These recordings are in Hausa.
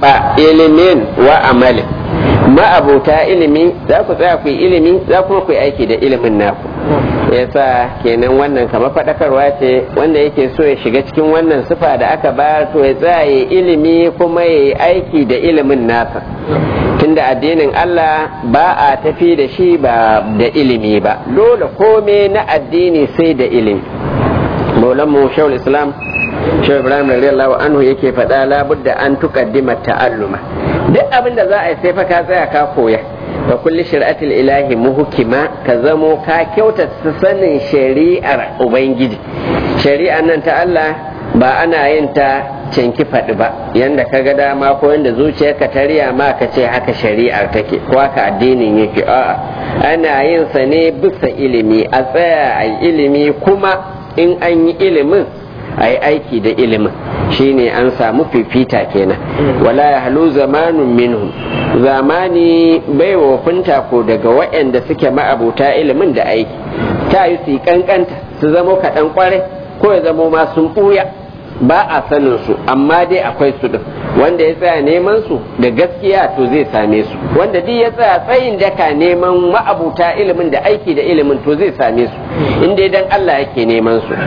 a ilimin wa amalin ma'abuta ilimi za ku tsaya ku yi ilimi za kuma ku yi aiki da ilimin naku yasa kenan wannan kamar faɗakarwa ce wanda yake so ya shiga cikin wannan sifa da aka bayar to ya tsaya ya ilimi kuma ya yi aiki da ilimin nasa tunda addinin Allah ba a tafi da shi ba da ilimi ba dole kome na addini sai da ilimi maulan mu shawul islam shawul ibrahim radiyallahu anhu yake faɗa labudda an tuqaddima ta'alluma duk abin da za a yi sai fa ka tsaya ka koya wa kulli shari'atil ilahi muhkima ka zamo ka kyautata sanin shari'ar ubangiji shari'ar nan ta Allah ba ana yin ta cinki faɗi ba yanda ka ga dama ko yanda zuciyarka ta riya ma ka ce haka shari'ar take ko haka addinin yake a'a ana yin sa ne bisa ilimi a tsaya a ilimi kuma in an yi ilimin a yi aiki da ilimin shine an samu fifita kenan wala ya halu zamanun minhu zamani bai wofinta ko daga waɗanda suke ma'abuta ilimin da aiki ta yi su kankanta su zamo kaɗan kwarai ko ya zamo ma sun ɓuya ba a sanin su amma dai akwai su din wanda ya tsaya neman su da gaskiya to zai same su wanda duk ya tsaya tsayin daka neman ma'abuta ilimin da aiki da ilimin to zai same su inda dan Allah yake neman su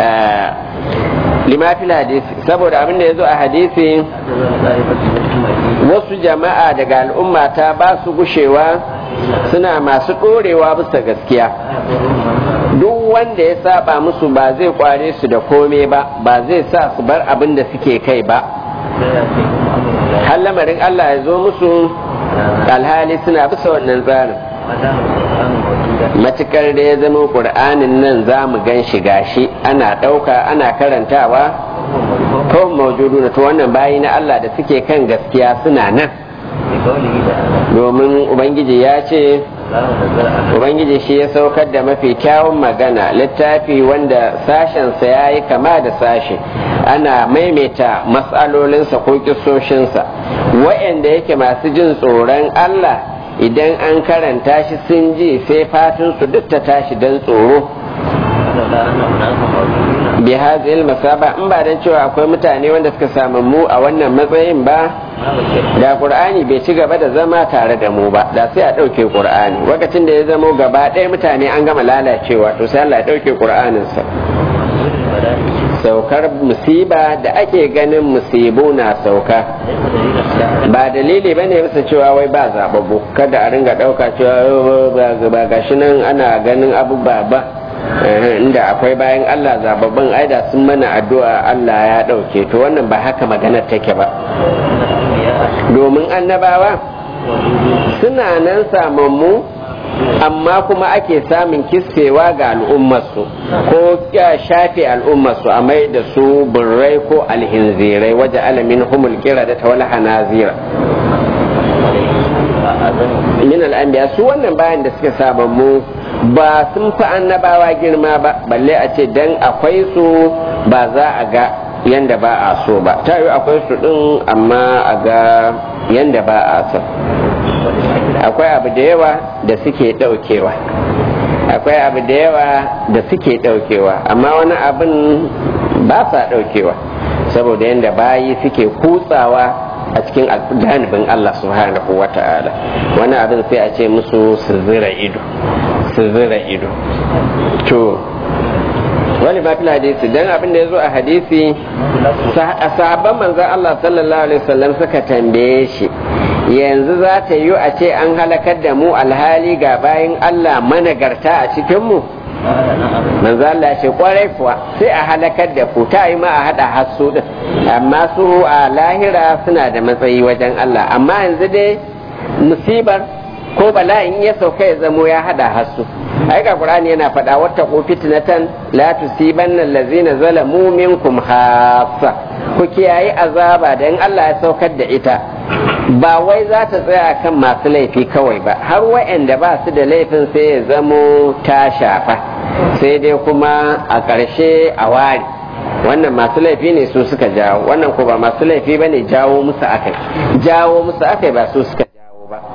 lima fil hadisi saboda abin da ya zo a hadisi wasu jama'a daga al'umma ta ba su gushewa suna masu ɗorewa bisa gaskiya duk wanda ya saba musu ba zai kware su da kome ba ba zai sa su bar abin da suke kai ba har lamarin Allah ya zo musu alhali suna bisa wannan tsarin matukar da ya zama ƙur'anin nan za mu gan shi gashi ana ɗauka ana karantawa kawai maujudu na to wannan bayi na Allah da suke kan gaskiya suna nan domin ubangiji ya ce ubangiji shi ya saukar da mafi kyawun magana littafi wanda sashensa ya yi kama da sashe ana maimaita matsalolinsa ko kisoshinsa wa'anda yake masu jin tsoron Allah idan an karanta shi sun ji sai fatinsu duk ta tashi don tsoro bi hazil masaba in ba dan cewa akwai mutane wanda suka samu mu a wannan matsayin ba da qur'ani bai ci gaba da zama tare da mu ba da sai a ɗauke qur'ani lokacin da ya zamo gaba ɗaya mutane an gama lalacewa to sai Allah ya ɗauke qur'anin sa saukar musiba da ake ganin musibu na sauka ba dalili ba ne bisa cewa wai ba zababbu kada a ringa ɗauka cewa ba gashi nan ana ganin abu ba ba inda akwai bayan Allah zababban aida sun mana addu'a Allah ya ɗauke to wannan ba haka maganar take ba domin annabawa suna nan samammu amma kuma ake samun kisfewa ga al'ummarsu ko shafe al'ummarsu a mai da su burrai ko alhinzirai waje alamin humul kira da tawala hanazira min al'anbiya su wannan bayan da suka sabammu ba sun fi annabawa girma ba balle a ce dan akwai su ba za a ga yanda ba a so ba ta yi akwai su din amma a ga yanda ba a so akwai abu da yawa da suke daukewa akwai abu da yawa da suke daukewa amma wani abin ba sa daukewa saboda yanda bayi suke kutsawa a cikin janibin Allah subhanahu wa ta'ala wani abin sai a ce musu su zira ido su zira ido to wani ba fi hadisi dan abin da ya zo a hadisi sahabban manzan Allah sallallahu alaihi wasallam suka tambaye shi yanzu za ta yi a ce an halakar da mu alhali ga bayan Allah managarta a cikinmu manzo Allah ce kwarai kuwa sai a halakar da ku ta yi ma a hada hasu din amma su a lahira suna da matsayi wajen Allah amma yanzu dai musibar ko bala'in ya sauka ya zamo ya hada hasu ai ga qur'ani yana faɗa wata ko fitnatan la tusibanna allazina zalamu minkum khassa ku kiyaye azaba da in Allah ya saukar da ita ba wai za ta tsaya kan masu laifi kawai ba har wa'anda ba su da laifin sai ya zamo ta shafa sai dai kuma a ƙarshe a ware wannan masu laifi ne su suka jawo wannan ko ba masu laifi ba ne jawo musu akai jawo musu akai ba su suka jawo ba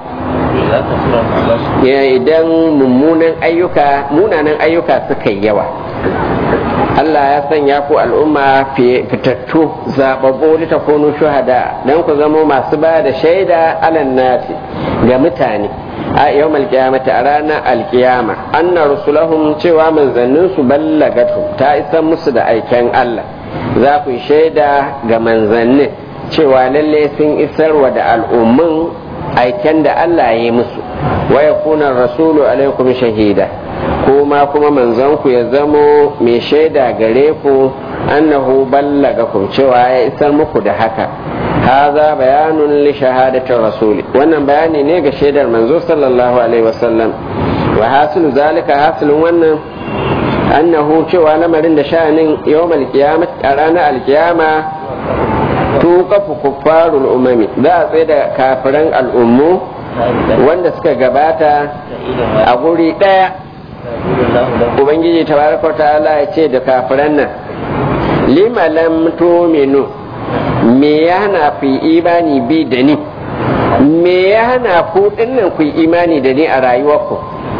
idan mummunan ayyuka munanan ayyuka suka yi yawa Allah ya sanya ku al'umma fitattu zababbu ta kunu shuhada dan ku zamo masu ba da shaida alan nasi ga mutane a yau malkiyamata a ranar alkiyama anna rusulahum cewa manzannin su ballagatu ta isa musu da aiken Allah za ku shaida ga manzannin cewa lalle sun isarwa da al'ummin aiken da Allah ya yi musu wa yakuna rasulu alaikum shahida kuma kuma manzonku ya zamo mai shaida gare ku annahu ballagakum cewa ya isar muku da haka haza bayanun li shahadatin rasuli wannan bayani ne ga shaidar manzo sallallahu alaihi wasallam wa hasilu zalika hasilun wannan annahu cewa lamarin da sha'anin yawmal qiyamah a ranar alkiyama tuqafu kuffarul umami za a tsaye da kafiran al'ummu wanda suka gabata a guri daya ubangiji tabaraka ta'ala ya ce da kafiran nan lima lam tuminu me ya hana ku imani bi da ni me ya hana ku dinnan ku imani da ni a rayuwarku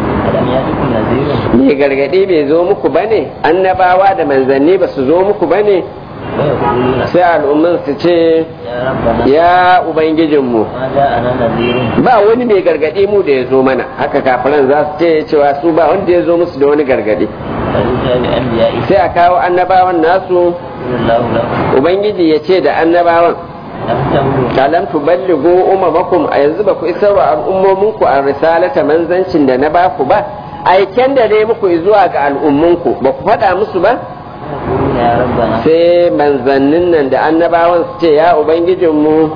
me gargadi bai zo muku bane annabawa da manzanni ba su zo muku bane sai al'umman su ce ya ubangijinmu ba wani mai gargadi mu da ya zo mana haka kafiran za su ce cewa su ba wanda ya zo musu da wani gargadi sai a kawo annabawan nasu ubangiji ya ce da annabawan alam tuballighu umamakum a yanzu ba ku isar wa al'ummominku a risalata manzancin da na ba ku ba aiken da dai muku zuwa ga al'ummunku ba ku faɗa musu ba sai manzannin nan da annabawan su ce ya ubangijinmu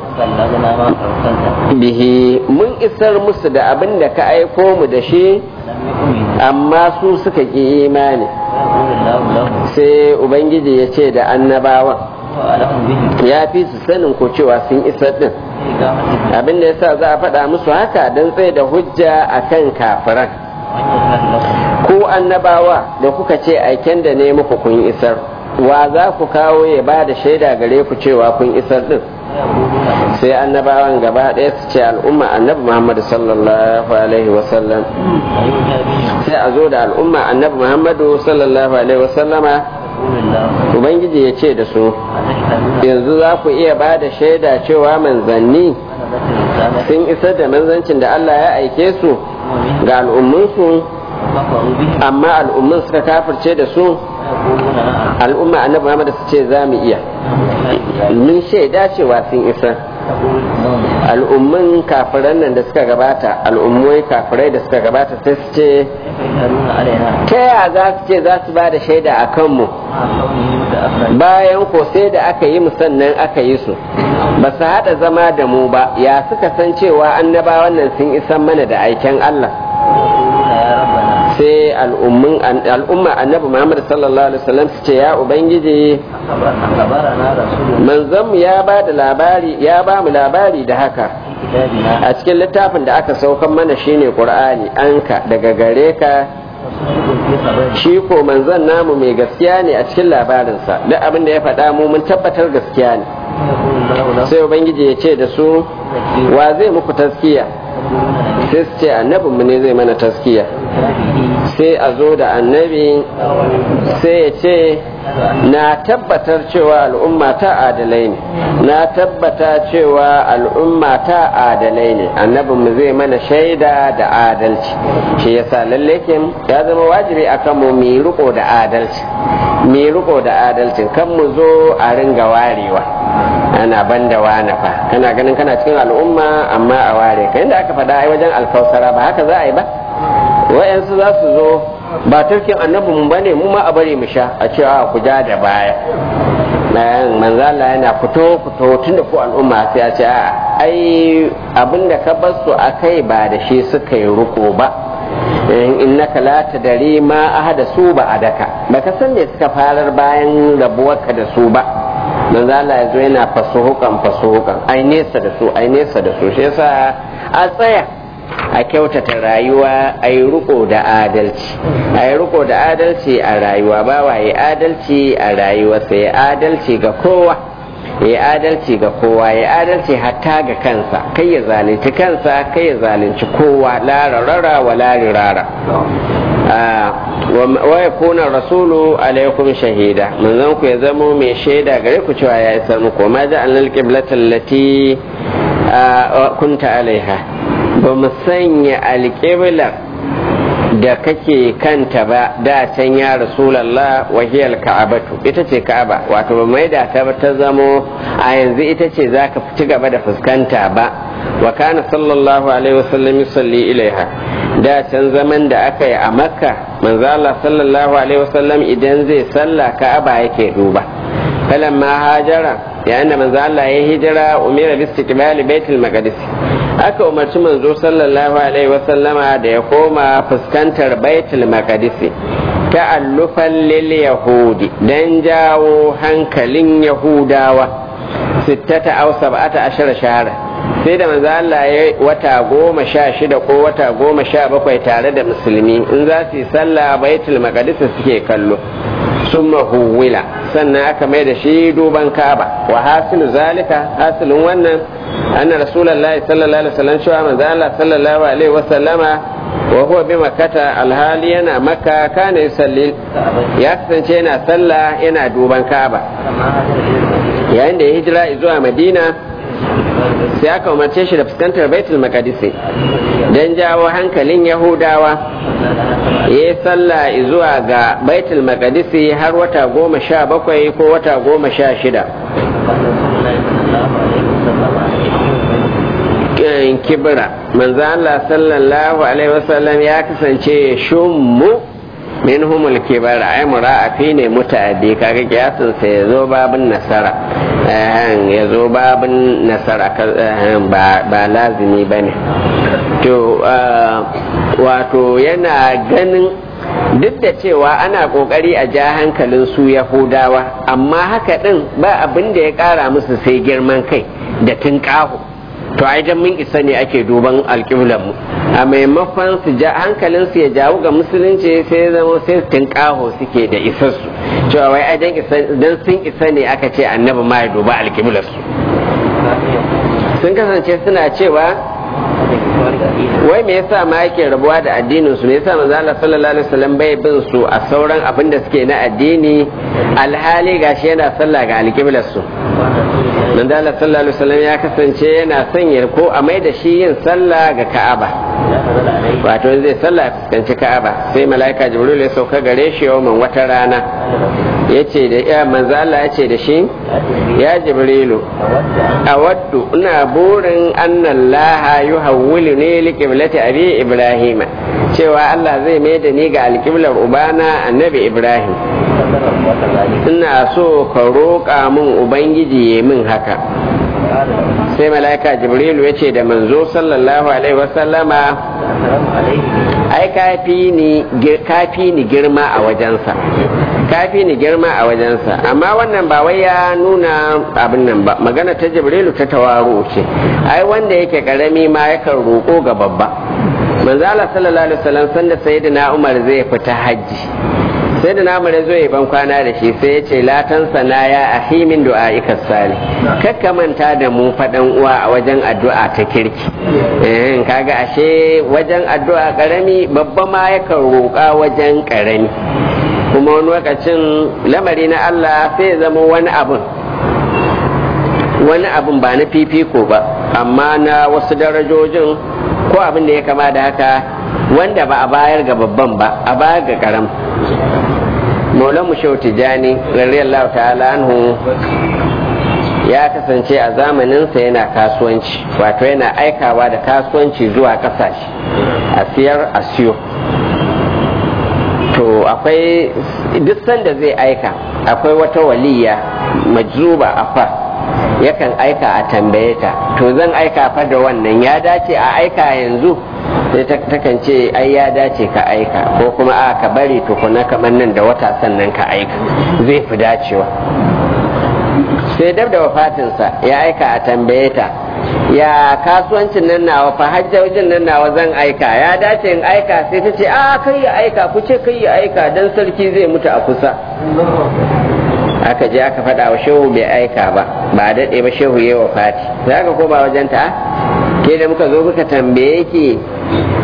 bihi mun isar musu da abin da ka aiko mu da shi amma su suka ƙi imani sai ubangiji ya ce da annabawan ya fi su sanin ko cewa sun isar din abin da yasa za a faɗa musu haka don tsaye da hujja akan kafiran ku annabawa da kuka ce aiken da ne muku kun isar wa za ku kawo ya ba da shaida gare ku cewa kun isar din sai annabawan gaba ɗaya su ce al'umma annabi muhammadu sallallahu alaihi wasallam sai a zo da al'umma annabi muhammadu sallallahu alaihi wasallama ubangiji ya ce da su yanzu za ku iya ba da shaida cewa manzanni sun isar da manzancin da allah ya aike su ga al'umminsu amma al'ummin suka kafirce da su al'umma annabi Muhammad su ce za mu iya mun shaida cewa sun isa al'ummin kafiran nan da suka gabata al'ummai kafirai da suka gabata sai su ce ta yaya za su ce za su ba da shaida a kanmu bayan ko sai da aka yi sannan aka yi su ba su haɗa zama da mu ba ya suka san cewa annabawan nan sun isan mana da aiken Allah sai al'umma annabi Muhammad sallallahu alaihi wasallam su ce ya ubangiji manzon ya ba da labari ya ba mu labari da haka a cikin littafin da aka saukan mana shine qur'ani anka daga gare ka shi ko manzon namu mai gaskiya ne a cikin labarinsa duk abin da ya faɗa mu mun tabbatar gaskiya ne sai ubangiji ya ce da su wa zai muku taskiya sai su ce annabinmu ne zai mana taskiya sai a zo da annabi sai ya ce na tabbatar cewa al'umma ta adalai ne na tabbata cewa al'umma ta adalai ne annabinmu zai mana shaida da adalci shi yasa lalle ya zama wajibi akan mu mu riko da adalci mu riko da adalcin kan mu zo a ringa warewa ana banda wani fa kana ganin kana cikin al'umma amma a ware ka inda aka faɗa ai wajen alkausara ba haka za a yi ba wa'yansu za su zo ba turkin annabin ba ne mu ma a bari mu sha a cewa ku ja da baya manzala yana fito fito tun da ku al'umma sai a ce ai abinda ka bar su a kai ba da shi suka yi ruko ba innaka la tadari ma ahada su ba adaka baka san me suka farar bayan rabuwarka da su ba manzo Allah ya zo yana fasuhukan fasuhukan ai nesa da su ai nesa da su shi yasa a tsaya a kyautata rayuwa a yi riko da adalci a yi riko da adalci a rayuwa ba wa yi adalci a rayuwa sai adalci ga kowa ya adalci ga kowa ya adalci hatta ga kansa kai ya zalunci kansa kai ya zalunci kowa la rarara wa la rirara wa yakuna rasulu alaikum shahida manzon ku ya zamo mai shaida gare ku cewa ya isar muku ma ja'alna alqiblata allati kunta alaiha ba mu sanya alqibla da kake kanta ba da can ya rasulallah wahiyar ka'abatu ita ce ka'aba wato ba mai da ta ta zamo a yanzu ita ce za ka ci gaba da fuskanta ba wa kana sallallahu alaihi wasallam yusalli ilaiha da can zaman da aka yi a makka manzo Allah sallallahu alaihi wasallam idan zai sallah ka'aba yake duba falamma hajara yayin da manzo Allah ya hijira umira bi istiqbali baitul maqdis aka umarci manzo sallallahu alaihi wasallama da ya koma fuskantar baitul maqdis ta'allufan lil yahudi dan jawo hankalin yahudawa sittata aw sab'ata ashara shahara sai da manzo Allah ya wata goma sha shida ko wata goma sha bakwai tare da musulmi in za su yi sallah baitul maqdis suke kallo summa huwila sannan aka mai da shi duban kaba wa hasilu zalika hasilin wannan anna rasulullahi sallallahu alaihi wasallam cewa manzo Allah sallallahu alaihi wasallama wa huwa bi makkata alhali yana makka kana yusalli ya kasance yana sallah yana duban kaba yayin da ya hijira zuwa madina sai aka umarce shi da fuskantar baitul maqdis dan jawo hankalin yahudawa ya yi sallah zuwa ga baitul maqdisi har wata goma sha bakwai ko wata goma sha shida kibira manzo Allah sallallahu alaihi wasallam ya kasance shummu minhumul kibara ai mura'afi ne muta'addi kaga kiyasin sa yazo babin nasara ya zo babin nasara ba lazimi bane to wato yana ganin duk da cewa ana kokari a ja hankalin su yahudawa amma haka din ba abin da ya kara musu sai girman kai da tunƙaho to ai dan mun isa ne ake duban alƙiblan mu a maimakon su ja hankalin su ya jawo ga musulunci sai zama sai tunƙaho suke da isassu cewa wai ai dan sun isa ne aka ce annabi ma ya duba alƙiblar su sun kasance suna cewa wai me yasa ma yake rabuwa da addinin su me yasa manzo Allah sallallahu alaihi wasallam bai bin su a sauran abin da suke na addini alhali gashi yana sallah ga alƙiblar su manzo Allah sallallahu alaihi wasallam ya kasance yana sanya ko a mai da shi yin sallah ga Ka'aba wato zai sallah fuskanci Ka'aba sai malaika Jibril ya sauka gare shi yawman wata rana yace da ya manzo Allah yace da shi ya Jibrilu awaddu ina burin annallaha yuhawwilu ne liqiblati abi Ibrahim cewa Allah zai mai da ni ga alƙiblar ubana annabi Ibrahim ina so ka roƙa min ubangiji ya min haka sai mala'ika jibrilu ya ce da manzo sallallahu alaihi wasallama ai kafi ni girma a wajensa kafi ni girma a wajensa amma wannan ba wai ya nuna abin nan ba magana ta jibrilu ta tawaro ce ai wanda yake karami ma yakan roƙo ga babba manzo Allah sallallahu alaihi wasallam sanda sayyidina Umar zai fita hajji sai da namu zo ya ban kwana da shi sai ya ce latan sana ya ahi min du'a ika sali kakka manta da mu faɗan uwa a wajen addu'a ta kirki eh kaga ashe wajen addu'a karami babba ma yakan roƙa wajen karami kuma wani lokacin lamari na Allah sai ya zama wani abun wani abun ba na fifiko ba amma na wasu darajojin ko abin da ya kama da haka wanda ba a bayar ga babban ba a bayar ga karam maulan mu shehu tijani radiyallahu ta'ala anhu ya kasance a zamaninsa yana kasuwanci wato yana aikawa da kasuwanci zuwa kasashe a siyar a siyo to akwai duk sanda zai aika akwai wata waliya majzuba a fa yakan aika a tambaye ta to zan aika fa da wannan ya dace a aika yanzu sai takan ce ai ya dace ka aika ko kuma a ka bari tukuna kamar nan da wata sannan ka aika zai fi dacewa sai dab da wafatinsa ya aika a tambaye ta ya kasuwancin nan nawa fa hajjajin nan nawa zan aika ya dace in aika sai ta ce a kai ya aika ku ce kai ya aika dan sarki zai mutu a kusa aka je aka faɗa wa shehu bai aika ba ba daɗe ba shehu ya wafati za ka koma wajen ta ke da muka zo muka tambaye ki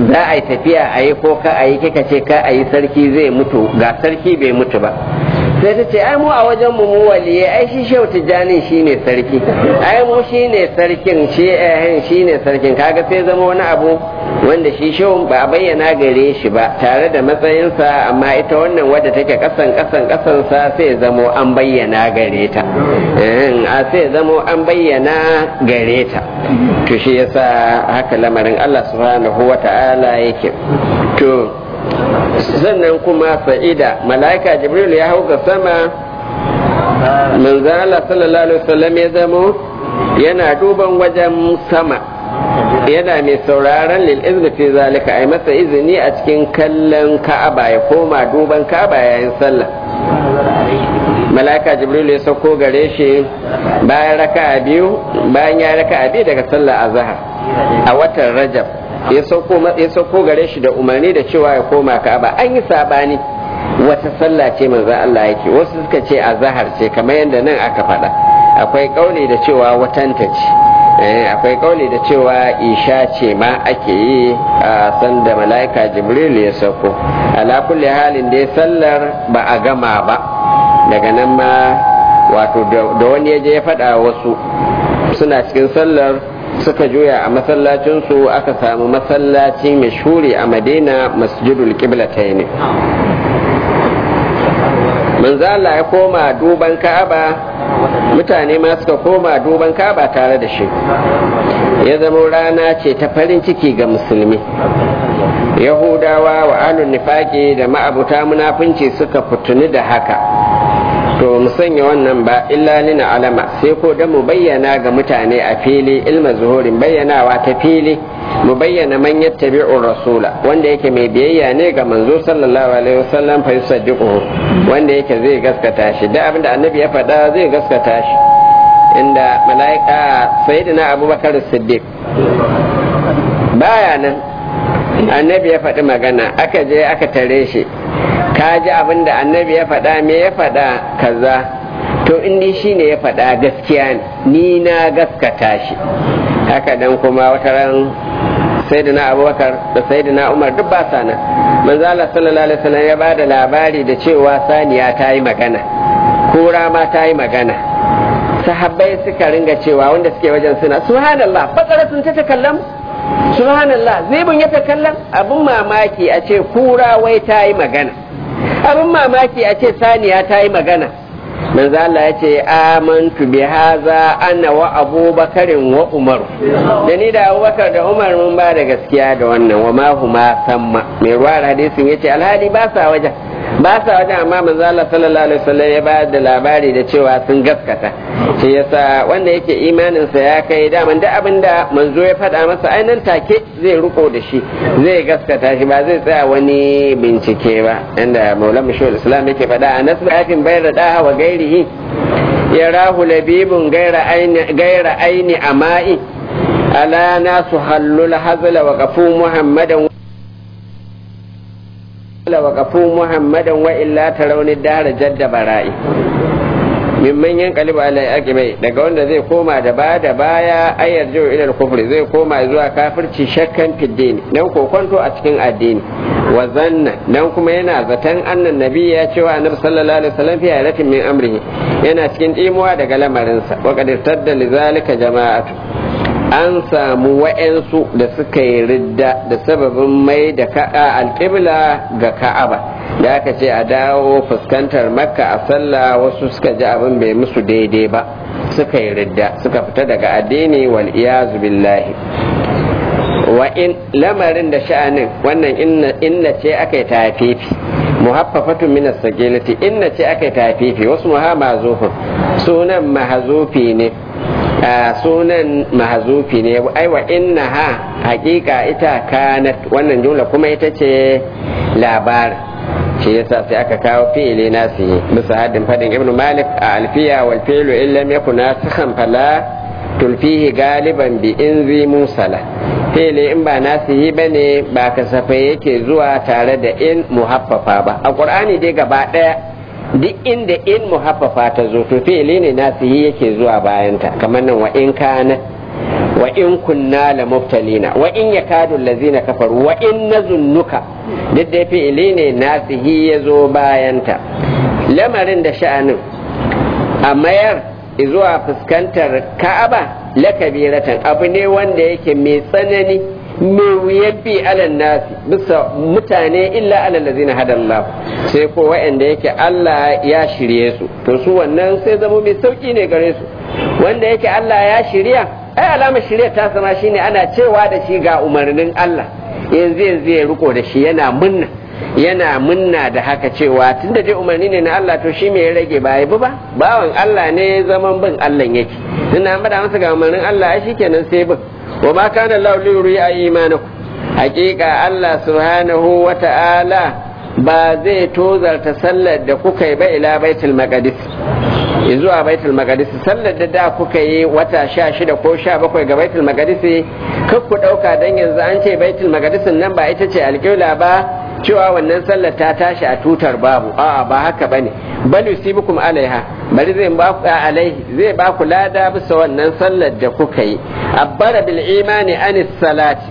za a yi tafiya a yi ko ka a yi kika ce ka a yi sarki zai mutu ga sarki bai mutu ba sai ta ce ai mu a wajen mu waliye ai shi shehu tijjani shine sarki ai mu shine sarkin shi eh shine sarkin kaga sai zama wani abu wanda shi shehu ba a bayyana gare shi ba tare da matsayinsa amma ita wannan wadda take kasan kasan kasan sa sai zamo an bayyana gare ta a sai zamo an bayyana gare ta to shi yasa haka lamarin Allah subhanahu wata'ala yake to sannan kuma sa'ida mala'ika jibril ya hau ga sama manzan Allah sallallahu alaihi wasallam ya zamo yana duban wajen sama yana mai sauraron lil izni fi zalika ai masa izini a cikin kallon ka'aba ya koma duban ka'aba yayin sallah mala'ika jibril ya sauko gare shi bayan raka'a biyu bayan ya raka'a biyu daga sallah azhar a watan rajab ya sauko gare shi da umarni da cewa ya koma ka'aba an yi sabani wata sallah ce manzon Allah yake wasu suka ce a zahar ce kamar yadda nan aka faɗa akwai kauli da cewa watanta ce akwai kauli da cewa isha ce ma ake yi a sanda mala'ika jibril ya sauko ala kulli halin da sallar ba a gama ba daga nan ma wato da wani ya je ya faɗa wasu suna cikin sallar suka juya a masallacinsu aka samu masallaci mai shuri a madina masjidul qiblatai ne manzo Allah ya koma duban ka'aba mutane ma suka koma duban ka'aba tare da shi ya zama rana ce ta farin ciki ga musulmi yahudawa wa alun nifaki da ma'abuta munafunci suka fituni da haka to mu sanya wannan ba illa lina alama sai ko da mu bayyana ga mutane a fili ilma zuhurin bayyanawa ta fili mu bayyana man yattabi'u rasula wanda yake mai biyayya ne ga manzo sallallahu alaihi wasallam fa yusaddiquhu wanda yake zai gaskata shi da abinda annabi ya faɗa zai gaskata shi inda mala'ika sayyidina abubakar siddiq baya nan annabi ya faɗi magana aka je aka tare shi ka ji abin da annabi ya faɗa me ya faɗa kaza to indi shi ne ya faɗa gaskiya ni na gaskata shi haka dan kuma wata ran sayyidina abubakar da sayyidina umar duk ba sa nan manzo Allah sallallahu alaihi wasallam ya bada labari da cewa saniya ta yi magana kura ma ta yi magana sahabbai suka ringa cewa wanda suke wajen suna subhanallah bakaratun ta takallam subhanallah zibin ya takallam abun mamaki a ce kura wai ta yi magana abin mamaki a ce saniya ta yi magana manzo Allah ya ce amantu bi haza ana wa abubakarin wa umaru da ni da abubakar da umar mun ba da gaskiya da wannan wa ma huma samma mai ruwa hadisin yace alhali ba sa wajen ba sa wajen amma manzo Allah sallallahu alaihi wasallam ya ba da labari da cewa sun gaskata shi yasa wanda yake imanin sa ya kai daman da abinda manzo ya faɗa masa ainihin take zai riko da shi zai gaskata shi ba zai tsaya wani bincike ba inda maulana mashahul islam yake faɗa a nasu afin bayar da wa gairihi ya rahu labibun gaira aini gaira aini ama'i ala nasu hallul hazla wa qafu muhammadan وقفوا محمدا وإلا ترون الدهر جد برائي mimman yan kaliba ala aqibai daga wanda zai koma da ba da baya ayar jiwa ila kufri zai koma zuwa kafirci shakkan fiddini dan kokonto a cikin addini wa zanna dan kuma yana zaton annan nabi ya cewa annabi sallallahu alaihi wasallam fi ayatin min amrihi yana cikin dimuwa daga lamarinsa wa qad tadda lidhalika jama'atu an samu wa'yansu da suka yi ridda da sababin mai da ka'a alƙibla ga ka'aba da aka ce a dawo fuskantar makka a sallah wasu suka ji abin bai musu daidai ba suka yi ridda suka fita daga addini wal iyazu billahi wa in lamarin da sha'anin wannan inna ce aka yi tafifi muhaffafatun min as-sagilati inna ce aka yi tafifi wasu muhamma sunan mahazufi ne sunan mahazufi ne ai wa inna ha hakika ita kanat wannan jumla kuma ita ce labarin shi yasa sai aka kawo fi'ili nasi bisa haddin fadin ibn malik a alfiya wal fi'lu in lam yakun nasikhan fala tulfihi galiban bi inzi musala fi'ili in ba nasihi bane ba kasafai yake zuwa tare da in muhaffafa ba a qur'ani dai gaba daya duk inda in muhaffafa ta zo to fi'ili ne nasihi yake zuwa bayanta kamar nan wa in kana wa in kunna la mubtalina wa in yakadu allazina kafaru wa in nazunnuka duk da fi'ili ne nasihi ya zo bayanta lamarin da sha'anin a mayar zuwa fuskantar ka'aba lakabiratan abu ne wanda yake mai tsanani mai wuyan bi alan nasi bisa mutane illa alal ladzina hadallahu sai ko wa'anda yake Allah ya shirye su to su wannan sai zama mai sauki ne gare su wanda yake Allah ya shirya ai alama shirya ta sama shine ana cewa da shi ga umarnin Allah yanzu yanzu ya riko da shi yana munna yana munna da haka cewa tunda dai umarni ne na Allah to shi me ya rage ba ba bawan Allah ne zaman bin Allah yake tunda an bada masa ga umarnin Allah ai shikenan sai bin wa ma kana Allah li yuriya imanakum hakika Allah subhanahu wa ta'ala ba zai tozarta sallar da kuka yi ba ila baitul maqdis zuwa baitul maqdis sallar da da kuka yi wata sha shida ko sha bakwai ga baitul maqdis kar ku dauka dan yanzu an ce baitul maqdis nan ba ita ce alƙibla ba cewa wannan sallar ta tashi a tutar babu a'a ba haka bane bal yusibukum alaiha bari zai ba ku alaihi zai ba ku lada bisa wannan sallar da kuka yi abbara bil imani anis salati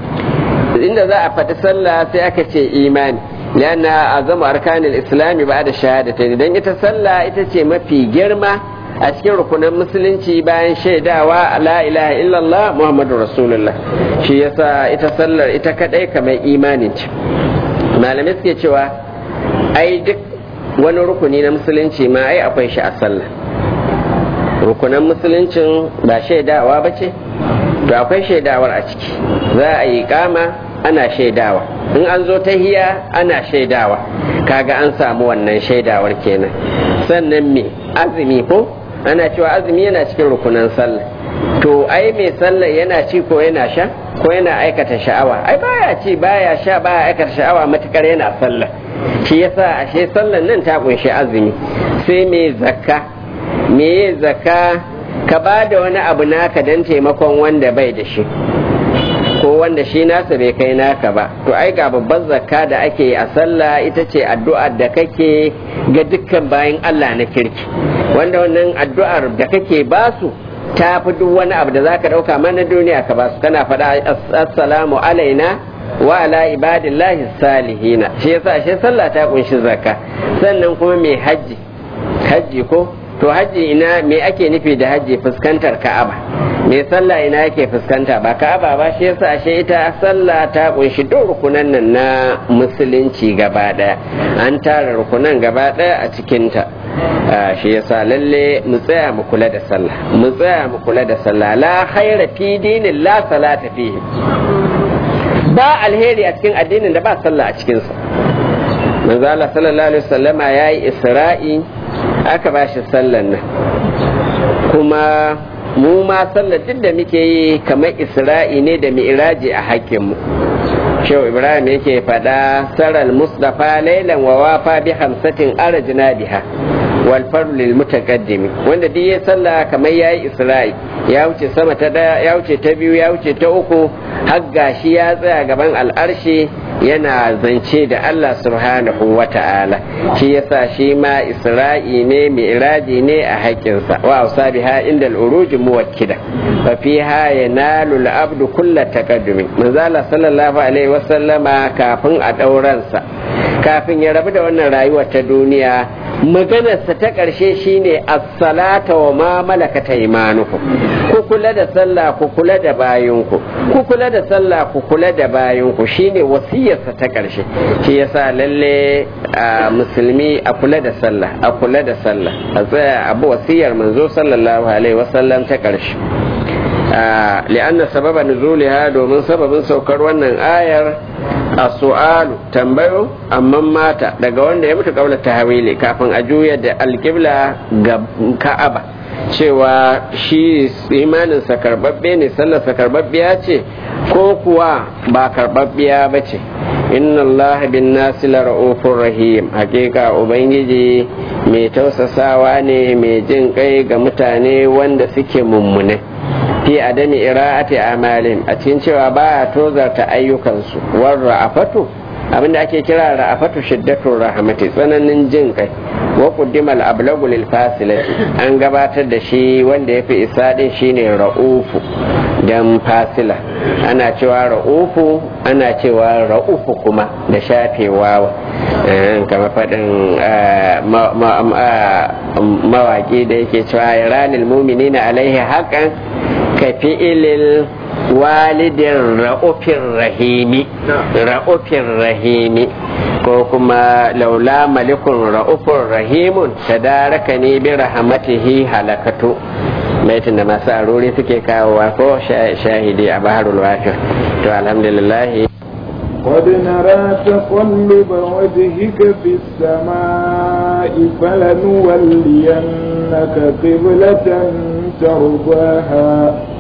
inda za a faɗi sallah sai aka ce imani لأن أعظم أركان الإسلام بعد الشهادتين dan ita sallah ita ce mafi girma a cikin rukunan musulunci bayan shaidawa la ilaha illallah muhammadu rasulullah shi yasa ita sallar ita kadai kamar imanin ce malamai suke cewa ai duk wani rukuni na musulunci ma ai akwai shi a sallah rukunan musuluncin ba shaidawa ba ce to akwai shaidawar a ciki za a yi kama ana shaidawa in an zo ta hiya ana shaidawa kaga an samu wannan shaidawar kenan sannan me azumi ko ana cewa azumi yana cikin rukunan sallah to ai mai sallah yana ci ko yana sha ko yana aikata sha'awa ai baya ci baya sha baya aikata sha'awa matukar yana sallah shi yasa ashe sallan nan ta kunshi azumi sai mai zakka me zakka ka ba da wani abu naka don taimakon wanda bai da shi ko wanda shi nasa bai kai naka ba to ai ga babban zakka da ake yi a sallah ita ce addu'ar da kake ga dukkan bayan Allah na kirki wanda wannan addu'ar da kake basu ta fi duk wani abu da zaka dauka mana duniya ka basu kana faɗa assalamu alaina wa ala ibadillahi salihina shi yasa shi sallah ta kunshi zakka sannan kuma mai hajji hajji ko to hajji ina me ake nufi da hajji fuskantar ka'aba me sallah ina yake fuskanta ba ka'aba ba shi yasa ashe ita sallah ta kunshi duk rukunan nan na musulunci gaba daya an tara rukunan gaba daya a cikin ta shi yasa lalle mu tsaya mu kula da sallah mu tsaya mu kula da sallah la khaira fi dinin la salata fihi ba alheri a cikin addinin da ba sallah a cikin sa manzo Allah sallallahu alaihi wasallama yayi isra'i aka ba shi sallan nan kuma mu ma sallar duk da muke yi kamar isra'i ne da mi'raji a hakkinmu shehu ibrahim yake faɗa saral mustafa lailan wa wafa bi hamsatin arajna biha wal farlu lil mutaqaddimi wanda duk ya sallah kamar yayi isra'i ya wuce sama ta daya ya wuce ta biyu ya wuce ta uku har gashi ya tsaya gaban al'arshi yana zance da Allah subhanahu wa ta'ala shi yasa shi ma isra'i ne mi'raji ne a haƙƙinsa wa ausa biha inda al'uruji muwakkida fa fiha yanalu al-abdu kulla taqaddumi manzo Allah sallallahu alaihi wasallama kafin a dauransa kafin ya rabu da wannan rayuwar ta duniya maganarsa ta ƙarshe shine as-salata wa ma malakata imanukum ku kula da sallah ku kula da bayinku ku kula da sallah ku kula da bayinku shine wasiyarsa ta ƙarshe shi yasa lalle a musulmi a kula da sallah a kula da sallah a tsaya abu wasiyar manzo sallallahu alaihi wasallam ta ƙarshe li'anna sababa nuzuliha domin sababin saukar wannan ayar a su'alu tambayo amma mata daga wanda ya mutu kaula tahawili kafin a juya da alƙibla ga ka'aba cewa shi imaninsa karbabbe ne sallarsa karbabbiya ce ko kuwa ba karbabbiya ba ce inna allaha bin nasi la ra'ufur rahim hakika ubangiji mai tausasawa ne mai jin kai ga mutane wanda suke mummune fi adami ira'ati amalin a cikin cewa ba a tozarta ayyukansu war ra'afatu abinda ake kira ra'afatu shiddatul rahmati tsananin jin kai wa quddimal ablagu lil fasilati an gabatar da shi wanda yafi isa din shine ra'ufu dan fasila ana cewa ra'ufu ana cewa ra'ufu kuma da shafewa kama faɗin mawaƙi da yake cewa ya ranil mumini na alaihi haƙan ka fi'ilil walidin ra'ufin rahimi ra'ufin rahimi ko kuma laula malikun ra'ufin rahimun tadaraka ne bi rahmatihi halakatu baitin da masu aruri suke kawowa ko shahidi a baharul wafir to alhamdulillah قد نرى تقلب وجهك في السماء فلنولينك قبلة ترضاها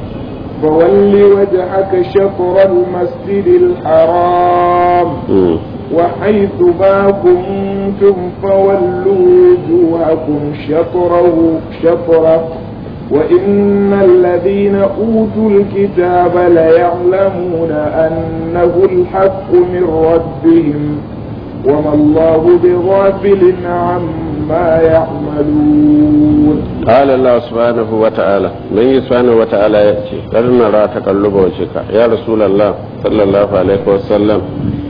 فول وجهك شطر المسجد الحرام وحيث ما كنتم فولوا وجوهكم شطره شطره وإن الذين أوتوا الكتاب ليعلمون أنه الحق من ربهم وما الله بغافل عما يعملون قال الله سبحانه وتعالى من سبحانه وتعالى يأتي قد نرى تقلب وجهك يا رسول الله صلى الله عليه وسلم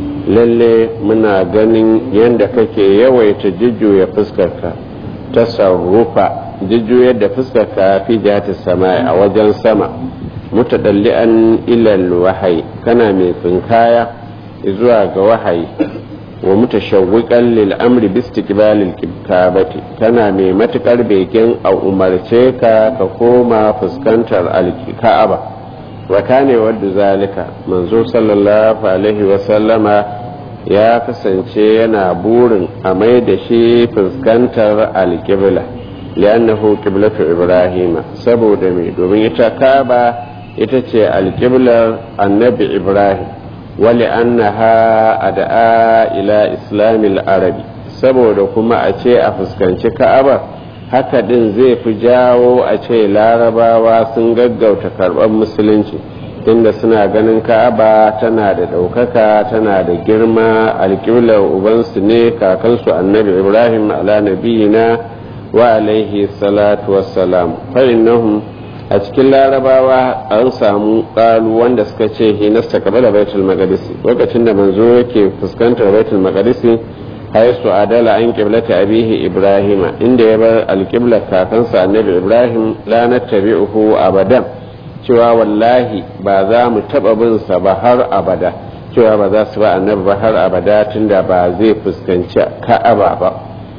lalle muna ganin yadda kake yawaita jujjuya fuskarka ta sarrufa jujjuyar da fuskarka fi jihati sama a wajen sama mutadalli'an ilal wahayi kana mai tsinkaya zuwa ga wahayi wa mutashawwiqan lil amri bi istiqbalil kibtabati kana mai matukar begen a umarce ka ka koma fuskantar alka'aba wa kane wadda zalika manzo sallallahu alaihi wa sallama ya kasance yana burin a mai da shi fuskantar alkibla li'annahu qiblatu ibrahima saboda me domin ita kaba ita ce alkiblar annabi ibrahim wali annaha ada'a ila islamil arabi saboda kuma a ce a fuskanci ka'aba haka din zai fi jawo a ce larabawa sun gaggauta karɓar musulunci inda suna ganin ka'aba tana da ɗaukaka tana da girma alƙiblar ubansu ne kakansu annabi ibrahim ala nabiyina wa alaihi salatu wassalam fa'innahum a cikin larabawa an samu ƙalu wanda suka ce hinasta kabala baitul maqdisi lokacin da manzo yake fuskantar baitul maqdisi haisu adala an qiblati abihi ibrahima inda ya bar alqiblar kakansa annabi ibrahim la nattabi'uhu abadan cewa wallahi ba za mu taba bin sa ba har abada cewa ba za su ba annabi ba har abada tunda ba zai fuskanci ka'aba ba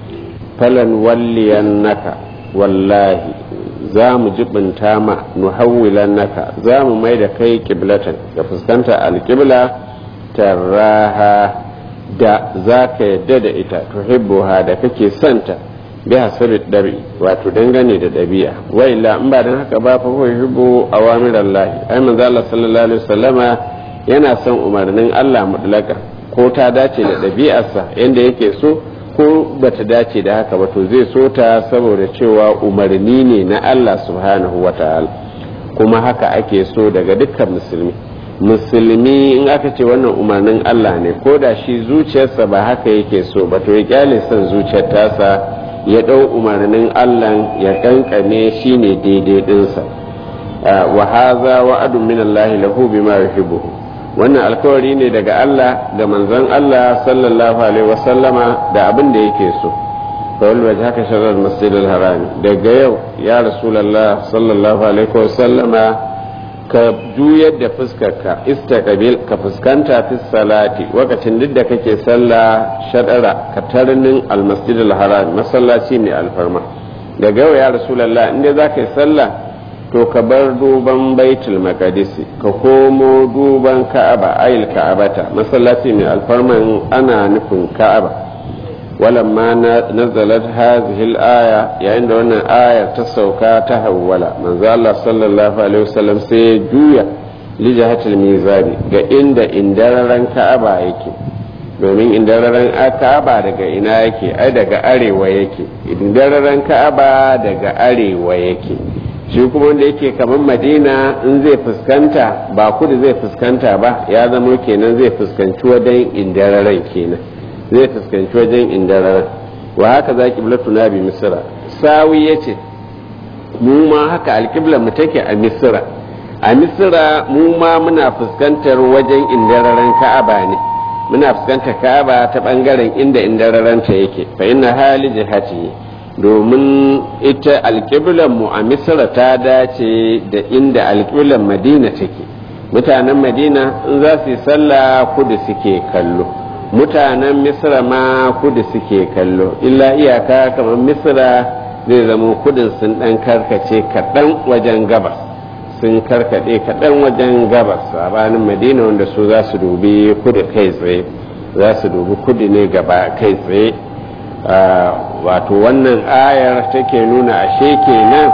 falan walliyannaka wallahi za mu jibinta ma nuhawwilan naka za mu mai da kai kiblatan da fuskanta alkibla tarraha da za ka yadda da ita tuhibbuha da kake santa bi hasabi dabi wato dangane da dabi'a wa illa in ba dan haka ba fa huwa yuhibbu awamirallahi ai manzo Allah sallallahu alaihi wasallama yana son umarnin Allah mutlaka ko ta dace da dabi'arsa yanda yake so ko bata dace da haka ba to zai so ta saboda cewa umarni ne na Allah subhanahu wa ta'ala kuma haka ake so daga dukkan musulmi musulmi in aka ce wannan umarnin Allah ne ko da shi zuciyarsa ba haka yake so ba to ya kyale son zuciyar tasa ya ɗau umarnin Allah ya kankane shi ne daidai ɗinsa wa haza wa'adun min Allah lahu bima yuhibbu wannan alkawari ne daga Allah ga manzon Allah sallallahu alaihi wasallama da abin da yake so fawal waje haka sharar masjidil harami daga yau ya rasulallah sallallahu alaihi wasallama ka juyar da fuskarka istaqbil ka fuskanta fi salati lokacin duk da kake sallah shadara ka tarnin almasjidil haram masallaci mai alfarma daga yau ya rasulallah inda za ka yi sallah to ka bar duban baitul maqdisi ka komo duban ka'aba ayil ka'abata masallaci mai alfarman ana nufin ka'aba walamma nazalat hadhihi al-aya yayin da wannan ayar ta sauka ta hawwala manzo Allah sallallahu alaihi wasallam sai ya juya li jihatil mizani ga inda indararan ka'aba yake domin indararan ka'aba daga ina yake ai daga arewa yake indararan ka'aba daga arewa yake shi kuma wanda yake kamar madina in zai fuskanta ba kudu zai fuskanta ba ya zama kenan zai fuskanci wajen indararen kenan zai fuskanci wajen indararar wa haka za kiblatu na bi misira sawi ya ce mu ma haka alkiblar mu take a misira a misira mu ma muna fuskantar wajen indararen ka'aba ne muna fuskantar ka'aba ta bangaren inda indararenta yake fa inna hali jihati domin ita alƙiblan mu a misira ta dace da inda alƙiblan madina take mutanen madina in za su yi sallah kudu suke kallo mutanen misira ma kudu suke kallo illa iyaka kamar misira zai zama kudin sun dan karkace kaɗan wajen gabas sun karkaɗe kaɗan wajen gabas sabanin madina wanda su za su dubi kudu kai tsaye za su dubi kudu ne gaba kai tsaye wato wannan ayar take nuna ashe kenan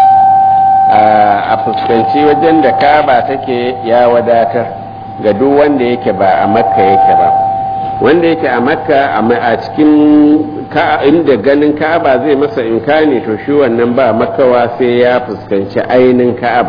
a fuskanci wajen da kaba take ya wadatar ga duk wanda yake ba a makka yake ba wanda yake a makka a cikin inda ganin ka'aba zai masa inkani to shi wannan ba makawa sai ya fuskanci ainin ka'aba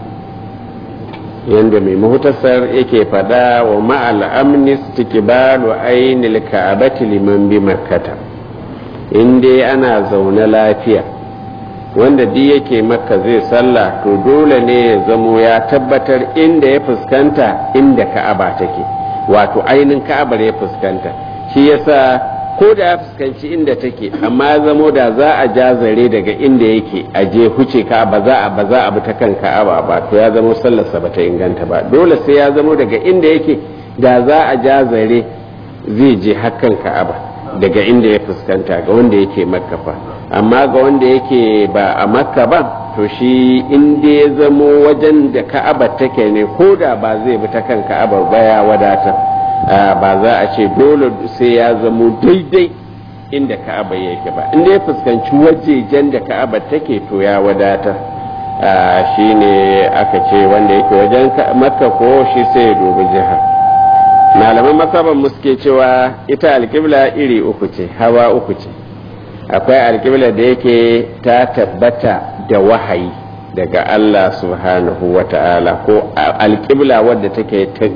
yadda mai mahutasar yake fada wa ma'al amnis tikibalu ainil ka'abati liman bi makkata in dai ana zaune lafiya wanda duk yake makka zai sallah to dole ne ya zamo ya tabbatar inda ya fuskanta inda ka'aba take wato ainin ka'abar ya fuskanta shi yasa ko da ya fuskanci inda take amma zamo da za a ja zare daga inda yake a je huce ka ba za a ba za a bi ta kan ka'aba ba to ya zamo sallarsa ba ta inganta ba dole sai ya zamo daga inda yake da za a ja zare zai je hakan ka'aba daga inda ya fuskanta ga wanda yake makka fa amma ga wanda yake ba a makka ba to shi inda ya zamo wajen da ka'aba take ne ko da ba zai bi ta kan ka'abar ba ya wadata ba za a ce dole sai ya zamo daidai inda ka'aba yake ba inda ya fuskanci wajejen da ka'aba take to ya wadata shi ne aka ce wanda yake wajen makka ko shi sai ya dubi jihar malaman masaban suke cewa ita alkibla iri uku ce hawa uku ce akwai alkibla da yake ta tabbata da wahayi daga Allah subhanahu wa ta'ala ko alkibla wadda take ta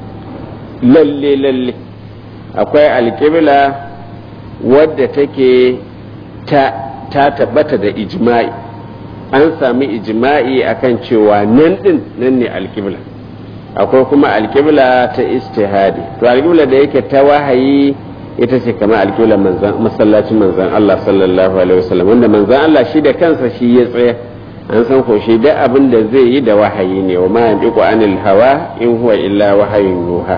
lalle lalle akwai alkibla wadda take ta, ta tabbata da ijma'i an sami ijma'i akan cewa nan din nan ne alkibla akwai kuma alkibla ta istihadi to alkibla da yake ta wahayi ita ce kamar alkibla masallacin manzan Allah sallallahu alaihi wasallam wanda manzan Allah shi da kansa shi ya tsaya an san ko shi da abin da zai yi da wahayi ne wa ma yantiqu anil hawa in huwa illa wahayun yuha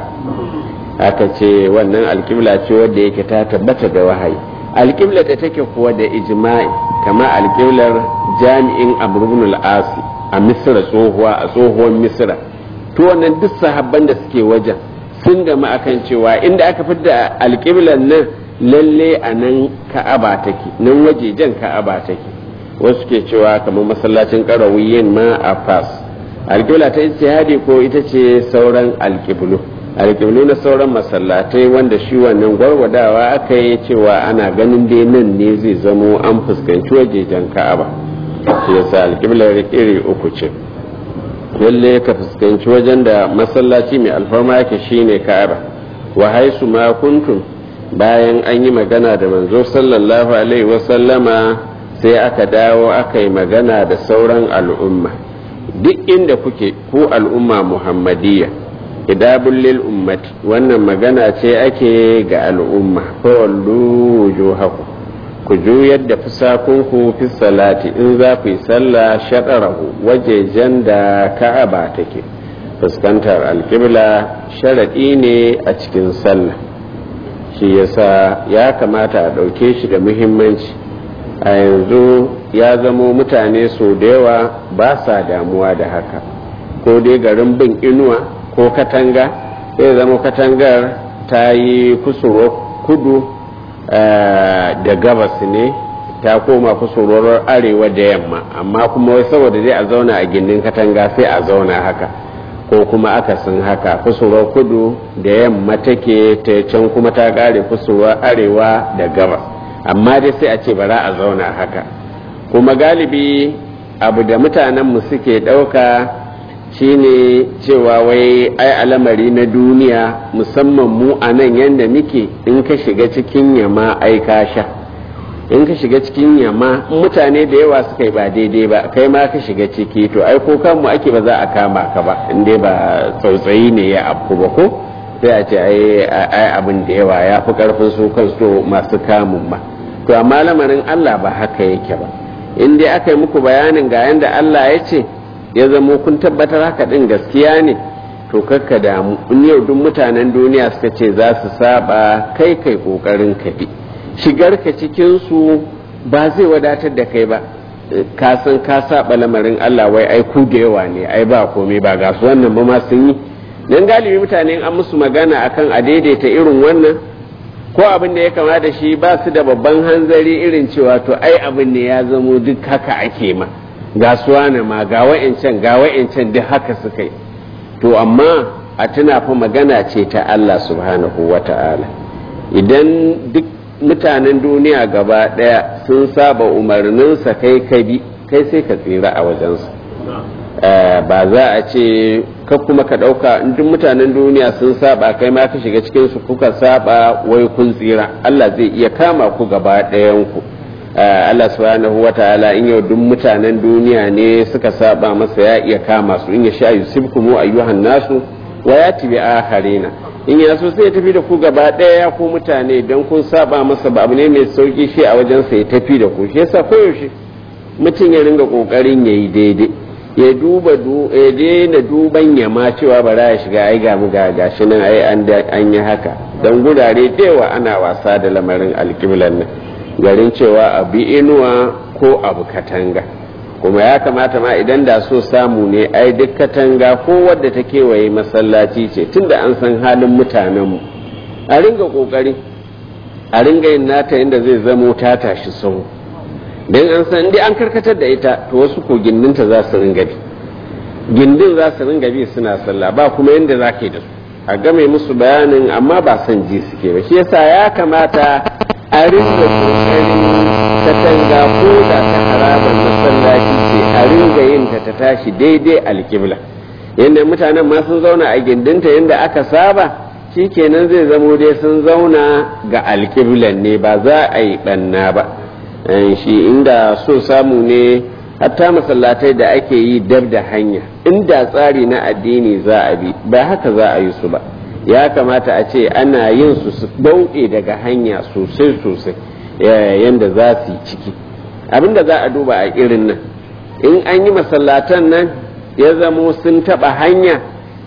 aka ce wannan alkibla ce wadda yake ta tabbata da wahayi alkibla da take kuwa da ijma'i kamar alkiblar jami'in amr ibn al-asi a misra tsohuwa a tsohuwar misra to wannan duk sahabban da suke wajen sun gama akan cewa inda aka fidda alƙiblan nan lalle a nan ka'aba take nan wajejen ka'aba take wasu ke cewa kamar masallacin ƙarawiyin ma a fas alƙibla ta ijtihadi ko ita ce sauran alƙiblu alƙiblu na sauran masallatai wanda shi wannan gwargwadawa aka yi cewa ana ganin dai nan ne zai zamo an fuskanci wajejen ka'aba shi yasa alƙiblar iri uku ce lalle ka fuskanci wajen da masallaci mai alfarma yake shine ka'aba wa haisu ma kuntum bayan an yi magana da manzo sallallahu alaihi wasallama sai aka dawo aka yi magana da sauran al'umma duk inda kuke ku al'umma muhammadiyya idabun lil ummati wannan magana ce ake ga al'umma fawallu wujuhakum ku juyar da fusakunku fi salati in za ku yi sallah shaɗarahu wajejen da ka'aba take fuskantar alƙibla sharaɗi ne a cikin sallah shi yasa ya kamata a ɗauke shi da muhimmanci a yanzu ya zamo mutane so da yawa ba sa damuwa da haka ko dai garin bin inuwa ko katanga zai zama katangar ta yi kusurwa kudu da gabas ne ta koma kusurwar arewa da yamma amma kuma wai saboda dai a zauna a gindin katanga sai a zauna haka ko kuma akasin haka kusurwar kudu da yamma take ta can kuma ta kare kusurwar arewa da gabas amma dai sai a ce bara a zauna haka kuma galibi abu da mutanenmu suke ɗauka shine cewa wai ai alamari na duniya musamman mu a nan yadda muke in ka shiga cikin yama ai ka sha in ka shiga cikin yamma mutane da yawa suka yi ba daidai ba kai ma ka shiga ciki to ai ko kanmu ake ba za a kama ka ba in dai ba tsautsayi ne ya afku ba ko sai a ce ai abin da yawa ya fi karfin su kansu masu kamun ba to amma lamarin Allah ba haka yake ba in dai aka yi muku bayanin ga yanda Allah ya ce ya zamo kun tabbatar haka din gaskiya ne to kakka damu in yau duk mutanen duniya suka ce za su saba kai kai kokarin ka bi shigar ka cikin su ba zai wadatar da kai ba ka san ka saba lamarin Allah wai ai ku da yawa ne ai ba komai ba ga su wannan ba ma sun yi dan galibi mutane an musu magana akan a daidaita irin wannan ko abin da ya kama da shi ba su da babban hanzari irin cewa to ai abin ne ya zamo duk haka ake ma ga suwana ma ga wa'incan ga wa'incan duk haka suka yi to amma a tuna fa magana ce ta Allah subhanahu wa ta'ala idan duk mutanen duniya gaba daya sun saba umarninsa kai ka bi kai sai ka tsira a wajensa ba za a ce ka kuma ka ɗauka duk mutanen duniya sun saba kai ma ka shiga cikin su kuka saba wai kun tsira Allah zai iya kama ku gaba ɗayan ku Allah subhanahu wa ta'ala in yau duk mutanen duniya ne suka saba masa ya iya kama su in ya sha yusibkumu ayyuhan nasu wa yati bi akharina in ya so sai ya tafi da ku gaba ɗaya ku mutane don kun saba masa ba abu ne mai sauki shi a wajen sa ya tafi da ku shi yasa koyaushe mutum ya ringa kokarin yayi daidai ya duba ya daina duban yama cewa bara ya shiga ai ga mu ga gashi nan ai an yi haka dan gurare da yawa ana wasa da lamarin alƙiblan nan garin cewa abu inuwa ko abu katanga kuma ya kamata ma idan da so samu ne ai duk katanga ko wadda ta kewaye masallaci ce tunda an san halin mutanenmu a ringa kokari a ringa yin nata inda zai zamo ta tashi sau don an san dai an karkatar da ita to wasu ko gindinta za su ringa bi gindin za su ringa bi suna sallah ba kuma yadda za ka yi da su a game musu bayanin amma ba son ji suke ba shi yasa ya kamata a ringa kokarin katanga ko da ta harabar masallaci ce a ringa yin ta ta tashi daidai alkibla yadda mutanen ma sun zauna a gindinta yadda aka saba shikenan zai zamo dai sun zauna ga alkiblan ne ba za a yi banna ba shi inda so samu ne hatta masallatai da ake yi dab da hanya inda tsari na addini za a bi ba haka za a yi su ba ya kamata a ce ana yin su su bauɗe daga hanya sosai sosai yadda za su yi ciki abinda za a duba a irin nan in an yi masallatan nan ya zamo sun taɓa hanya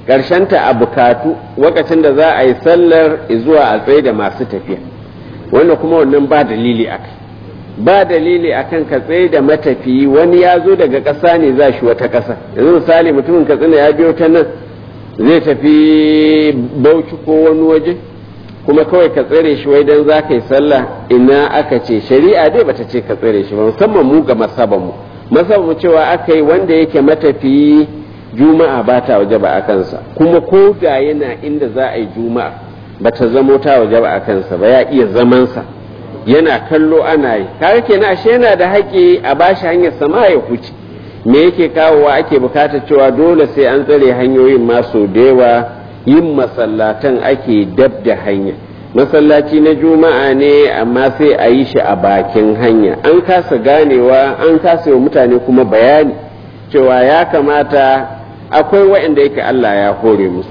ta a bukatu lokacin da za a yi sallar zuwa a tsaye da masu tafiya wanda kuma wannan ba dalili a kai ba dalili akan ka tsaye da matafiyi wani ya zo daga ƙasa ne za shi wata ƙasa yanzu misali mutumin katsina ya biyo ta nan zai tafi bauchi ko wani waje kuma kawai ka tsare shi wai dan za ka yi sallah ina aka ce shari'a dai bata ce ka tsare shi ba musamman mu ga masaban mu masaban mu cewa aka yi wanda yake matafiyi juma'a ba ta waje ba a kansa kuma ko da yana inda za a yi juma'a bata zamo ta waje ba a kansa ba ya iya zamansa yana kallo ana yi kaga kenan ashe yana da haƙƙi a bashi hanyar sama ya huce me yake kawowa ake bukatar cewa dole sai an tsare hanyoyin masu da yawa yin masallatan ake dab da hanya masallaci na juma'a ne amma sai a yi shi a bakin hanya an kasa ganewa an kasa wa mutane kuma bayani cewa ya kamata akwai waɗanda yake Allah ya hore musu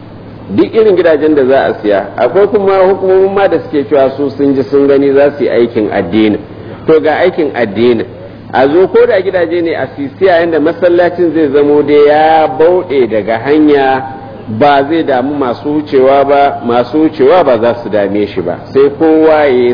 duk irin gidajen da za a siya akwai kuma hukumomin ma da suke cewa su sun ji sun gani za su yi aikin addini to ga aikin addini a zo ko da gidaje ne a sisiya yadda masallacin zai zamo da ya bauɗe daga hanya ba zai damu masu wucewa ba masu wucewa ba za su dame shi ba sai kowa ya yi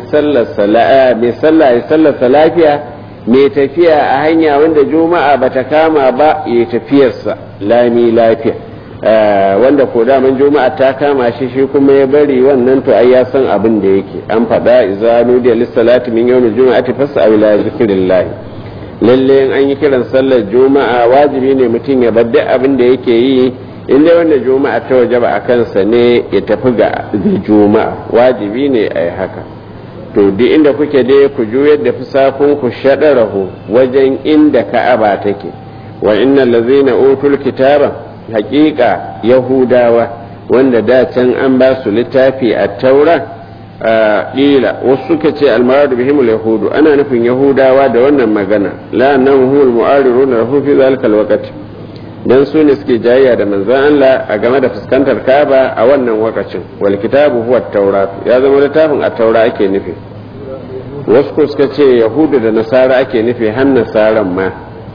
sallarsa lafiya mai tafiya a hanya wanda juma'a ba ta kama ba ya tafiyarsa lami lafiya wanda ko daman juma'a ta kama shi shi kuma ya bari wannan to ai ya san abin da yake an faɗa idza nudiya lis-salati min yawmil juma'ati fas'au ila zikrillah lalle in an yi kiran sallar juma'a wajibi ne mutum ya bar duk abin da yake yi in dai wanda juma'a ta wajaba a kansa ne ya tafi ga juma'a wajibi ne a yi haka to duk inda kuke dai ku juyar da fusakun ku shaɗarahu wajen inda ka'aba take wa innal ladzina utul kitaba haƙiƙa yahudawa wanda da can an ba su littafi a taura ƙila wasu suka ce almaradu bihim yahudu ana nufin yahudawa da wannan magana la nan humul mu'arirun lahu fi zalika alwaqt dan su ne suke jayya da manzon Allah a game da fuskantar Kaaba a wannan wakacin wal kitabu huwa at-taurat ya zama littafin at-taura ake nufi wasu ko suka ce yahudu da nasara ake nufi har nasaran ma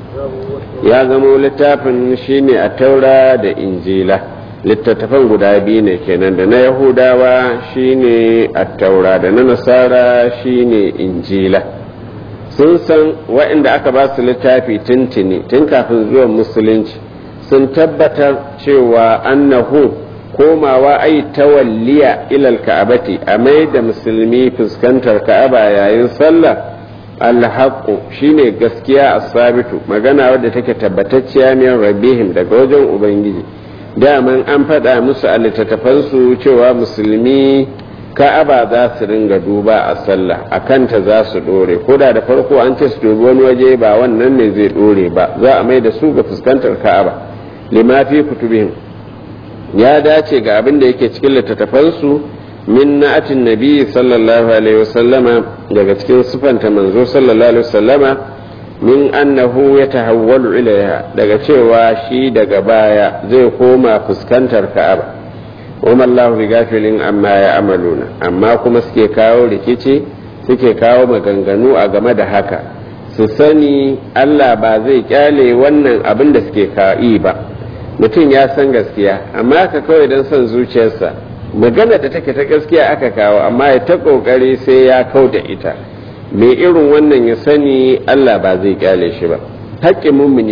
ya zama littafin shine at-taura da injila littattafan guda biyu ne kenan da na yahudawa shine attaura da na nasara shine injila sun san waɗanda aka ba su littafi tuntuni tun kafin zuwan musulunci sun tabbatar cewa annahu komawa ai tawalliya ilal ka'abati a mai da musulmi fuskantar ka'aba yayin sallah alhaqqu shine gaskiya as-sabitu magana wadda take tabbatacciya min rabbihim daga wajen ubangiji daman an faɗa musu a littattafansu cewa musulmi ka'aba za su ringa duba a sallah a kanta za su ɗore ko da da farko an ce su dubi wani waje ba wannan ne zai ɗore ba za a mai da su ga fuskantar ka'aba limafi kutubihim ya dace ga abin da yake cikin littattafansu min na'atin nabi sallallahu alaihi wasallama daga cikin sifanta manzo sallallahu alaihi wasallama min annahu ya tahawwalu ilaiha daga cewa shi daga baya zai koma fuskantar ka'aba wa Allahu bi gafilin amma ya amaluna amma kuma suke kawo rikici suke kawo maganganu a game da haka su sani Allah ba zai kyale wannan abin da suke yi ba mutum ya san gaskiya amma ka kawai don son zuciyarsa magana da take ta gaskiya aka kawo amma ya ta kokari sai ya kau da ita mai irin wannan ya sani Allah ba zai kyale shi ba haƙƙin mummuni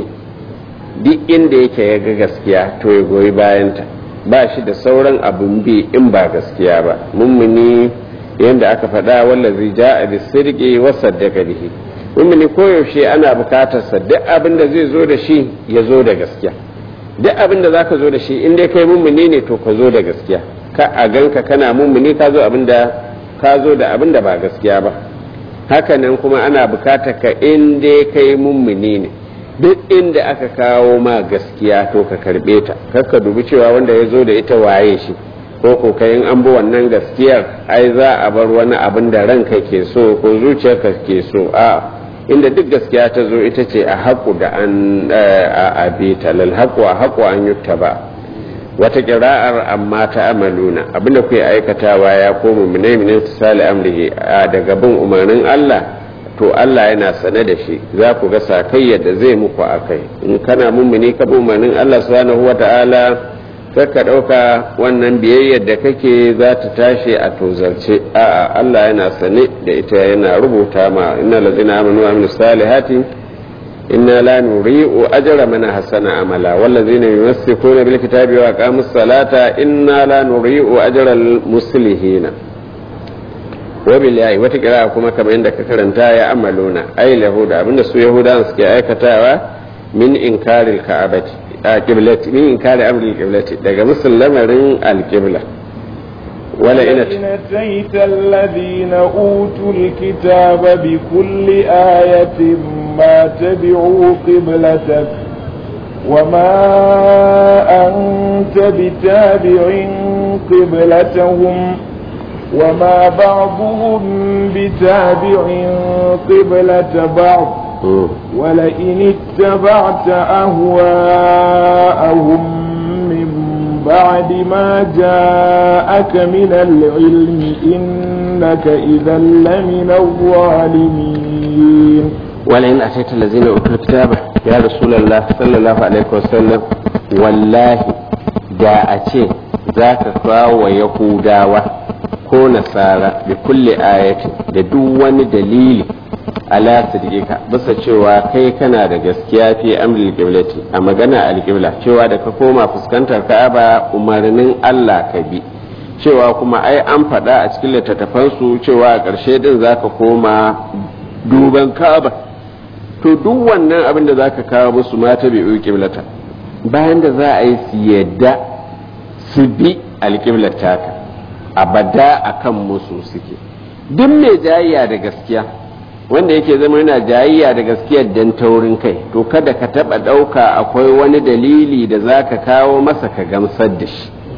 duk inda yake ya ga gaskiya to ya goyi bayanta ba shi da sauran abun bi in ba gaskiya ba mummuni yadda aka faɗa wallazi ja'a bi sirqi wa saddaqa bihi mummuni koyaushe ana bukatar sa duk abin da zai zo da shi ya zo da gaskiya duk abin da zaka zo da shi in dai kai mummuni ne to ka zo da gaskiya ka a ganka kana mummuni ka zo abin da ka zo da abin da ba gaskiya ba hakanan kuma ana bukatar ka in dai kai mummuni ne duk inda aka kawo ma gaskiya to ka karbe ta kakka dubi cewa wanda ya zo da ita waye shi ko ko kayan an bi wannan gaskiyar ai za a bar wani abin da ranka ke so ko zuciyarka ke so a inda duk gaskiya ta zo ita ce a haƙu da an a abita lal haƙu a haƙu an yutta ba wata kira'ar amma ta amaluna abinda kuke aikatawa ya koma minai minin sali amrihi daga bin umarnin Allah to Allah yana sane da shi za ku ga sakayya da zai muku a kai in kana mummuni ka bin umarnin Allah subhanahu wa ta'ala ka ɗauka wannan biyayyar da kake za ta tashi a tozarce a'a Allah yana sane da ita yana rubuta ma inna lazina amanu wa aminu salihati inna la nuri'u ajra man hasana amala wallazina yumsikuna bil kitabi wa aqamus salata inna la nuri'u ajra al muslihina wa bil yayi wata kira kuma kamar yadda ka karanta ya amaluna ay yahuda abinda su yahudawan suke aikatawa min inkaril ka'abati a qiblati min inkari amril qiblati daga musallamarin al qibla wala ina أتيت الذين أوتوا الكتاب بكل آية ما تبعوا قبلتك وما أنت بتابع قبلتهم وما بعضهم بتابع قبلة بعض ولئن اتبعت أهواءهم من بعد ما جاءك من العلم إنك إذا لمن الظالمين ولئن أتيت الذين أوتوا الكتاب يا رسول الله صلى الله عليه وسلم والله da a ce za ka kawo yahudawa ko nasara da kulle ayati da duk wani dalili ala sidika bisa cewa kai kana da gaskiya fi amril qiblati a magana alqibla cewa da ka koma fuskantar ka'aba umarnin Allah ka bi cewa kuma ai an faɗa a cikin littattafansu cewa a ƙarshe din zaka koma duban ka'aba to duk wannan abin da zaka kawo musu mata bai qiblata bayan da za a yi su yadda su bi alƙiblar ka abada akan musu suke duk mai jayayya da gaskiya wanda yake zama yana jayayya da gaskiyar dan taurin kai to kada ka taba ɗauka akwai wani dalili da za ka kawo masa ka gamsar da shi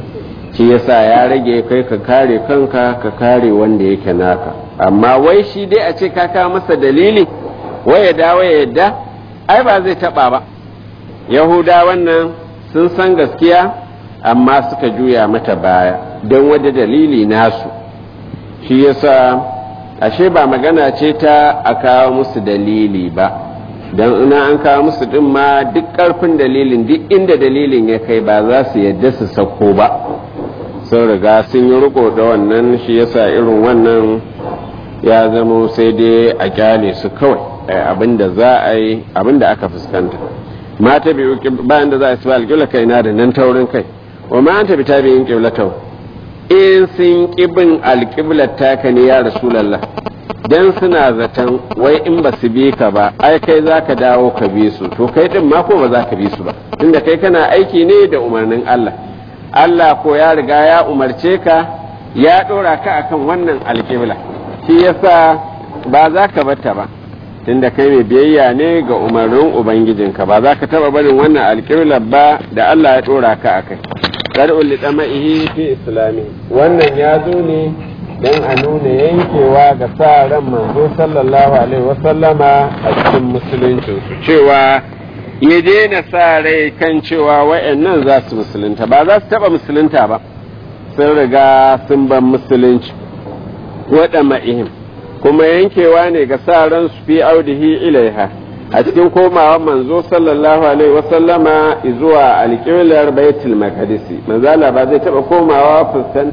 shi yasa ya rage kai ka kare kanka ka kare wanda yake naka amma wai shi dai a ce ka kawo masa dalili wai ya dawo ya yadda ai ba zai taba ba yahuda wannan sun san gaskiya amma suka juya mata baya don wada dalili nasu shi yasa ashe ba magana ce ta a kawo musu dalili ba don ina an kawo musu din ma duk karfin dalilin duk inda dalilin ya kai ba za su yadda su sako ba sun riga sun yi riko da wannan shi yasa irin wannan ya zamo sai dai a kyale su kawai abinda za a yi abinda aka fuskanta mata bi bayan da za a ci alƙibla kai na da nan taurin kai wa ma anta bi tabi'in qiblatau in sun kibin alƙiblar taka ne ya rasulullah dan suna zaton wai in ba su bi ka ba ai kai za ka dawo ka bi su to kai din ma ko ba za ka bi su ba tunda kai kana aiki ne da umarnin Allah Allah ko ya riga ya umarce ka ya ɗora ka akan wannan alƙibla shi yasa ba za ka bata ba tunda kai mai biyayya ne ga umarnin ubangijinka ba za ka taɓa barin wannan alƙibla ba da Allah ya ɗora ka a kai ƙar'ul liɗama'ihi fi islami wannan ya zo ne don a nuna yankewa ga sa ran manzo sallallahu alaihi wasallama a cikin musuluncinsu cewa ya daina sa rai kan cewa wa'annan za su musulunta ba za su taɓa musulunta ba sun riga sun ban musulunci waɗa ma'ihim kuma yankewa ne ga sa ran su fi audihi ilaiha a cikin komawa manzo sallallahu alaihi wasallama zuwa alƙiblar baitul maqdisi manzala ba zai taɓa komawa fuskanta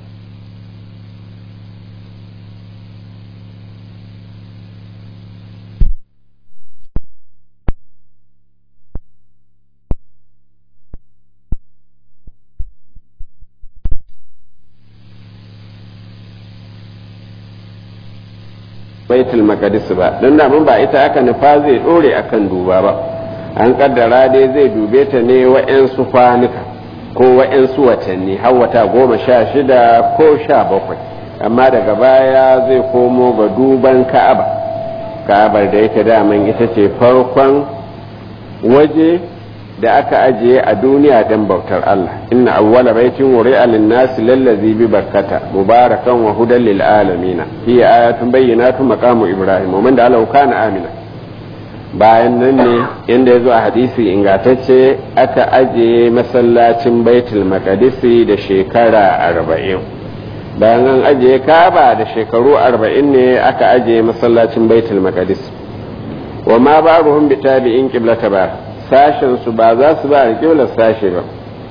baitul maqdis ba don da mun ba ita aka nufa zai dore akan duba ba an kaddara dai zai dube ta ne wa'yansu kwanuka ko wa'yansu watanni har wata goma sha shida ko sha bakwai amma daga baya zai komo ga duban ka'aba ka'abar da yake daman ita ce farkon waje da aka ajiye a duniya don bautar Allah inna awwala baitin wuri'a lin-nasi lallazi bi bakkata mubarakan wa hudan lil alamin hiya ayatun bayyinatun maqamu ibrahim wa man da Allah kana amina bayan nan ne inda yazo a hadisi ingantacce aka ajiye masallacin baitul maqdisi da shekara arba'in bayan an ajiye kaba da shekaru arba'in ne aka ajiye masallacin baitul maqdis wa ma ba'ruhum bi tabi'in qiblata ba sashen su ba za su ba alƙiblar sashe ba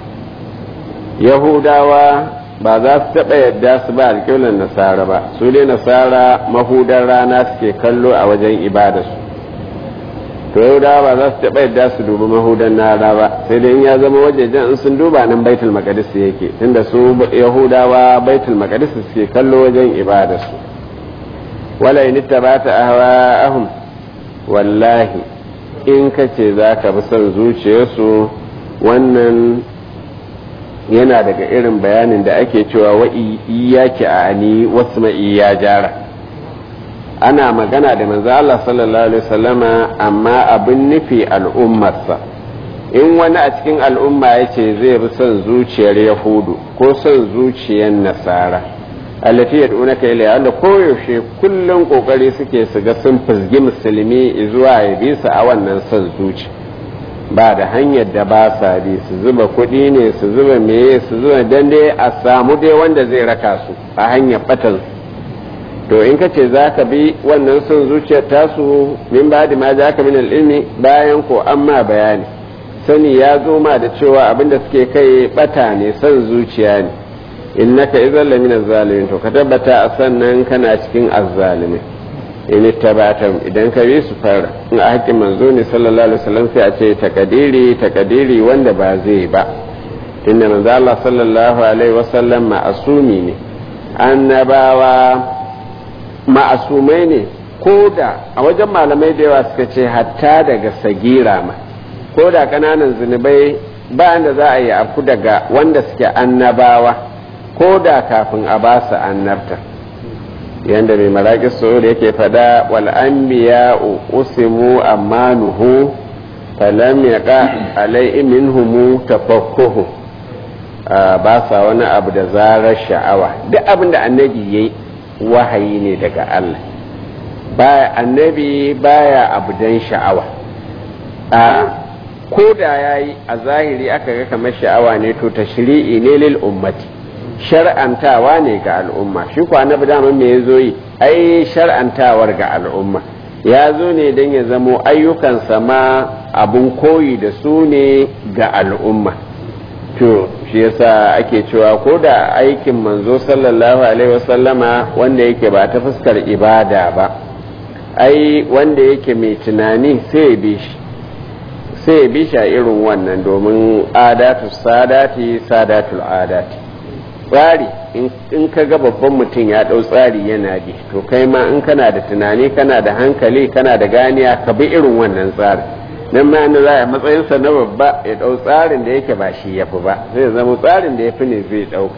yahudawa ba za su taɓa yadda su ba alƙiblar nasara ba su ne nasara mahudar rana suke kallo a wajen ibadarsu to yahudawa ba za su taɓa yadda su dubi mahudan rana ba sai dai in ya zama wajejen in sun duba nan baitul maqdis yake tunda su yahudawa baitul maqdis suke kallo wajen ibadarsu wala in tabata ahwa'ahum wallahi in ka ce za ka bi son zuciyarsu wannan yana daga irin bayanin da ake cewa wa iyaki a ani wasu ma'i ya jara ana magana da manzo Allah sallallahu alaihi wasallama amma abin nufi al'ummarsa in wani a cikin al'umma ya ce zai bi son zuciyar yahudu ko son zuciyar nasara allati yad'unaka ilayha wanda koyaushe kullum kokari suke su ga sun fizgi musulmi zuwa ya bi su a wannan son zuci ba da hanyar da ba sa bi su zuba kuɗi ne su zuba meye su zuba dan dai a samu dai wanda zai raka su a hanyar batan to in ka ce za ka bi wannan son zuciyar tasu min ba da ma za ka min ilmi bayan ko an ma bayani sani ya zo ma da cewa abinda suke kai bata ne son zuciya ne innaka idan lamina zalimin to ka tabbata a sannan kana cikin azzalimi in tabata idan ka bi su fara in a hakkin manzo ne sallallahu alaihi wasallam sai a ce takadiri takadiri wanda ba zai ba inda manzo Allah sallallahu alaihi wasallam ma'asumi ne annabawa ma'asumai ne ko da a wajen malamai da yawa suka ce hatta daga sagira ma ko da kananan zunubai ba da za a yi afku daga wanda suke annabawa ko da kafin a ba su annabta yadda mai maraƙi da yake fada wal anbiya usimu amanuhu falam yaqa alai minhum tafakkuhu ba sa wani abu da zarar sha'awa duk abin da annabi ya yi wahayi ne daga Allah baya annabi baya abu don sha'awa a ko da ya yi a zahiri aka ga kamar sha'awa ne to ta shiri'i ne lil ummati shar'antawa ne ga al'umma shi ko annabi dama me ya zo yi ai shar'antawar ga al'umma ya zo ne don ya zamo ayyukansa ma abun koyi da su ne ga al'umma to shi yasa ake cewa ko da aikin manzo sallallahu alaihi wasallama wanda yake ba ta fuskar ibada ba ai wanda yake mai tunani sai ya bi shi sai ya bi shi a irin wannan domin adatu sadati sadatul adati tsari in ka ga babban mutum ya ɗau tsari yana bi to kai ma in kana da tunani kana da hankali kana da ganiya ka bi irin wannan tsari nan ma za a matsayinsa na babba ya ɗau tsarin da yake ba shi ya fi ba zai zama tsarin da ya fi ne zai ɗauka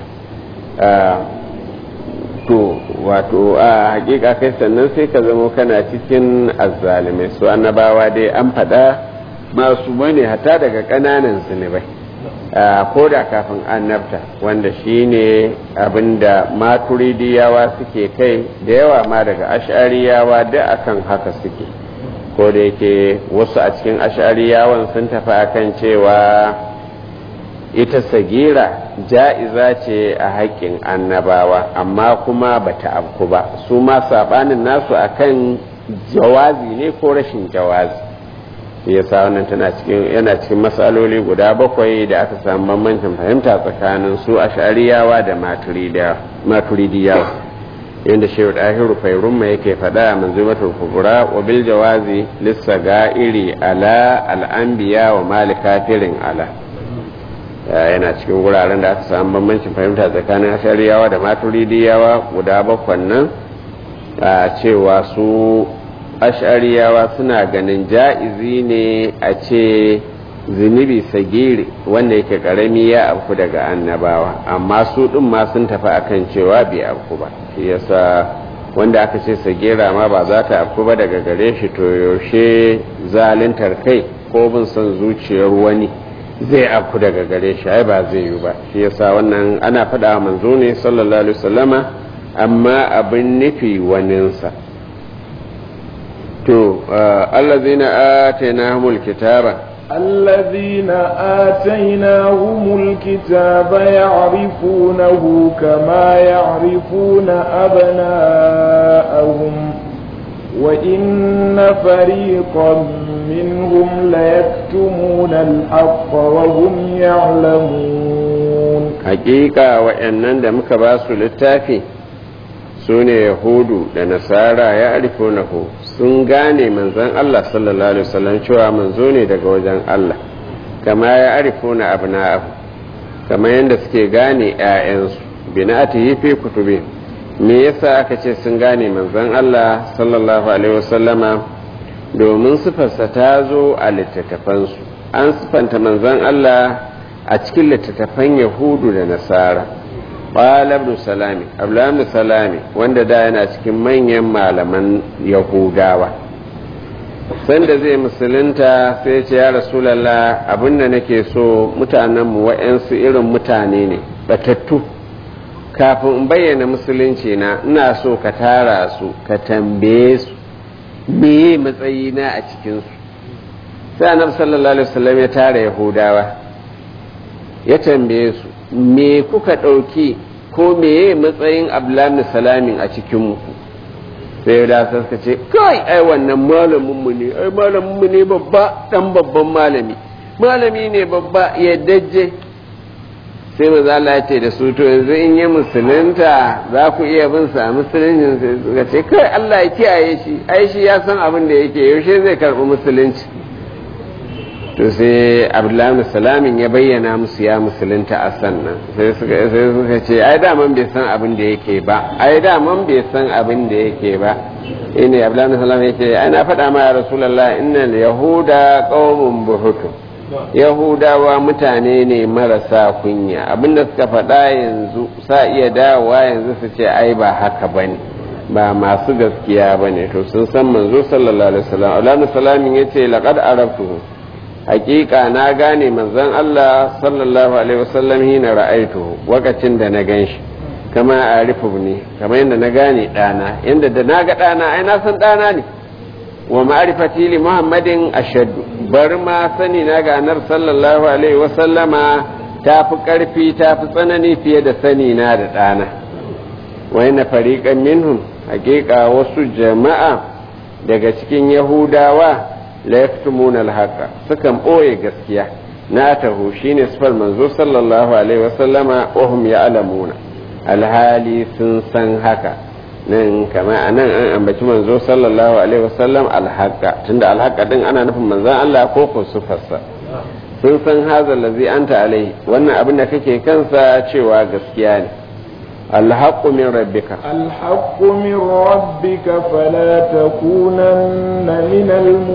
to wato a hakika kai sannan sai ka zama kana cikin azzalimai su annabawa dai an faɗa masu bane hata daga ƙananan zunubai ko da kafin annabta wanda shi ne abinda maturidiyawa suke kai da yawa ma daga ash'ariyawa da akan haka suke ko da yake wasu a cikin ash'ariyawan sun tafi akan cewa ita sagira ja'iza ce a haƙƙin annabawa amma kuma bata afku ba su ma saɓanin nasu akan jawazi ne ko rashin jawazi yasa wannan tana cikin yana cikin matsaloli guda bakwai da aka samu bambancin fahimta tsakanin su ash'ariyawa da maturidiyawa yadda shehu dahiru fairumma yake faɗa a manzumatul kubura wa bil jawazi lissaga'iri ala al'anbiya wa mali kafirin ala yana cikin wuraren da aka samu bambancin fahimta tsakanin ash'ariyawa da maturidiyawa guda bakwan nan a cewa su ash'ariyawa suna ganin ja'izi ne a ce zunubi sagiri wanda yake karami ya afku daga annabawa amma su ɗin ma sun tafi akan cewa bai afku ba shi yasa wanda aka ce sagira ma ba za ta afku ba daga gare shi to yaushe zaluntar kai ko bin son zuciyar wani zai afku daga gare shi ai ba zai yi ba shi yasa wannan ana faɗa manzo ne sallallahu alaihi wasallama amma abin nufi waninsa to allazina atainahumul kitaba الذين آتيناهم الكتاب يعرفونه كما يعرفون أبناءهم وإن فريقا منهم ليكتمون الحق وهم يعلمون حقيقة وإنن دمك باسو للتافي su ne yahudu da nasara ya arifunahu sun gane manzon Allah sallallahu alaihi wasallam cewa manzo ne daga wajen Allah kama ya arifuna abna'ahu kama yadda suke gane ƴaƴansu bina'atihi fi kutubi me yasa aka ce sun gane manzon Allah sallallahu alaihi wasallama domin sifarsa ta zo a littattafansu an sifanta manzon Allah a cikin littattafan yahudu da nasara qala ibn salami abdullah ibn salami wanda da yana cikin manyan malaman yahudawa sanda zai musulunta sai ce ya rasulallah abinda nake so mutanenmu wa'yansu irin mutane ne batattu kafin in bayyana musulunci na ina so ka tara su ka tambaye su meye matsayina a cikinsu sai annabi sallallahu alaihi wasallam ya tara yahudawa ya tambaye su me kuka ɗauki ko meye matsayin abdullahi salamin a cikinmu sai da suka ce kai ai wannan malaminmu ne ai malaminmu ne babba dan babban malami malami ne babba ya dajje sai maza Allah ya ce da su to yanzu in yi musulunta za ku iya bin sa musuluncin sai suka ce kai Allah ya kiyaye shi ai shi ya san abin da yake yaushe zai karɓi musulunci to sai abdullahi salamin ya bayyana musu ya musulunta a sannan sai suka ce ai daman bai san abin da yake ba ai daman bai san abin da yake ba ine abdullahi salamin yake ai na faɗa ma ya rasulullah innal yahuda qaumun buhutu yahudawa mutane ne marasa kunya abinda suka faɗa yanzu sa iya dawowa yanzu su ce ai ba haka bane ba masu gaskiya bane to sun san manzo sallallahu alaihi wasallam abdullahi salamin yace laqad arabtuhu hakika na gane manzon Allah sallallahu alaihi wasallam hina ra'aituhu wakacin da na gan shi kama a ne kamar yadda na gane ɗana yadda da na ga ɗana ai na san ɗana ne wa ma'rifati li muhammadin ashaddu bar ma sani na ga anar sallallahu alaihi wasallama ta fi ƙarfi ta fi tsanani fiye da sani na da ɗana wa yana fariƙan minhum hakika wasu jama'a daga cikin yahudawa la yaktumuna alhaqa sukan ɓoye gaskiya na tahu shine sifar manzo sallallahu alaihi wasallama wa hum ya'lamuna alhali sun san haka nan kama a nan an ambaci manzo sallallahu alaihi wasallam alhaqa tunda alhaqa din ana nufin manzon Allah ko ko sifarsa sun san haza lazi anta alaihi wannan abin da kake kansa cewa gaskiya ne alhaqqu min rabbika الحق من ربك فلا تكونن من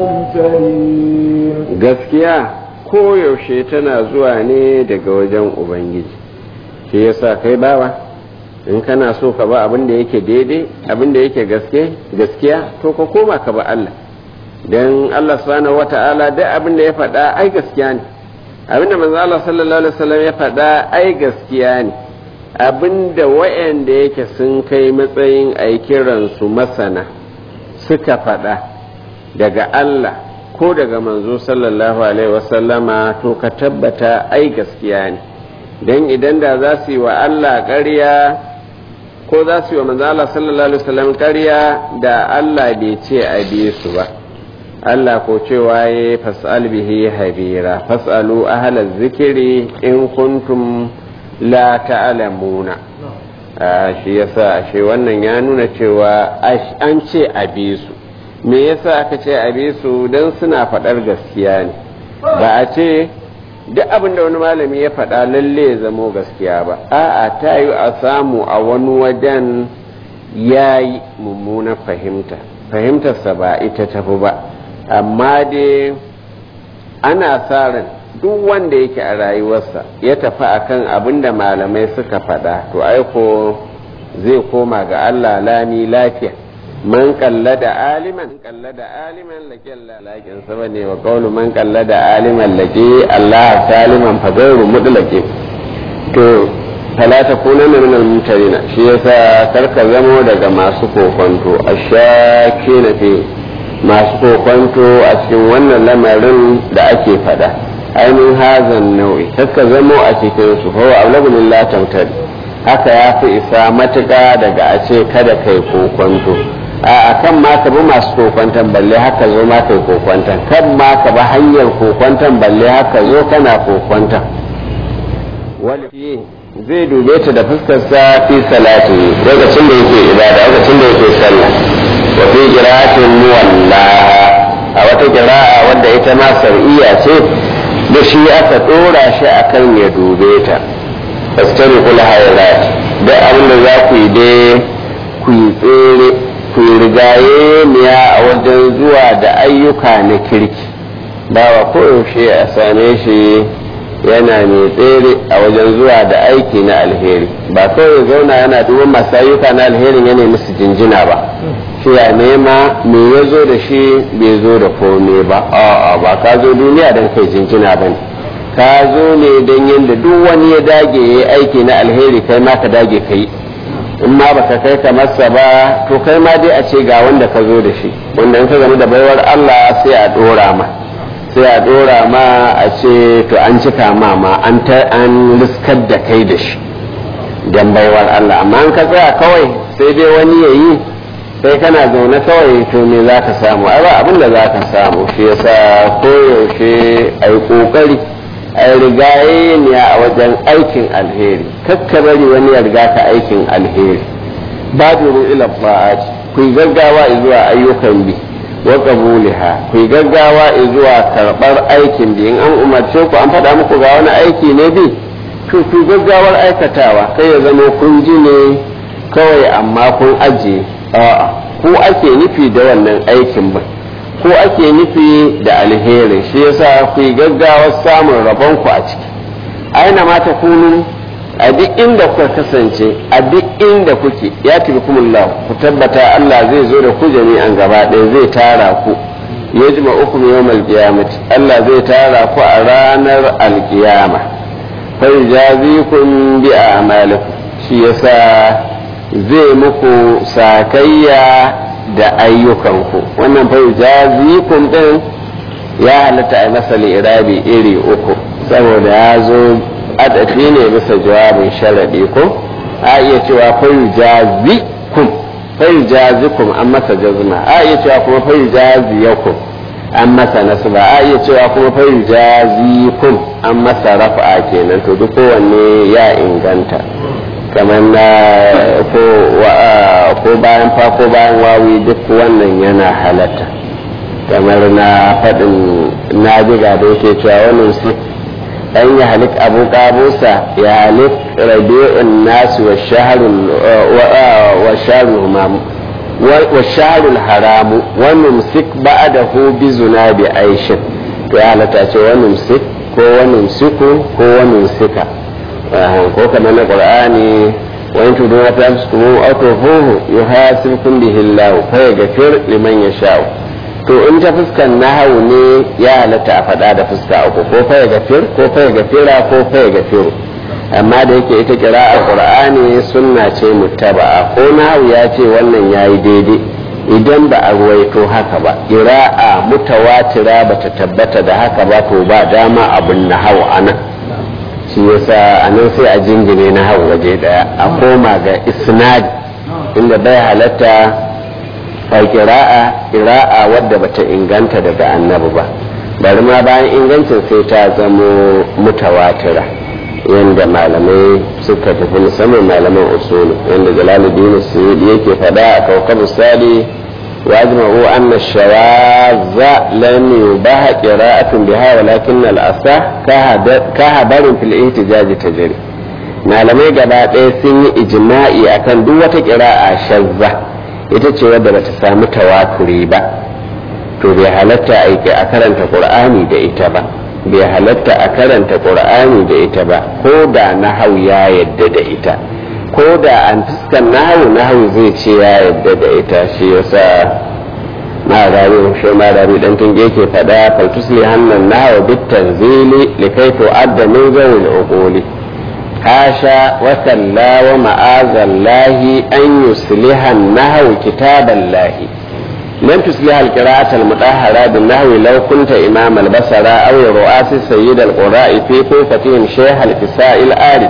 الممترين gaskiya koyaushe tana zuwa ne daga wajen ubangiji shi yasa kai bawa in kana so ka ba abin da yake daidai abin da yake gaske gaskiya to ka koma ka ba Allah dan Allah subhanahu wata'ala duk abin da ya faɗa ai gaskiya ne abin da manzo Allah sallallahu alaihi wasallam ya faɗa ai gaskiya ne abin da wayanda yake sun kai matsayin ai kiransu masana suka faɗa daga Allah ko daga manzo sallallahu alaihi wasallama to ka tabbata ai gaskiya ne dan idan da za su yi wa Allah ƙarya ko za su yi wa manzo Allah sallallahu alaihi wasallam ƙarya da Allah bai ce a bi su ba Allah ko cewa ya fas'al bihi habira fas'alu ahlaz zikiri in kuntum la ta'lamuna shi yasa shi wannan ya nuna cewa an ce a bi su me yasa aka ce a bi su dan suna faɗar gaskiya ne ba a ce duk abin da wani malami ya faɗa lalle ya zamo gaskiya ba a'a ta yi a samu a wani wajen ya yi mummunan fahimta fahimtarsa ba ita tafi ba amma dai ana sa ran duk wanda yake a rayuwarsa ya tafi akan abin da malamai suka faɗa to aiko zai koma ga Allah lami lafiya man kallada aliman kallada aliman laki Allah lakin saba ne wa qawlu man kallada aliman laki Allah saliman fa gairu mudlaki to fala takunanna min al-mumtarina shi yasa karka zamo daga masu kokonto ashakina fi masu kokonto a cikin wannan lamarin da ake fada ainihin hazan nau'i kakka zamo a cikin su fa ablagul la tamtari haka ya fi isa matuƙa daga a ce kada kai kokonto a kan ma ka bi masu kokwantan balle haka zo ma kai kokwantan kan ma ka bi hanyar kokwantan balle haka zo kana kokwantan wani zai dube ta da fuskarsa fi salati lokacin da yake ibada lokacin da yake sallah wa fi qira'atin muwalla a wata qira'a wadda ita ma sar'iyya ce da shi aka dora shi akan ya dube ta fastabiqul hayrat da abin da za ku yi dai ku yi tsere ku rigaye niya a wajen zuwa da ayyuka na kirki bawa koyaushe a same shi yana mai tsere a wajen zuwa da aiki na alheri ba kawai zauna yana duban masu ayyuka na alherin yana musu jinjina ba shi ya nema me ya zo da shi bai zo da kome ba a'a ba ka zo duniya don kai jinjina ba ne ka zo ne don yadda duk wani ya dage ya yi aiki na alheri kai ma ka dage ka yi in ma baka kai ka masa ba to kai ma dai a ce ga wanda ka zo da shi wanda in ka zama da baiwar Allah sai a dora ma sai a dora ma a ce to an cika ma ma an ta an riskar da kai da shi dan baiwar Allah amma an ka tsaya kawai sai dai wani ya yi sai kana zaune kawai to me za ka samu ai ba abin da za ka samu shi yasa koyaushe a yi kokari a rigaye ne a wajen aikin alheri kakka bari wani ya riga ka aikin alheri badiru ila ba'ati ku yi gaggawa zuwa ayyukan bi wa qabuliha ku yi gaggawa zuwa karbar aikin bi in an umarce ku an faɗa muku ga wani aiki ne bi to ku gaggawar aikatawa kai ya zama kun ji ne kawai amma kun ajiye a'a ku ake nufi da wannan aikin ba ko ake nufi da alheri shi yasa ku yi gaggawar samun rabonku a ciki aina ma ta kunu a duk inda kuka kasance a duk inda kuke ya tafi kumullah ku tabbata Allah zai zo da ku jami'an gaba ɗaya zai tara ku yajma'ukum yawmal qiyamati Allah zai tara ku a ranar alkiyama fa yajazikum bi a'malikum shi yasa zai muku sakayya da ayyukanku wannan fa yajazikum din ya halatta a masa irabi iri uku saboda ya zo adafi ne bisa jawabin sharadi ko a iya cewa fa yajazikum fa yajazikum an masa jazma a iya cewa kuma fa yajaziyakum an masa nasba a iya cewa kuma fa yajazikum an masa rafa'a kenan to duk kowanne ya inganta kamar na ko bayan fa ko bayan wawi duk wannan yana halatta kamar na faɗin na biga da yake cewa wannan su ɗan ya halik abu ƙabusa ya halik rabi'un nasu wa shaharul haramu wani musik ba da hu bi zuna bi aishin to ya halatta ce wani musik ko wani musiku ko wani musika ko kamar na qur'ani wa in tuduna ta amsukum aw tufuhu yuhasibkum bihi Allah fa yaghfir liman yasha'u to in ta fuskan nahawu ne ya halatta a faɗa da fuska uku ko fa yaghfir ko fa yaghfira ko fa yaghfiru amma da yake ita qira'a qur'ani sunna ce muttaba'a ko nahawu ya ce wannan yayi daidai idan ba a ruwaito haka ba qira'a mutawatira bata tabbata da haka ba to ba dama abun nahawu anan shi yasa a nan sai a jingine na hau waje daya a koma ga isnad inda bai halatta a kira'a kira'a wadda bata inganta daga annabi ba bari ma bayan ingancin sai ta zamo mutawatira yadda malamai suka tafi musamman malaman usulu yadda jalaluddin suyudi yake fada a kaukab sali واجمعوا أن الشواذ لم يباح قراءة بها ولكن الأصح كهبر في الاحتجاج تجري malamai gaba ɗaya sun yi ijma'i akan duk wata ƙira'a shazza ita ce wadda bata samu tawaturi ba to bai halatta a karanta ƙur'ani da ita ba bai halatta a karanta ƙur'ani da ita ba ko da nahau ya yadda da ita ko da an fuskan nahawu nahawu zai ce ya yadda da ita shi yasa ma rabi shi ma rabi dan tunge ke fada fal tusli hannan nahawu bit tanzili likai to adda min zawil uquli hasha wa salla wa ma'azallahi an yusliha an-nahwu kitaballahi لم تصلح القراءة المطهرة بالنحو لو كنت إمام البصرة أو رؤاس سيد القراء في كوفتهم شيخ الكساء الآرف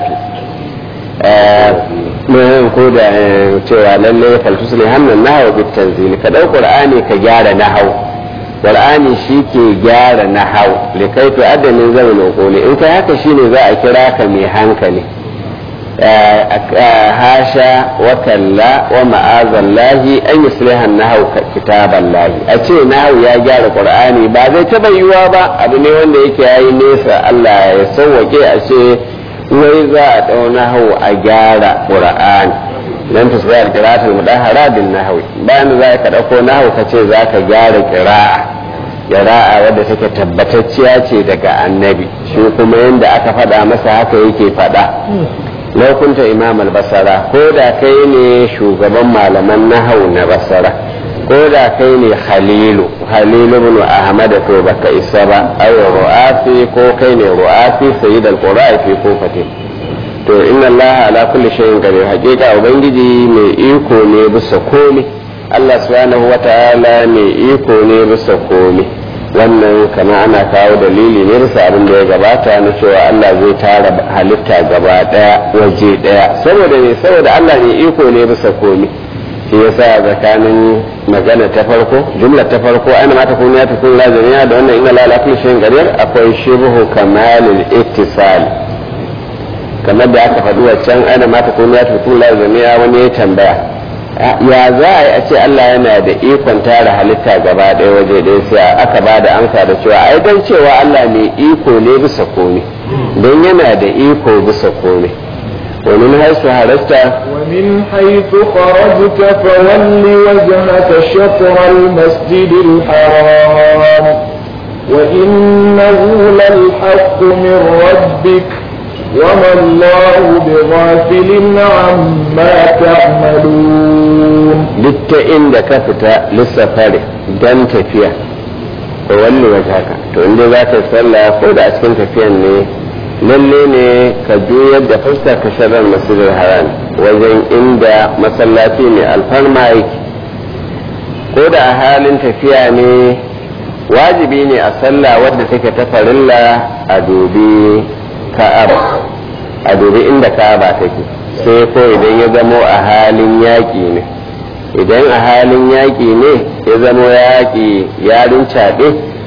mun ko da cewa lalle faltus ne hannun nahawa bit tanzili ka dau qur'ani ka gyara nahau qur'ani shi ke gyara nahau likai to adamin zaman qoli in kai haka shine za a kira ka mai hankali hasha wa kalla wa ma'azallahi an yusliha nahau kitaballahi a ce nahau ya gyara qur'ani ba zai taba yiwa ba abu ne wanda yake yayi nesa Allah ya sauwake a ce wai za a ɗau nahawu a gyara ƙura'ani don ta tsaya ƙira'atul mudahara bin nahawi bayan za ka ɗauko nahawu ka ce za ka gyara ƙira'a ƙira'a wadda take tabbatacciya ce daga annabi shi kuma yadda aka faɗa masa haka yake faɗa laukunta imam al-basara ko da kai ne shugaban malaman nahawu na basara ko da kai ne khalilu khalilu ibn ahmad to baka isa ba ay ru'afi ko kai ne ru'afi sayyid al-qura'i fi kufatin to inna allah ala kulli shay'in qadir hakika ubangiji mai iko ne bisa komai allah subhanahu wata'ala mai iko ne bisa komai wannan kama ana kawo dalili ne bisa abin da ya gabata na cewa Allah zai tara halitta gaba daya waje daya saboda ne saboda Allah ne iko ne bisa komai shi yasa tsakanin magana ta farko jumla ta farko ana mata kun ya tukun lazimiya da wannan ina la kulli shay'in qadir akwai shibhu kamalul ittisal kamar da aka faɗi waccan ana mata kun ya tukun lazimiya wani ya tambaya ya za a yi a ce Allah yana da ikon tara halitta gaba ɗaya waje ɗaya sai aka ba da amsa da cewa ai don cewa Allah mai iko ne bisa komai don yana da iko bisa komai ومن حيث خرجت ومن حيث خرجت فول وجهك شطر المسجد الحرام وإنه للحق من ربك وما الله بغافل عما تعملون duk ta inda ka fita lissafari don tafiya to wanne waje haka to inda za ka yi sallah ko da a cikin tafiyan ne lalle ne ka juyar da fuskar ka sharar masjidil haram wajen inda masallaci mai alfarma yake ko da a halin tafiya ne wajibi ne a sallah wadda take ta farilla a dubi ka'aba a dubi inda ka'aba take sai ko idan ya zamo a halin yaƙi ne idan a halin yaƙi ne ya zamo yaƙi yarin caɓe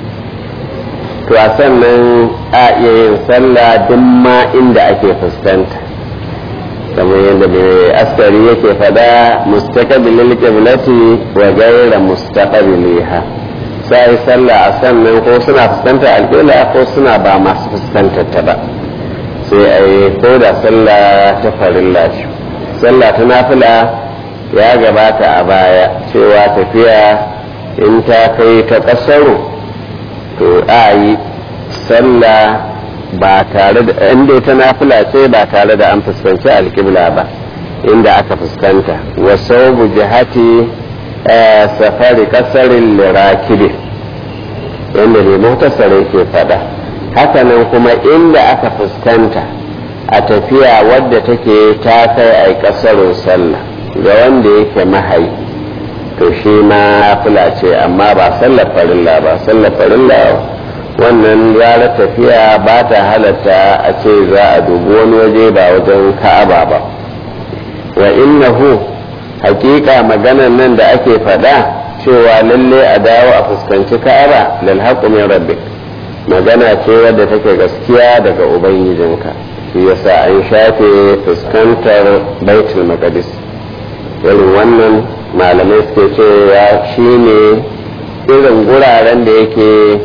to a sannan a iya yin sallah duk ma inda ake fuskanta kamar yadda mai askari yake fada mustaqabilil qiblati wa ghayra mustaqabiliha sai sallah a sannan ko suna fuskantar alƙibla ko suna ba masu fuskantar ta ba sai a yi ko da sallah ta farilla ce sallah ta nafila ya gabata a baya cewa tafiya in ta kai ta ƙasaru to a yi sallah ba tare da inda ta nafila ce ba tare da an fuskanci alƙibla ba inda aka fuskanta wasu jihati safari kasarin lirakibi yadda ne mutasare ke fada hakanan kuma inda aka fuskanta a tafiya wadda take ta kai a kasarin sallah ga wanda yake mahayi to shi ma fula ce amma ba sallar farilla ba sallar farilla wannan ranar tafiya ba ta halatta a ce za a dubi wani waje ba wajen ka'aba ba wa innahu hakika maganan nan da ake faɗa cewa lalle a dawo a fuskanci ka'aba lal haqqu min rabbik magana ce wadda take gaskiya daga ubangijinka shi yasa an shafe fuskantar baitul maqdis irin wannan malamai suke cewa shine irin guraren da yake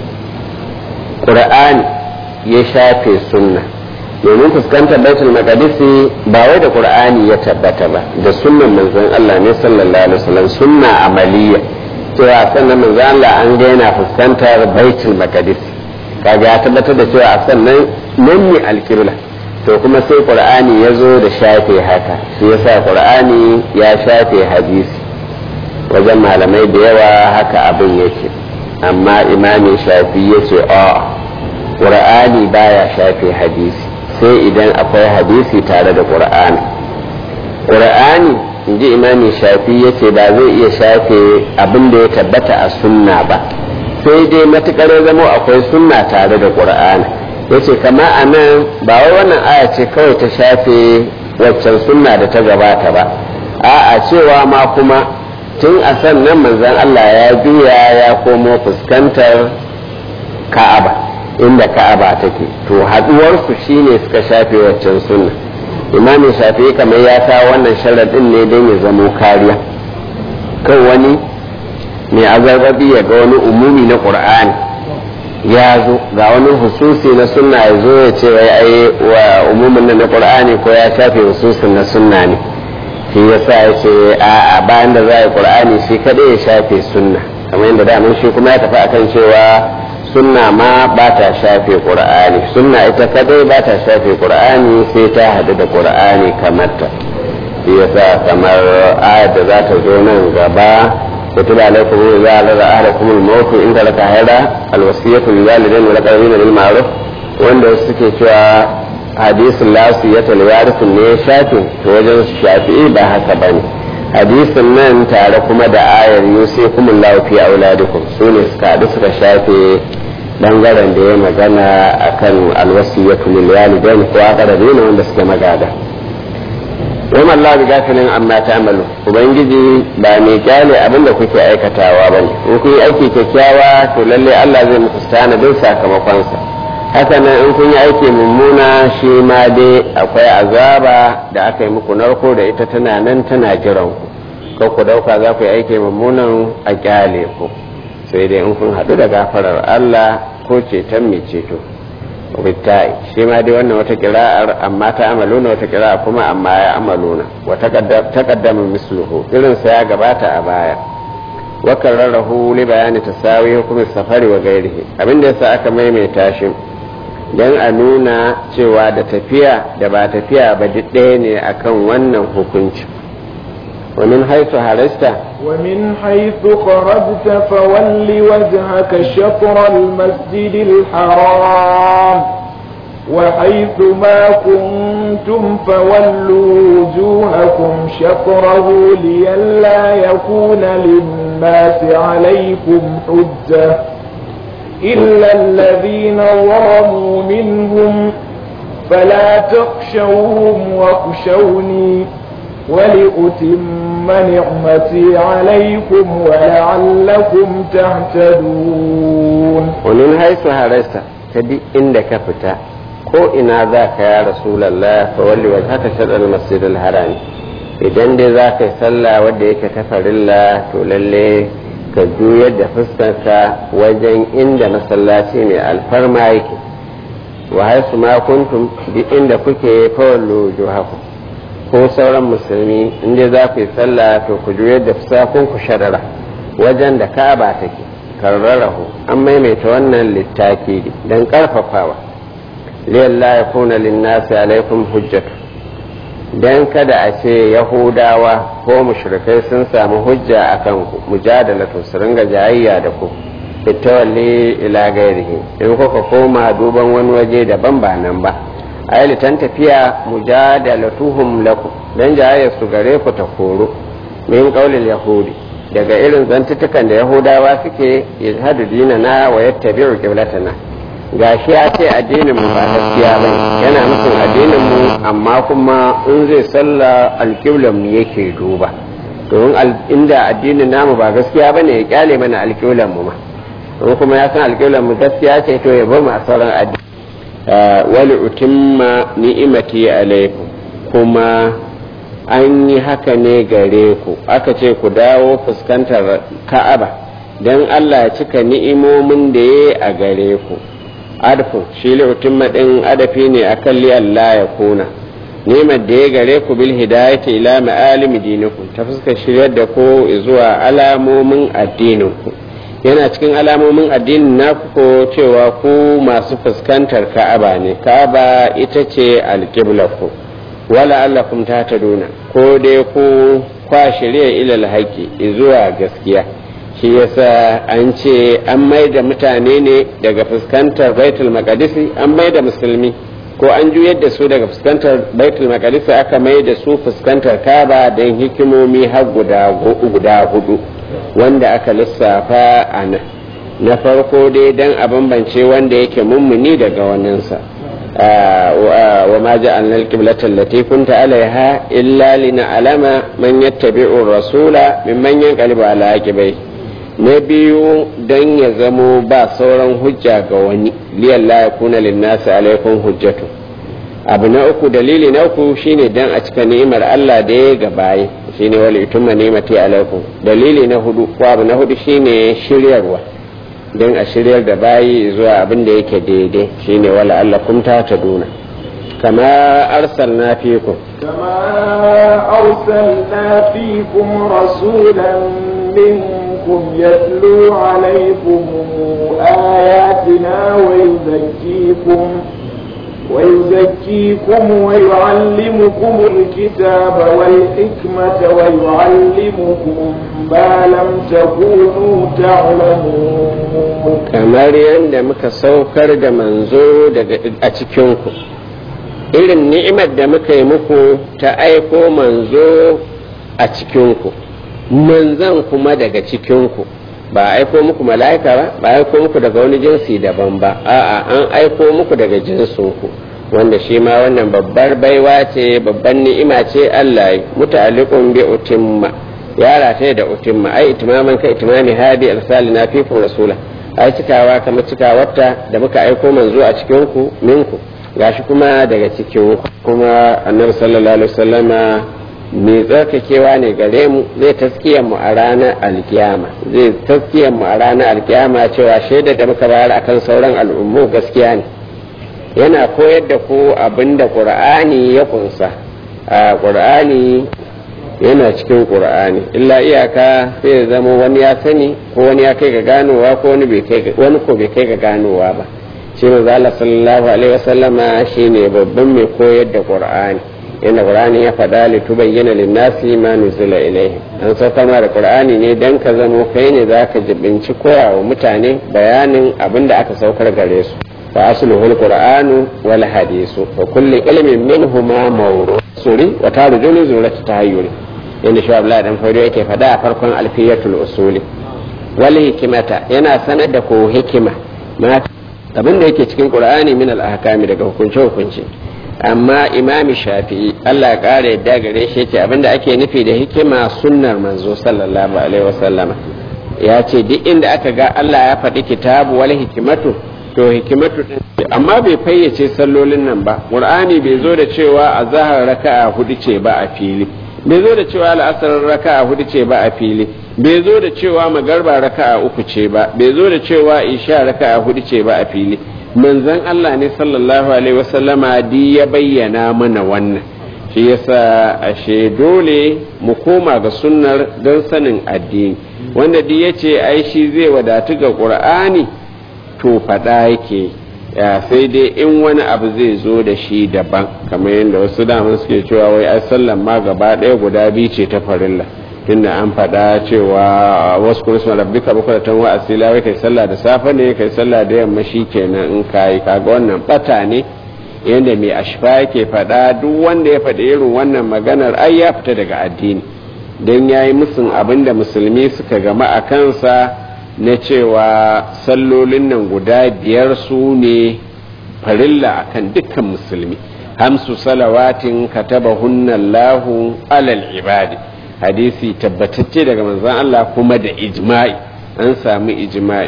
qur'ani ya shafe sunna domin fuskantar baitul maqdisi ba wai da qur'ani ya tabbata ba da sunnan manzon Allah ne sallallahu alaihi wasallam sunna amaliya cewa sannan manzon Allah an ga yana fuskantar baitul maqdis kaga ya tabbatar da cewa sannan nan ne alqibla to kuma sai qur'ani ya zo da shafe haka shi yasa qur'ani ya shafe hadisi wajen malamai da yawa haka abin yake amma imamin shafi ya ce a qur'ani baya shafe hadisi sai idan akwai hadisi tare da ƙur'ani ƙur'ani in ji imami shafi ya ce ba zai iya shafe abin da ya tabbata a sunna ba sai dai matuƙar zama akwai sunna tare da ƙur'ani ya ce kama a nan ba wai wannan aya ce kawai ta shafe waccan sunna da ta gabata ba a'a cewa ma kuma tun a sannan manzon Allah ya juya ya komo fuskantar ka'aba inda ka'aba take to haduwarsu shine suka shafe waccan sunna imamin shafi kamar ya sa wannan sharaɗin ne don ya zamo kariya kan wani mai azarbabi ya ga wani umumi na ƙur'ani ya zo ga wani hususi na sunna ya zo ya ce wai ai wa umumin na ƙur'ani ko ya shafe hususin na sunna ne shi ya sa ya ce a bayan da za a yi ƙur'ani shi kaɗai ya shafe sunna kamar yadda daman shi kuma ya tafi akan cewa sunna ma ba ta shafe qur'ani sunna ita kadai ba ta shafe qur'ani sai ta hadu da qur'ani kamar ta shi yasa kamar ayat da za ta zo nan gaba kutiba alaikum idza alara ahadakum al-maut in taraka hada al-wasiyatu lil walidain wal aqrabin bil ma'ruf wanda suke cewa hadisin lasiyata liwarith ne shafe to wajen shafi'i ba haka bane hadisin nan tare kuma da ayar yusikumullahu fi auladikum sune suka haɗu suka shafe bangaren da ya magana akan alwasiyatu lil walidain ko aqrabin wanda suke magada wa Allah bi gafilin amma ta'malu ubangiji ba mai kyale abinda kuke aikatawa bane in kun yi aiki kyakkyawa to lalle Allah zai muku tanadin sakamakon sa haka nan in kun yi aiki mummuna shi ma dai akwai azaba da aka yi muku narko da ita tana nan tana jiran ku ko ku dauka za ku yi aiki mummunan a kyale ku sai dai in kun haɗu da gafarar Allah ko ceton mai ceto wittai shi ma dai wannan wata kira'ar amma ta amaluna wata kira'a kuma amma ya amaluna wa taqaddama misluhu irin sa ya gabata a baya wa karrarahu li bayani tasawi hukumin safari wa gairihi abinda yasa aka maimaita shi dan a nuna cewa da tafiya da ba tafiya ba duk ɗaya ne akan wannan hukunci ومن حيث هرست ومن حيث خرجت فول وجهك شطر المسجد الحرام وحيث ما كنتم فولوا وجوهكم شطره لئلا يكون للناس عليكم حجة إلا الذين ظلموا منهم فلا تخشوهم واخشوني ولأتم نعمتي عليكم ولعلكم تهتدون ومن حيث هرست تدي عندك فتا ko ina za ka ya rasulallah fa walli wa haka shaɗar masjidil harami idan dai za ka yi sallah wadda yake ta farilla to lalle ka juyar da fuskarka wajen inda masallaci mai alfarma yake wa haisu ma kuntum duk inda kuke fa wallu juhaku ko sauran musulmi inda za ku yi sallah to ku juyar da fusakun ku sharara wajen da ka'aba take karrarahu an maimaita wannan littafi don karfafawa liyalla ya kuna linnasi alaikum hujjatu dan kada a ce yahudawa ko mushrikai sun samu hujja a kan ku mujadalatu su ringa jayayya da ku fitawalli ila gairihi in kuka koma duban wani waje daban ba nan ba ai litan tafiya mujadalatuhum lakum dan jayayya su gare ku ta koro min qaulil yahudi daga irin zantutukan da yahudawa suke yashhadu dinana wa yattabi'u qiblatana gashi ya ce addinin mu ba gaskiya bane yana nufin addinin mu amma kuma in zai sallah alƙiblan mu yake duba domin inda addinin namu ba gaskiya bane ya kyale mana alƙiblan mu ma in kuma ya san alƙiblan mu gaskiya ce to ya bar mu a sauran addini wali utimma ni'imati alaikum kuma an yi haka ne gare ku aka ce ku dawo fuskantar ka'aba don Allah ya cika ni'imomin da ya a gare ku adfu shi li'utimma din adafi ne akan li Allah ya kuna nemar da ya gare ku bil hidayati ila ma'alimi dinikum ta fuskar shiryar da ku zuwa alamomin addinin ku yana cikin alamomin addinin naku ko cewa ku masu fuskantar ka'aba ne ka'aba ita ce alƙiblar ku wala allakum tahtaduna ko dai ku kwa shirya ilal haƙi zuwa gaskiya shi yasa an ce an mai da mutane ne daga fuskantar baitul maqdisi an mai da musulmi ko an juyar da su daga fuskantar baitul maqdisi aka mai da su fuskantar kaba don hikimomi har guda hudu wanda aka lissafa a nan na farko dai don a bambance wanda yake mummuni daga waninsa wa ma ja'alna al-qiblata allati kunta alaiha illa lina'lama man yattabi'u rasula mimman yanqalibu ala aqibai na biyu don ya zamo ba sauran hujja ga wani liyan la yakuna linnasi alaikum hujjatu abu na uku dalili na uku shine dan a cika ni'imar Allah da ya gabaye shine wali yutumma ni'mati alaikum dalili na hudu ko abu na hudu shine shiryarwa don a shiryar da bayi zuwa abin da yake daidai shine wala Allah kum ta duna kama arsalna fikum كما أرسلنا فيكم رسولا منكم يتلو عليكم آياتنا ويزكيكم ويزكيكم ويعلمكم الكتاب والحكمة ويعلمكم ما لم تكونوا تعلمون kamar yadda muka saukar da manzo daga a cikinku irin ni'imar da muka yi muku ta aiko manzo a cikinku manzan kuma daga cikinku ba aiko muku mala'ika ba ba aiko muku daga wani jinsi daban ba a'a an aiko muku daga jinsinku wanda shi ma wannan babbar baiwa ce babban ni'ima ce Allah ya muta'alliqun bi utimma ya rataye da utimma ai itimaman ka itimami hadi arsalina fikum rasula ai cikawa kamar cikawarta da muka aiko manzo a cikin ku minku gashi kuma daga cikin kuma annabi sallallahu alaihi wasallama mai tsarkakewa ne gare mu zai taskiyar mu a ranar alkiyama zai taskiyar mu a ranar alkiyama cewa shaidar da muka bayar akan sauran al'ummu gaskiya ne yana koyar da ku abin da qur'ani ya kunsa a qur'ani yana cikin qur'ani illa iyaka sai ya zama wani ya sani ko wani ya kai ga ganowa ko wani bai kai wani ko bai kai ga ganowa ba shi manzo Allah sallallahu alaihi wasallama shine babban mai koyar da qur'ani inda qur'ani ya faɗa li tubayyana lin-nasi ma nuzila ilayhi an saukar ma da qur'ani ne dan ka zamo kai ne zaka jibinci koya wa mutane bayanin abin da aka saukar gare su fa asluhu al-qur'anu wal hadisu fa kullu ilmin minhuma mawru'un wa tarjulu zuratu tahayyuri inda shi Abdullahi dan Faudo yake faɗa a farkon alfiyatul usuli wal hikimata yana sanar da ko hikima ma abin da yake cikin qur'ani min al-ahkami daga hukunce hukunce amma imami shafi'i Allah ya kare yadda gare shi yake abinda ake nufi da hikima sunnar manzo sallallahu alaihi wasallama ya ce duk inda aka ga Allah ya faɗi kitabu wal hikimatu to hikimatu din amma bai fayyace sallolin nan ba qur'ani bai zo da cewa azhar raka'a hudu ce ba a fili bai zo da cewa al'asar raka'a hudu ce ba a fili bai zo da cewa magarba raka'a uku ce ba bai zo da cewa isha raka'a hudu ce ba a fili manzon Allah ne sallallahu alaihi wasallama di ya bayyana mana wannan shi yasa ashe dole mu koma ga sunnar don sanin addini wanda di yace ai shi zai wadatu ga qur'ani to fada yake ya sai dai in wani abu zai zo da shi daban kamar yadda wasu daman suke cewa wai ai sallan ma gaba ɗaya guda biyu ce ta farilla tunda an faɗa cewa wasu kurisma rabbika bukuratan wa asila wai kai sallah da safe ne kai sallah da yamma shi kenan in kayi kaga wannan bata ne yadda mai ashfa yake faɗa duk wanda ya faɗi irin wannan maganar ai ya fita daga addini don ya yi musun abin da musulmi suka gama a kansa na cewa sallolin nan guda biyar su ne farilla akan dukkan musulmi hamsu salawatin katabahunna Allahu alal ibadi hadisi tabbatacce daga manzon Allah kuma da ijma'i an samu ijma'i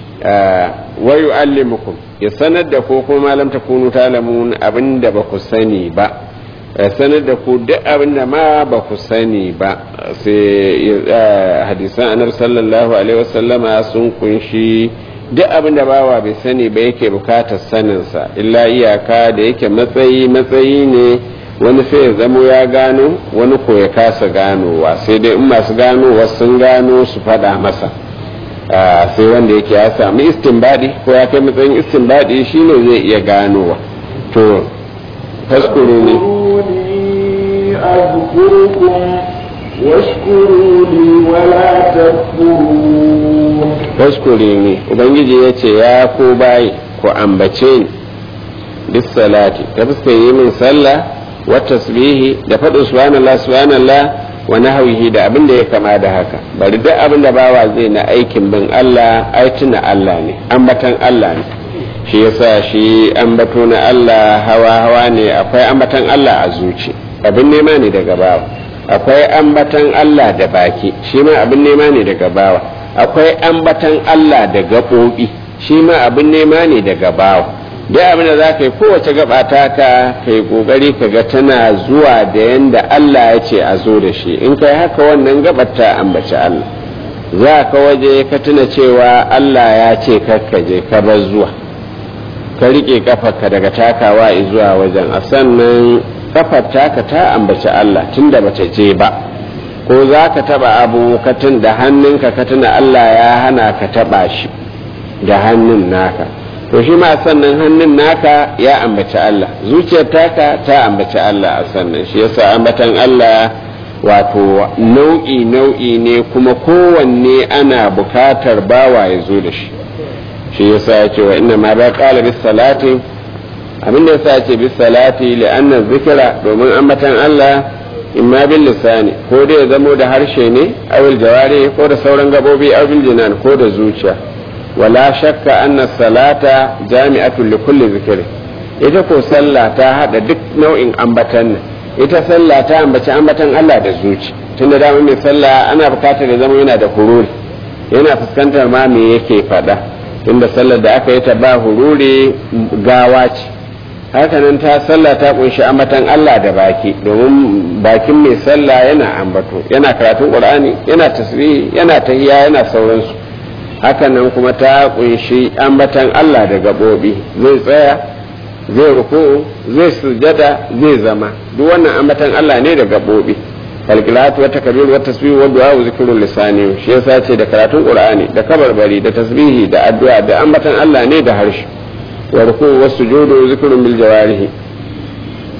wa yu'allimukum ya sanar da ko kuma malam takunu talamun abinda ba ku sani ba sanar da ku duk abinda ma ba ku sani ba sai hadisan annabi sallallahu alaihi wasallama sun kunshi duk abinda bawa bai sani ba yake bukatar saninsa illa iyaka da yake matsayi matsayi ne wani sai ya zamo ya gano wani ko ya kasa ganowa sai dai in masu ganowa sun gano su faɗa masa sai wanda yake ya sami istinbadi ko ya kai matsayin istinbadi shine zai iya ganowa to faskuru ne faskuri ne ubangiji ya ce ya ko bayi ku ambace ni bis salati ta fuskar yi min sallah wa tasbihi da faɗin subhanallah subhanallah wa nahwihi da abin da ya kama da haka bari duk abin da bawa zai na aikin bin Allah ai tuna Allah ne ambatan Allah ne shi yasa shi ambato na Allah hawa hawa ne akwai ambatan Allah a zuci abin nema ne daga bawa akwai ambatan Allah da baki shi ma abin nema ne daga bawa akwai ambatan Allah da gaɓoɓi shi ma abin nema ne daga bawa duk abin da za ka yi kowace gaba ta ka kai kokari ka ga tana zuwa da yanda Allah ya ce a zo da shi in kai haka wannan gabar ta ambaci Allah za ka waje ka tuna cewa Allah ya ce je ka bar zuwa ka rike kafarka daga takawa zuwa wajen a sannan kafar taka ta ambaci Allah tunda bata je ba ko za ka taba abu ka tun da hannunka ka tuna Allah ya hana ka taba shi da hannun naka to shi ma sannan hannun naka ya ambaci Allah zuciyar taka ta ambaci Allah a sannan shi yasa ambatan Allah wato nau'i nau'i ne kuma kowanne ana bukatar bawa ya zo da shi shi yasa ya ce wa inna ma ba qala bis salati abin da yasa ya ce bis salati li anna zikra domin ambatan Allah imma bil lisani ko da ya zamo da harshe ne awil jawari ko da sauran gabobi awil jinan ko da zuciya wala shakka anna salata jami'atun li kulli zikri ita ko sallah ta hada duk nau'in ambatan nan ita sallah ta ambaci ambatan Allah da zuci tunda da mai sallah ana bukatar da zama yana da hururi yana fuskantar ma me yake faɗa tunda sallar da aka yi ta ba hururi gawa ce hakanan ta sallah ta kunshi ambatan Allah da baki domin bakin mai sallah yana ambato yana karatun qur'ani yana tasbihi yana tahiyya yana sauransu hakanan kuma ta kunshi ambatan Allah da gabobi zai tsaya zai ruku zai sujada zai zama duk wannan ambatan Allah ne da gabobi kalkilatu wa takbir wa tasbih wa du'a wa zikrul lisani shi yasa ce da karatun qur'ani da kabarbari da tasbihi da addu'a da ambatan Allah ne da harshe wa ruku wa sujudu zikrun bil jawarihi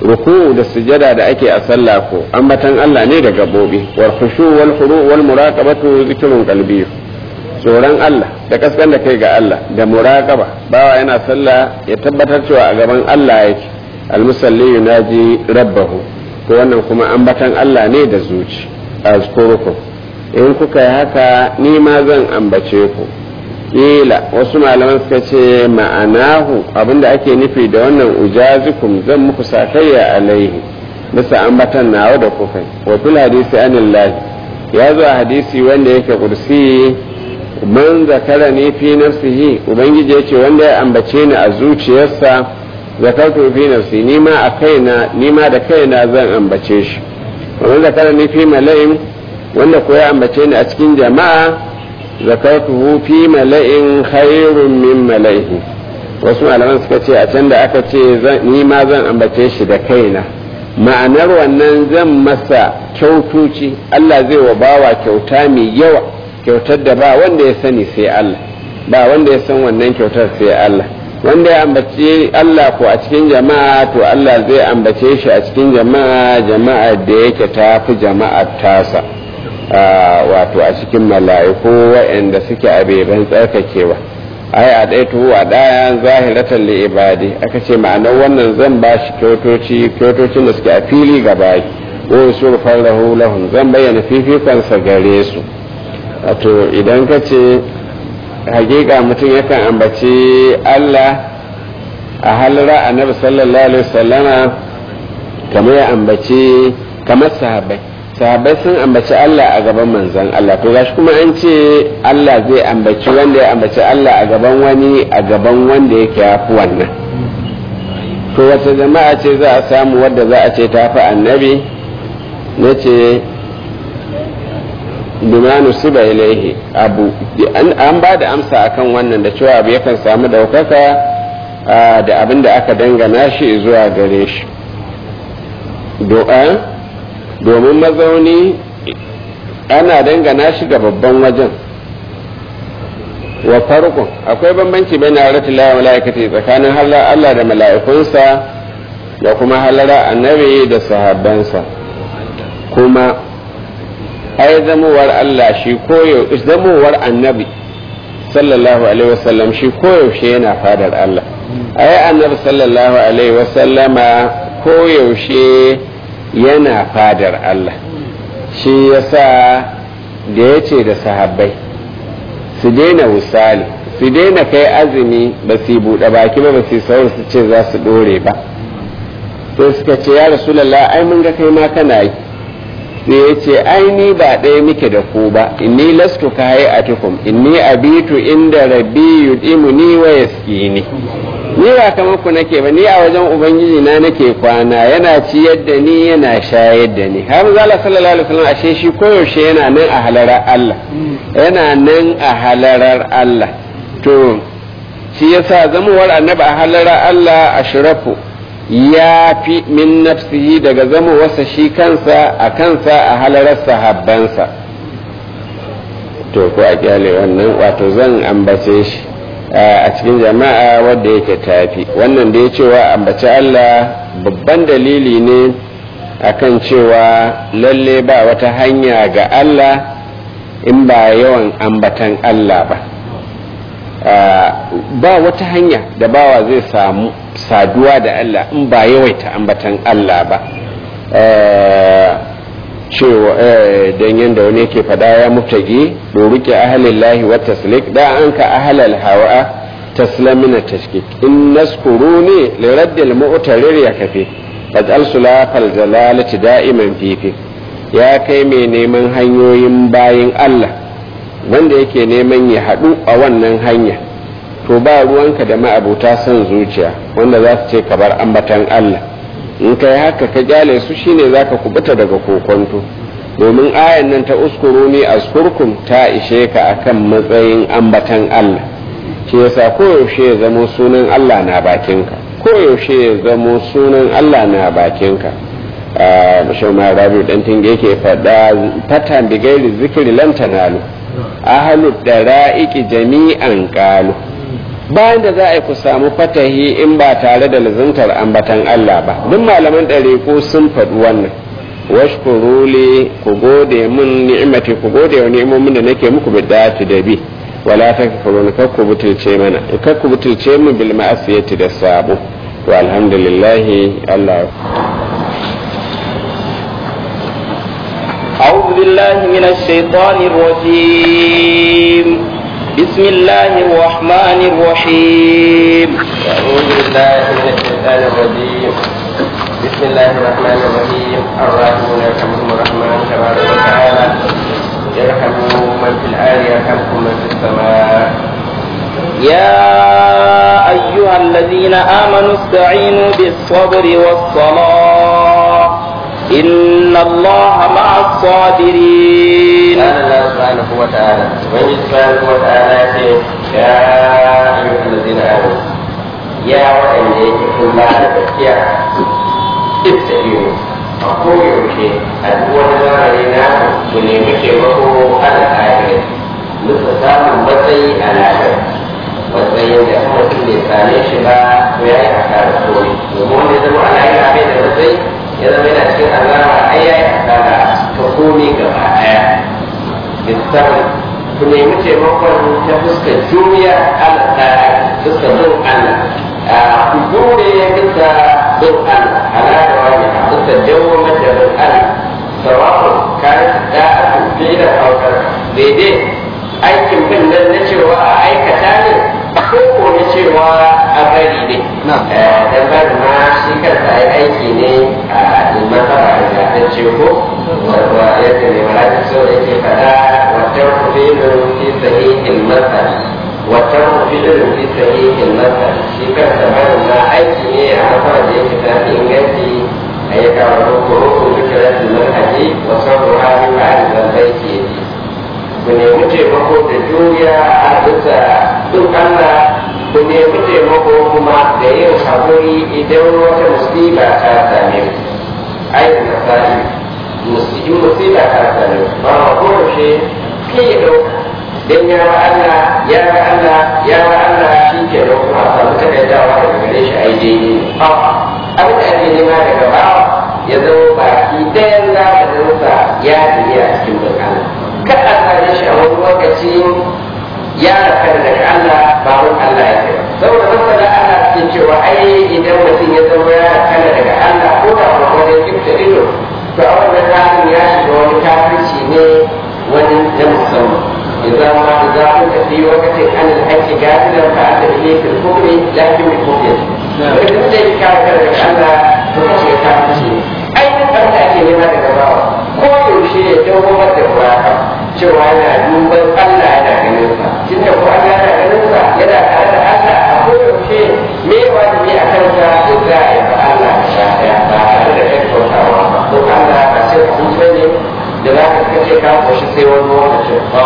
ruku da sujada da ake a sallah ko ambatan Allah ne da gabobi wal khushu wal khuru wal muraqabatu zikrun qalbi tsoron Allah da kaskan da kai ga Allah da muraqaba bawa yana sallah ya tabbatar cewa a gaban Allah yake al musalli yunaji rabbahu to wannan kuma ambatan Allah ne da zuci azkurukum in kuka yi haka ni ma zan ambace ku kila wasu malaman suka ce ma'anahu abinda ake nufi da wannan ujazikum zan muku sakayya alaihi bisa ambatan nawa da kuka wa fil hadisi anillahi ya zo a hadisi wanda yake kursi man zakara ni fi nafsihi ubangiji yace wanda ya ambace ni a zuciyarsa zakartu fi nafsi ni ma a kaina ni ma da kaina zan ambace shi man zakara ni fi mala'in wanda ko ya ambace ni a cikin jama'a zakartuhu fi mala'in khairun min mala'ihi wasu malaman suka ce a can da aka ce ni ma zan ambace shi da kaina ma'anar wannan zan masa kyautuci Allah zai wa bawa kyauta mai yawa kyautar da ba wanda ya sani sai Allah ba wanda ya san wannan kyautar sai Allah wanda ya ambace Allah ko a cikin jama'a to Allah zai ambace shi a cikin jama'a jama'a da yake tafi jama'ar tasa wato a cikin mala'iku waɗanda suke a beban tsarkakewa ai a ɗaya tuhu a ɗaya zahiratan li ibadi aka ce ma'anar wannan zan ba shi kyotoci kyotocin da suke a fili gaba wa surfan lahu lahum zan bayyana fifikonsa gare su wato idan ka ce hakika mutum yakan ambaci Allah a halara annabi sallallahu alaihi wasallama kamar ya ambaci kamar sahabbai sahabbai sun ambaci Allah a gaban manzon Allah to gashi kuma an ce Allah zai ambaci wanda ya ambaci Allah a gaban wani a gaban wanda yake yafi wannan to wata jama'a ce za a samu wadda za a ce tafi annabi na ce bimanu siba ilaihi abu an ba da amsa akan wannan da cewa abu yakan samu daukaka da abin da aka dangana shi zuwa gare shi do'a domin mazauni ana dangana shi ga babban wajen wa farkon akwai bambanci bai na rati lawa mala'ikati tsakanin halar Allah da mala'ikunsa da kuma halara annabi da sahabbansa kuma ai zamowar Allah shi koyo zamowar annabi sallallahu alaihi wasallam shi koyaushe yana fadar Allah ai annabi sallallahu alaihi wasallama koyaushe yana fadar Allah shi yasa da ya ce da sahabbai su daina wusali su daina kai azumi ba su buɗe baki ba ba su saurin su ce za su ɗore ba sai suka ce ya rasulallah ai mun ga kai ma kana yi sai ya ce ai ni ba ɗaya muke da ku ba inni lastu ka hayi atukum inni abitu inda rabbi yudimuni wa yaskini ni ba kamar ku nake ba ni a wajen ubangiji na nake kwana yana ciyar da ni yana shayar da ni har zala sallallahu alaihi wasallam ashe shi koyaushe yana nan a halarar Allah yana nan a halarar Allah to shi yasa zamuwar annabi a halarar Allah ashrafu ya fi min nafsihi daga zamowarsa shi kansa a kansa a halarar sahabbansa to ko a kyale wannan wato zan ambace shi a cikin jama'a wadda yake tafi wannan da ya cewa ambaci Allah babban dalili ne akan cewa lalle ba wata hanya ga Allah in ba yawan ambatan Allah ba ba wata hanya da bawa zai samu saduwa da Allah in ba yawaita ambatan Allah ba cewa don yadda wani yake fada ya mutagi doruke ahalillahi wa taslik da an ka ahalal hawa taslamina tashkik in naskuru ne liraddil mu'tarir ya kafe faj'al sulafal jalalati da'iman fifi ya kai mai neman hanyoyin bayin Allah wanda yake neman ya haɗu a wannan hanya to ba ruwanka da ma'abuta son zuciya wanda za su ce ka bar ambatan Allah in kai haka ka kyale su shine zaka kubuta daga kokonto domin ayan nan ta uskuru ne askurkum ta ishe ka akan matsayin ambatan Allah shi yasa koyaushe ya zamo sunan Allah na bakinka koyaushe ya zamo sunan Allah na bakinka bashir ma rabi dan tinge yake faɗa fatan bigairi zikiri lan tanalu ahlu dara'iki jami'an qalu bayan da za a yi ku samu fatahi in ba tare da lazantar ambatan Allah ba duk malaman ɗariƙo sun faɗi wannan washkuru li ku gode min ni'imati ku gode wa ni'imomin da nake muku bid'ati da bi wala takfurun kar ku butulce mana kar ku butulce min bil ma'asiyati da sabo to alhamdulillah Allah أعوذ بالله من الشيطان الرجيم بسم الله الرحمن الرحيم أعوذ بالله من الشيطان الرجيم بسم الله الرحمن الرحيم الراحمون يرحمهم الرحمن تبارك وتعالى يرحم من في الآل يرحمكم من في السماء يا أيها الذين آمنوا استعينوا بالصبر والصلاة إن الله مع الصابرين قال الله سبحانه وتعالى وإن سبحانه وتعالى يا أيها الذين آمنوا يا وإن يكن الله تذكيا استعينوا أقول يوشي أدوى نزارنا ونمي taimako ala kafirin muka samun matsayi a lafiya matsayin da kuma mutum bai same shi ba to ya yi asara kome domin wanda ya zama ana yi abin da matsayi ya zama yana cikin azaba ai ya yi asara ta kome gaba ɗaya bisabri ku nemi taimakon ta fuskar juriya ala tsara fuskar bin Allah ku jure bisa bin Allah ala da wani a fuskar jawo mata bin Allah sawa'un kayan da'atu fi'ila aukar daidai aikin bin nan na cewa a aikata ne ko ko na cewa a bari ne dan bari ma shi kansa ai aiki ne a masara da ta ce ko wa yadda ne mara da so da yake fada wata kufilun fi sahihin masara wata kufilun fi sahihin masara shi kansa bari ma aiki ne a masara da yake ta inganci ayyuka wa rukun rukun zikiratun manhaji wa sabruha min ba'd dhanbaiti ku nemi taimako da juriya a bisa duk Allah ku nemi taimako kuma da yin haƙuri idan wata musiba ta same ku ai da misali in musiba ta same ku ba ma kowace kai ya ɗauka dan ya wa Allah ya wa Allah ya wa Allah shi ke da kuma a samu takaidawa daga gare shi ai daidai abin da ake nema daga bawa ya zama baki ɗayan zamaninsa ya tafi a cikin bin Allah kad a same shi a wani lokaci ya raka daga Allah ba mun Allah ya kai saboda masana ana cikin cewa ai idan mutum ya zama ya raka daga Allah ko da ba wani kifta ido to a wannan halin ya shiga wani kafirci ne wani na musamman إذا ما إذا كنت في وقت عن الحج قادرا فأنت به في الكفر لكن بالكفر. وإذا كنت كافر أنا تخشى كافر أي أنت أتي لما تقرأ كل شيء دوما تقرأ cewa yana duban Allah yana ganin sa tunda ko Allah yana ganin sa yana tare da Allah a koyaushe me wajibi a kansa da za a yi ba Allah sha ɗaya ba tare da kai kautawa ba ko Allah ba sai ka hutu ne da za ka kace ka koshi sai wani lokacin ba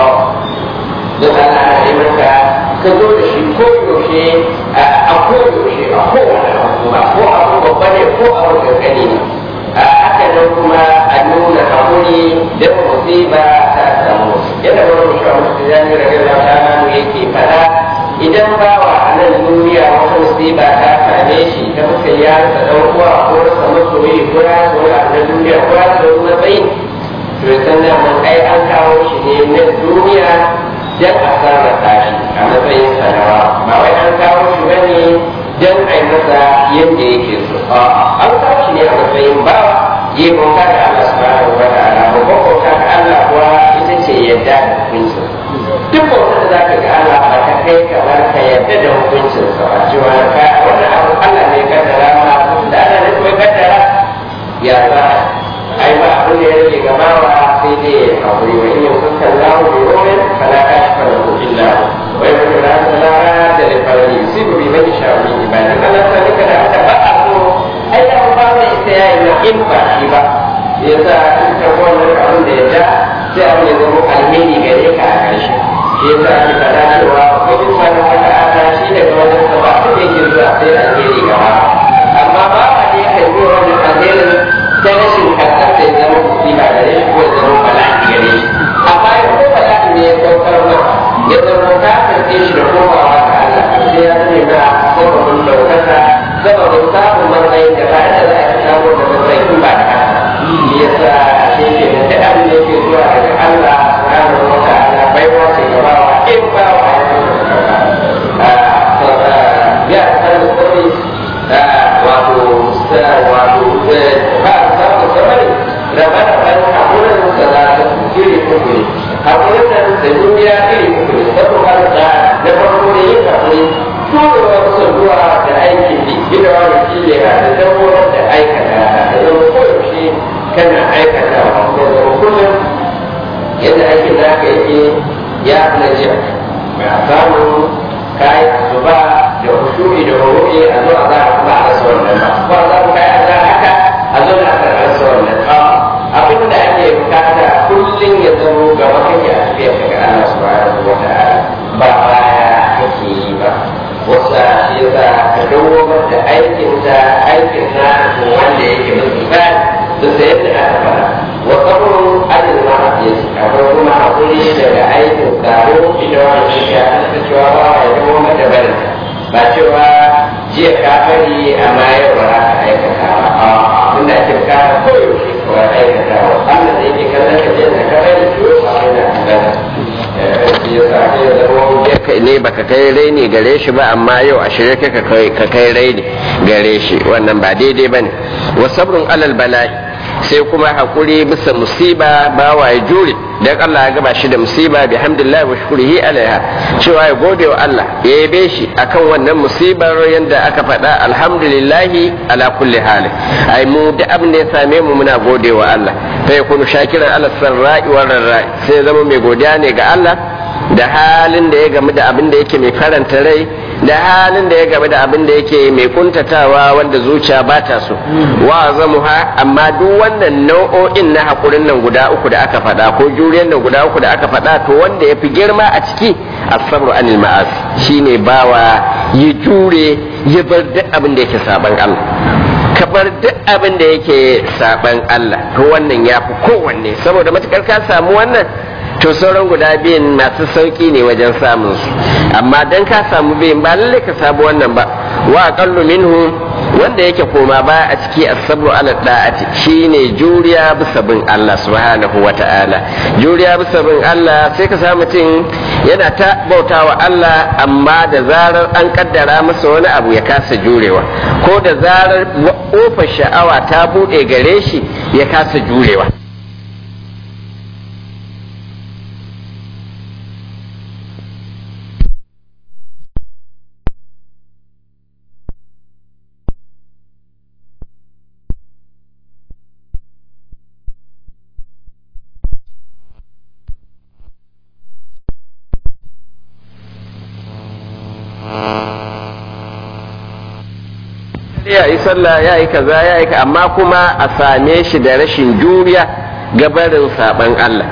don Allah na yi maka ka zo da shi ko yaushe a ko yaushe a kowane abu ba ko abu babba ne ko abu kankani ne haka nan kuma a nuna hakuri da musiba ta samu yadda wani shi a musu zani da gaba ta hannu yake fada idan bawa a nan duniya wata musiba ta same shi ta muka ya rasa dan uwa ko rasa masoyi ko ya rasa wani abu na duniya ko ya rasa wani matsayi to ya san mun ai an kawo shi ne na duniya dan a sarrafa shi a matsayin sanawa ba wai an kawo shi bane dan a yi masa yadda yake so an kawo shi ne a matsayin bawa yi bauta da Allah subhanahu wa ta'ala babban bauta da Allah kuwa ita ce yadda da hukuncin duk bautar da zaka ga Allah ba ta kai kamar ka yadda da hukuncin sa ba cewa ka wannan abu Allah ne ya kaddara ma da Allah ne kuma kaddara ya za ai ba abin da ya rage gabawa sai dai ya haƙuri wa in yau kuka lahu bi rumin fala kashfa lahu illa wa in kuntu la da da fari yusibu bi man yasha min ibadihi Allah ta nika da aka ba a so ai da ba mai ita yayi na in ba shi ba yasa in ka wannan abin da ya ja sai abin ya zama alheri gare ka a ƙarshe shi yasa ake faɗa cewa ko in ma na wata ana shi daga wajen sa ba rabe-raben haƙurin salatu iri uku ne haƙurin nan da duniya iri uku ne saboda da na farko ne yin haƙuri turewa kusa zuwa da aikin ji gina wani kile a da dabbobin da aikata da zama koyaushe kana aikata wa zama kullum yadda ake za ka yake ya na jiya ba a samu kayi asuba da husuri da hururi a zuwa za a kuma a rasa wannan ba ba za mu kai a za haka a zo da aka rasa wannan ba abin da ake bukata kullum ya zama gaba kake a tafiya daga Allah subhanahu wa ta'ala ba baya kake yi ba wasa shi yasa ka dawo da aikin ta aikin na wanda yake mafi ba da sayar da aka fara wa sabrun adil ma hadisi akwai kuma hakuri daga aikin tsaro ita wani shi ya ta cewa ba ya dawo mata barin ba cewa jiya ka bari amma yau ba za ka aikata ba a abin da ake bukata koyaushe ka aikata wa Allah da yake kallon ka jiya da ka bari to ba yana kallon ne baka kai raini gare shi ba amma yau a shirye ka kai raini gare shi wannan ba daidai bane wa sabrun alal bala'i sai kuma hakuri bisa musiba ba wa ya jure dan Allah ya gaba shi da musiba bi hamdillah wa shukrihi alaiha cewa ya gode wa Allah ya yabe shi akan wannan musibar yanda aka faɗa alhamdulillah ala kulli hali ai mu da abin da ya same mu muna gode wa Allah fa yakunu shakiran ala sarra'i wa rarra'i sai zama mai godiya ne ga Allah da halin da ya gamu da abin da yake mai faranta rai da halin da ya gamu da abin da yake mai kuntatawa wanda zuciya ba ta so wa zamuha amma duk wannan nau'o'in na hakurin nan guda uku da aka faɗa ko juriyar nan guda uku da aka faɗa to wanda ya fi girma a ciki asabru anil ma'as shine bawa ya jure ya bar duk abin da yake saban Allah ka bar duk abin da yake saban Allah to wannan ya fi kowanne saboda matukar ka samu wannan to sauran guda biyun masu sauki ne wajen samun su amma dan ka samu biyun ba lalle ka samu wannan ba wa aqallu minhu wanda yake koma ba a ciki as-sabru ala da'ati shine juriya bisa bin Allah subhanahu wata'ala juriya bisa bin Allah sai ka samu mutum yana ta bautawa Allah amma da zarar an kaddara masa wani abu ya kasa jurewa ko da zarar kofar sha'awa ta bude gare shi ya kasa jurewa ya yi sallah ya yi kaza ya yi amma kuma a same shi da rashin juriya gabarin saban Allah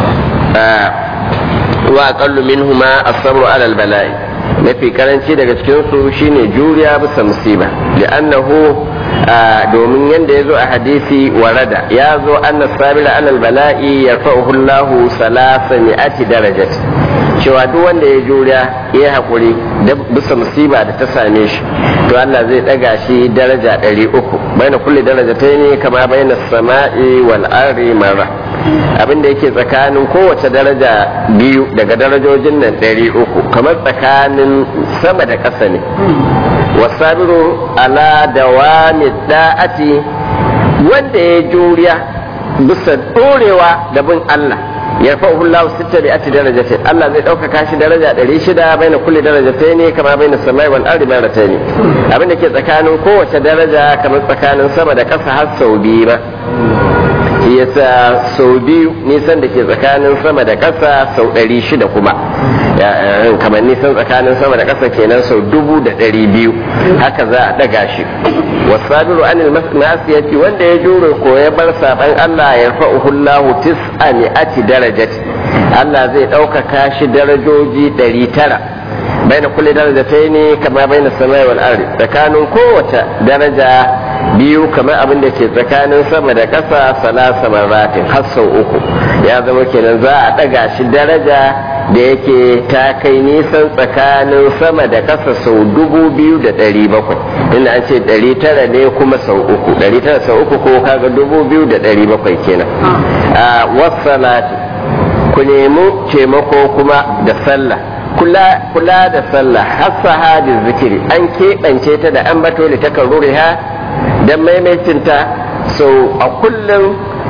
wa aqallu minhuma as-sabru ala al-bala'i mafi karanci daga cikin su shine juriya bisa musiba li'annahu domin yanda yazo a hadisi warada ya zo anna sabila ala al-bala'i yarfa'uhu Allahu salasa mi'ati darajat cewa duk wanda ya juriya ya haƙuri bisa musiba da ta same shi to Allah zai ɗaga shi daraja ɗari uku bai na kulle daraja ta ne kama bai na sama'i wal arri mara abin da yake tsakanin kowace daraja biyu daga darajojin nan ɗari uku kamar tsakanin sama da ƙasa ne wasabiru ala dawami da'ati wanda ya juriya bisa ɗorewa da bin Allah yarfa'uhu Allah sitta bi ati darajati Allah zai ɗaukaka shi daraja ɗari shida baina kulli darajataini kama baina samai wal ardi marataini abinda ke tsakanin kowace daraja kamar tsakanin sama da ƙasa har sau biyu ba shi yasa sau biyu nisan da ke tsakanin sama da ƙasa sau ɗari shida kuma kamar nisan tsakanin sama da ƙasa kenan sau dubu da ɗari biyu haka za a ɗaga shi wasabiru anil masiyati wanda ya jure ko ya bar saban Allah ya fa'uhu Allah tis'a mi'ati darajati Allah zai ɗaukaka shi darajoji ɗari tara baina kulli darajataini kama baina samai wal ardi tsakanin kowace daraja biyu kamar abin da ke tsakanin sama da ƙasa salasa maratin har sau uku ya zama kenan za a ɗaga shi daraja da yake ta kai nisan tsakanin sama da ƙasa sau dubu biyu da ɗari bakwai inda an ce ɗari tara ne kuma sau uku ɗari tara sau uku ko kaga dubu biyu da ɗari bakwai kenan a wasalati ku nemi taimako kuma da sallah kula kula da sallah hassa hadi zikiri an keɓance ta da an bato da takarruriha don maimaitinta sau a kullum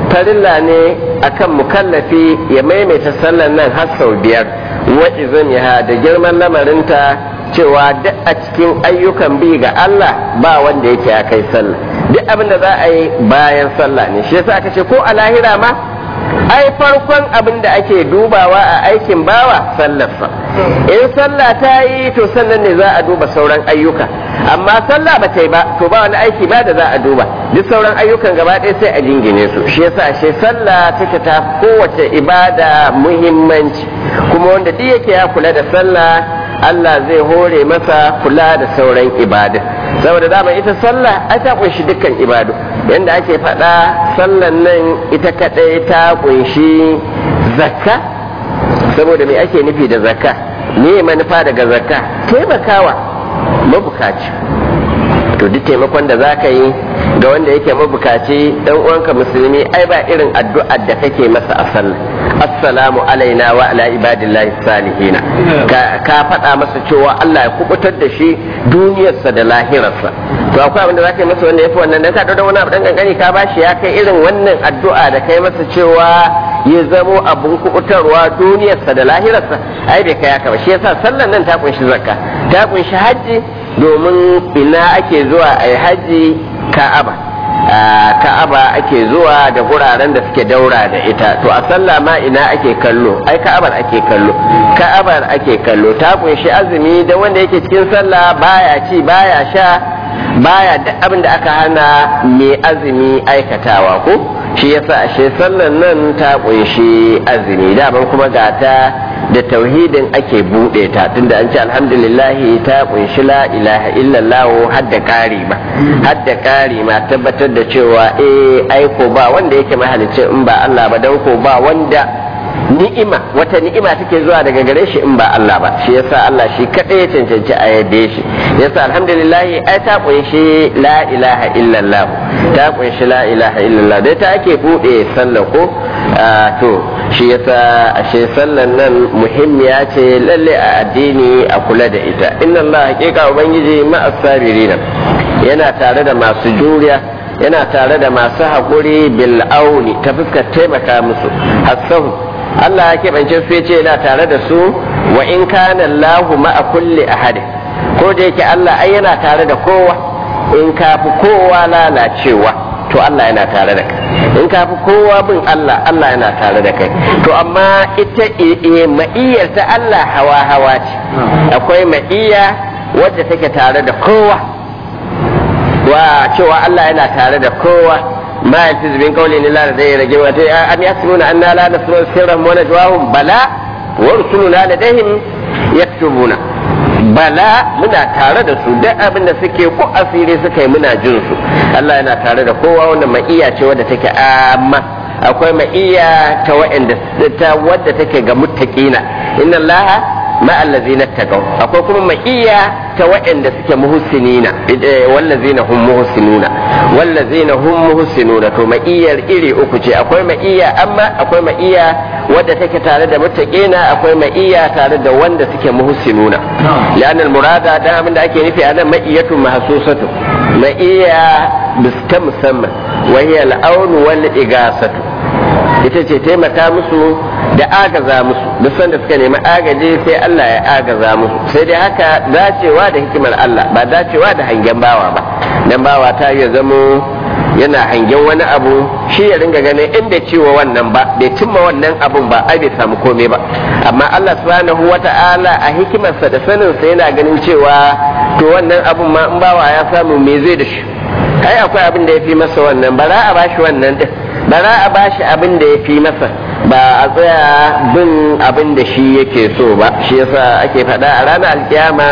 farilla ne akan mukallafi ya maimaita sallar nan har sau biyar wa izamiha da girman lamarinta cewa duk a cikin ayyukan bi ga Allah ba wanda yake ya kai sallah duk abin da za a yi bayan sallah ne shi yasa aka ce ko a lahira ma ai farkon abin da ake dubawa a aikin bawa sallarsa in sallah ta yi to sannan ne za a duba sauran ayyuka amma sallah ba ta yi ba to ba wani aiki ba da za a duba duk sauran ayyukan gaba ɗaya sai a jingine su shi yasa ashe sallah take ta kowace ibada muhimmanci kuma wanda duk yake ya kula da sallah Allah zai hore masa kula da sauran ibadun saboda dama ita sallah ai ta kunshi dukkan ibadu yanda ake faɗa sallan nan ita kaɗai ta kunshi zakka saboda me ake nufi da zakka me manufa daga zakka taimakawa mabukaci to duk taimakon da za ka yi ga wanda yake mabukaci dan uwanka musulmi ai ba irin addu'ar da kake masa a sallah assalamu alaina wa ala ibadillahi salihina ka faɗa masa cewa Allah ya kubutar da shi duniyarsa da lahirarsa to akwai abin da za ka yi masa wanda ya fi wannan dan ka da wani abu dan kankani ka bashi ya kai irin wannan addu'a da kai masa cewa ya zamo abun kubutarwa duniyarsa da lahirarsa ai bai kai haka ba shi yasa sallan nan ta kunshi zakka ta kunshi hajji domin ina ake zuwa a yi hajji ka'aba ka'aba ake zuwa da guraren da suke daura da ita to a sallah ma ina ake kallo ai ka'abar ake kallo ka'abar ake kallo ta kunshi azumi da wanda yake cikin sallah baya ci baya sha baya duk abin da aka hana mai azumi aikatawa ko shi yasa ashe sallan nan ta kunshi azumi daban kuma gata da tauhidin ake buɗe ta tunda an ce alhamdulillahi ta kunshi la ilaha illallah hadda kari ba hadda kari ma tabbatar da cewa eh aiko ba wanda yake mahalicin in ba Allah ba dan ko ba wanda ni'ima wata ni'ima take zuwa daga gare shi in ba Allah ba shi yasa Allah shi kadai ya cancanci a yabe shi yasa alhamdulillah ai ta kunshi la ilaha illallah ta kunshi la ilaha illallah dai ta ake bude sallah ko to shi yasa ashe sallan nan muhimmiya ce lalle a addini a kula da ita inna Allah hakika ubangiji ma'as sabirina yana tare da masu juriya yana tare da masu haƙuri bil auni ta fuskar taimaka musu hasahu Allah ya keɓance su ya ce yana tare da su wa in kana Allahu ma'a kulli ahadin ko da yake Allah ai yana tare da kowa in ka fi kowa lalacewa to Allah yana tare da kai in ka fi kowa bin Allah Allah yana tare da kai to amma ita ma'iyyar ta Allah hawa hawa ce akwai ma'iyya wadda take tare da kowa wa cewa Allah yana tare da kowa ما يلفظ من قول الا لديه رقيب ام يحسبون انا لا نسمع سرهم ونجواهم بلى ورسلنا لديهم يكتبون bala muna tare da su duk abin da suke ko asiri suka yi muna jin su Allah yana tare da kowa wanda ma'iya ce wadda take amma akwai ma'iya ta wa'anda ta wadda take ga muttaqina inna Allah ma allazina taqaw akwai kuma ma'iya ta waɗanda suke muhsinina wallazina hum muhsinuna wallazina hum muhsinuna to ma'iyar iri uku ce akwai ma'iya amma akwai ma'iya wadda take tare da muttaqina akwai ma'iya tare da wanda suke muhsinuna lian murada dan abin da ake nufi anan ma'iyatu mahsusatu ma'iya biska musamman wa hiya al-aun wal igasatu ita ce taimaka musu da agaza musu duk sanda suka nemi agaji sai Allah ya agaza musu sai dai haka dacewa da hikimar Allah ba dacewa da hangen bawa ba dan bawa ta ya zamo yana hangen wani abu shi ya ringa ganin in bai ciwo wannan ba bai cimma wannan abun ba ai bai samu komai ba amma Allah subhanahu wata'ala a hikimarsa da sanin sa yana ganin cewa to wannan abun ma in bawa ya samu me zai da shi ai akwai abin da ya fi masa wannan ba za a bashi wannan din ba za a bashi abin da ya fi masa ba a tsaya bin abin da shi yake so ba shi yasa ake faɗa a ranar alkiyama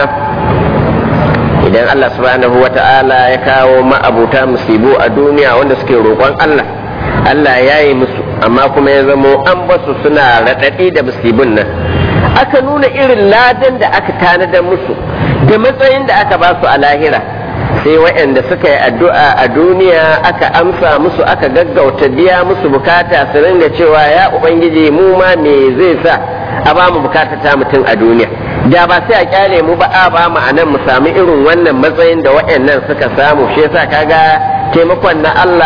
idan Allah subhanahu wa ta'ala ya kawo ma'abuta musibu a duniya wanda suke roƙon Allah Allah ya yi musu amma kuma ya zamo an basu suna raɗaɗi da musibin nan aka nuna irin ladan da aka tanadar musu da matsayin da aka ba su a lahira sai waɗanda suka yi addu'a a duniya aka amsa musu aka gaggauta biya musu bukata su ringa cewa ya ubangiji mu ma me zai sa a ba mu bukata ta mutum a duniya da ba sai a kyale mu ba a ba mu anan mu sami irin wannan matsayin da waɗannan suka samu shi yasa kaga taimakon na Allah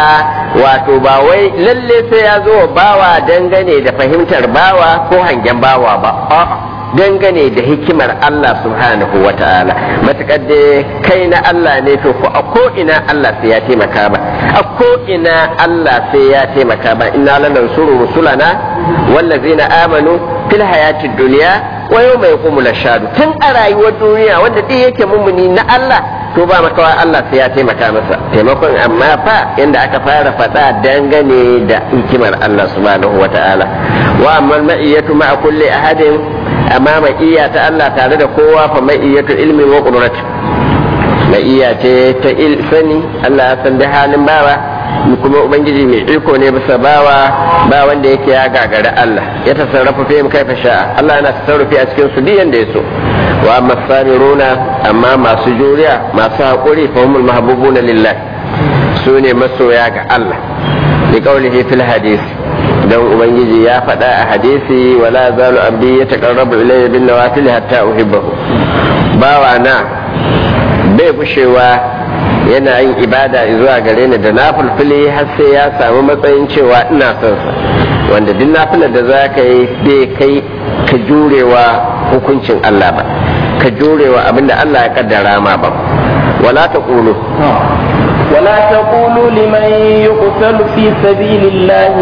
wato ba wai lalle sai ya zo bawa dangane da fahimtar bawa ko hangen bawa ba a'a dangane da hikimar Allah subhanahu wa ta'ala matukar da kai na Allah ne to ko a ko ina Allah sai ya taimaka ba a ko ina Allah sai ya taimaka ba inna lanansuru rusulana wallazina amanu fil hayatid dunya wa yawma yaqumul ashhadu tun a rayuwar duniya wanda duk yake mumuni na Allah to ba makawa Allah sai ya taimaka masa taimakon amma fa inda aka fara faɗa dangane da hikimar Allah subhanahu wa ta'ala wa amma ma'iyatu ma'a kulli ahadin amma ma'iyya ta Allah tare da kowa fa ma'iyyatu ilmin wa qudrat ma'iyya ce ta il sani Allah ya san da halin bawa kuma ubangiji mai iko ne bisa bawa ba wanda yake ya gagari Allah ya tasarrafa fi kaifa sha'a Allah yana tasarrufi a cikin su duk yanda ya so wa amma sabiruna amma masu juriya masu haƙuri fa humul mahbubuna lillah su ne masoya ga Allah li qawlihi fil hadith dan ubangiji ya faɗa a hadisi wala zalu abdi ya taqarrabu ilayya bin nawafil hatta uhibbahu bawa na bai bushewa yana yin ibada zuwa gare ni da nafulfuli har sai ya samu matsayin cewa ina son sa wanda duk nafilar da za ka yi bai kai ka jurewa hukuncin Allah ba ka jurewa abinda Allah ya kaddara ma ba wala ta kulu ولا تقولوا لمن يقتل في سبيل الله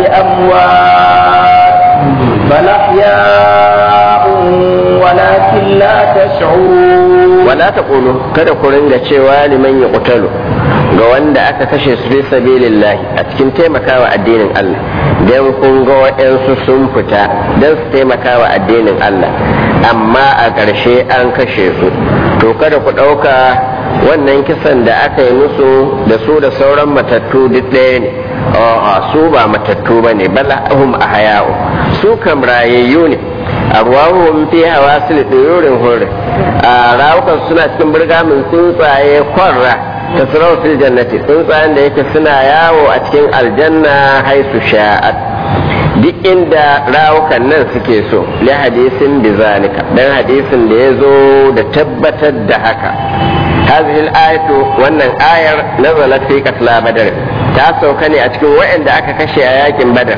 أموات بل أحياء ولكن لا تشعرون wala ta kulu kada ku ringa cewa liman ya kutalu ga wanda aka kashe su fi sabilillahi a cikin taimakawa addinin Allah dan kun ga waɗansu sun fita dan su taimakawa addinin Allah amma a ƙarshe an kashe su to kada ku ɗauka wannan kisan da aka yi musu da su da sauran matattu duk ɗaya ne a'a su ba matattu ba ne bala hum ahya'u su kam rayayyu ne arwahum fi hawasil duyurin hur a rawukan suna cikin burgamin tsuntsaye kwarra ta fil jannati tsuntsayen da yake suna yawo a cikin aljanna haisu sha'at duk inda rawukan nan suke so li hadisin bizalika dan hadisin da ya zo da tabbatar da haka هذه الآية وأن آية نزلت في قتل بدر تاسو كان أتكون وإن دعك كشي آيات بدر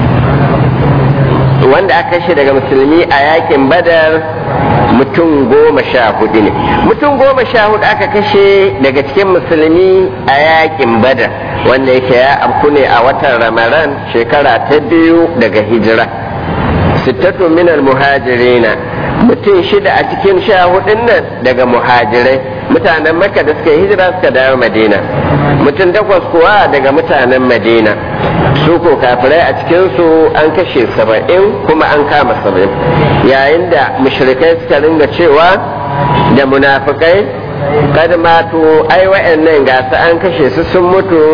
wanda aka kashe daga musulmi a yakin badar mutum goma sha hudu ne mutum goma sha hudu aka kashe daga cikin musulmi a yakin badar wanda yake ya afku ne a watan ramadan shekara ta biyu daga hijira sittatu minal muhajirina mutum shida a cikin sha hudun nan daga muhajirai mutanen makka da suka yi hijira suka dawo madina mutum takwas kuwa daga mutanen madina su ko kafirai a cikinsu an kashe saba'in kuma an kama saba'in yayin da mushrikai suka ringa cewa da munafikai kad matu ai wa'annan gasa an kashe su sun mutu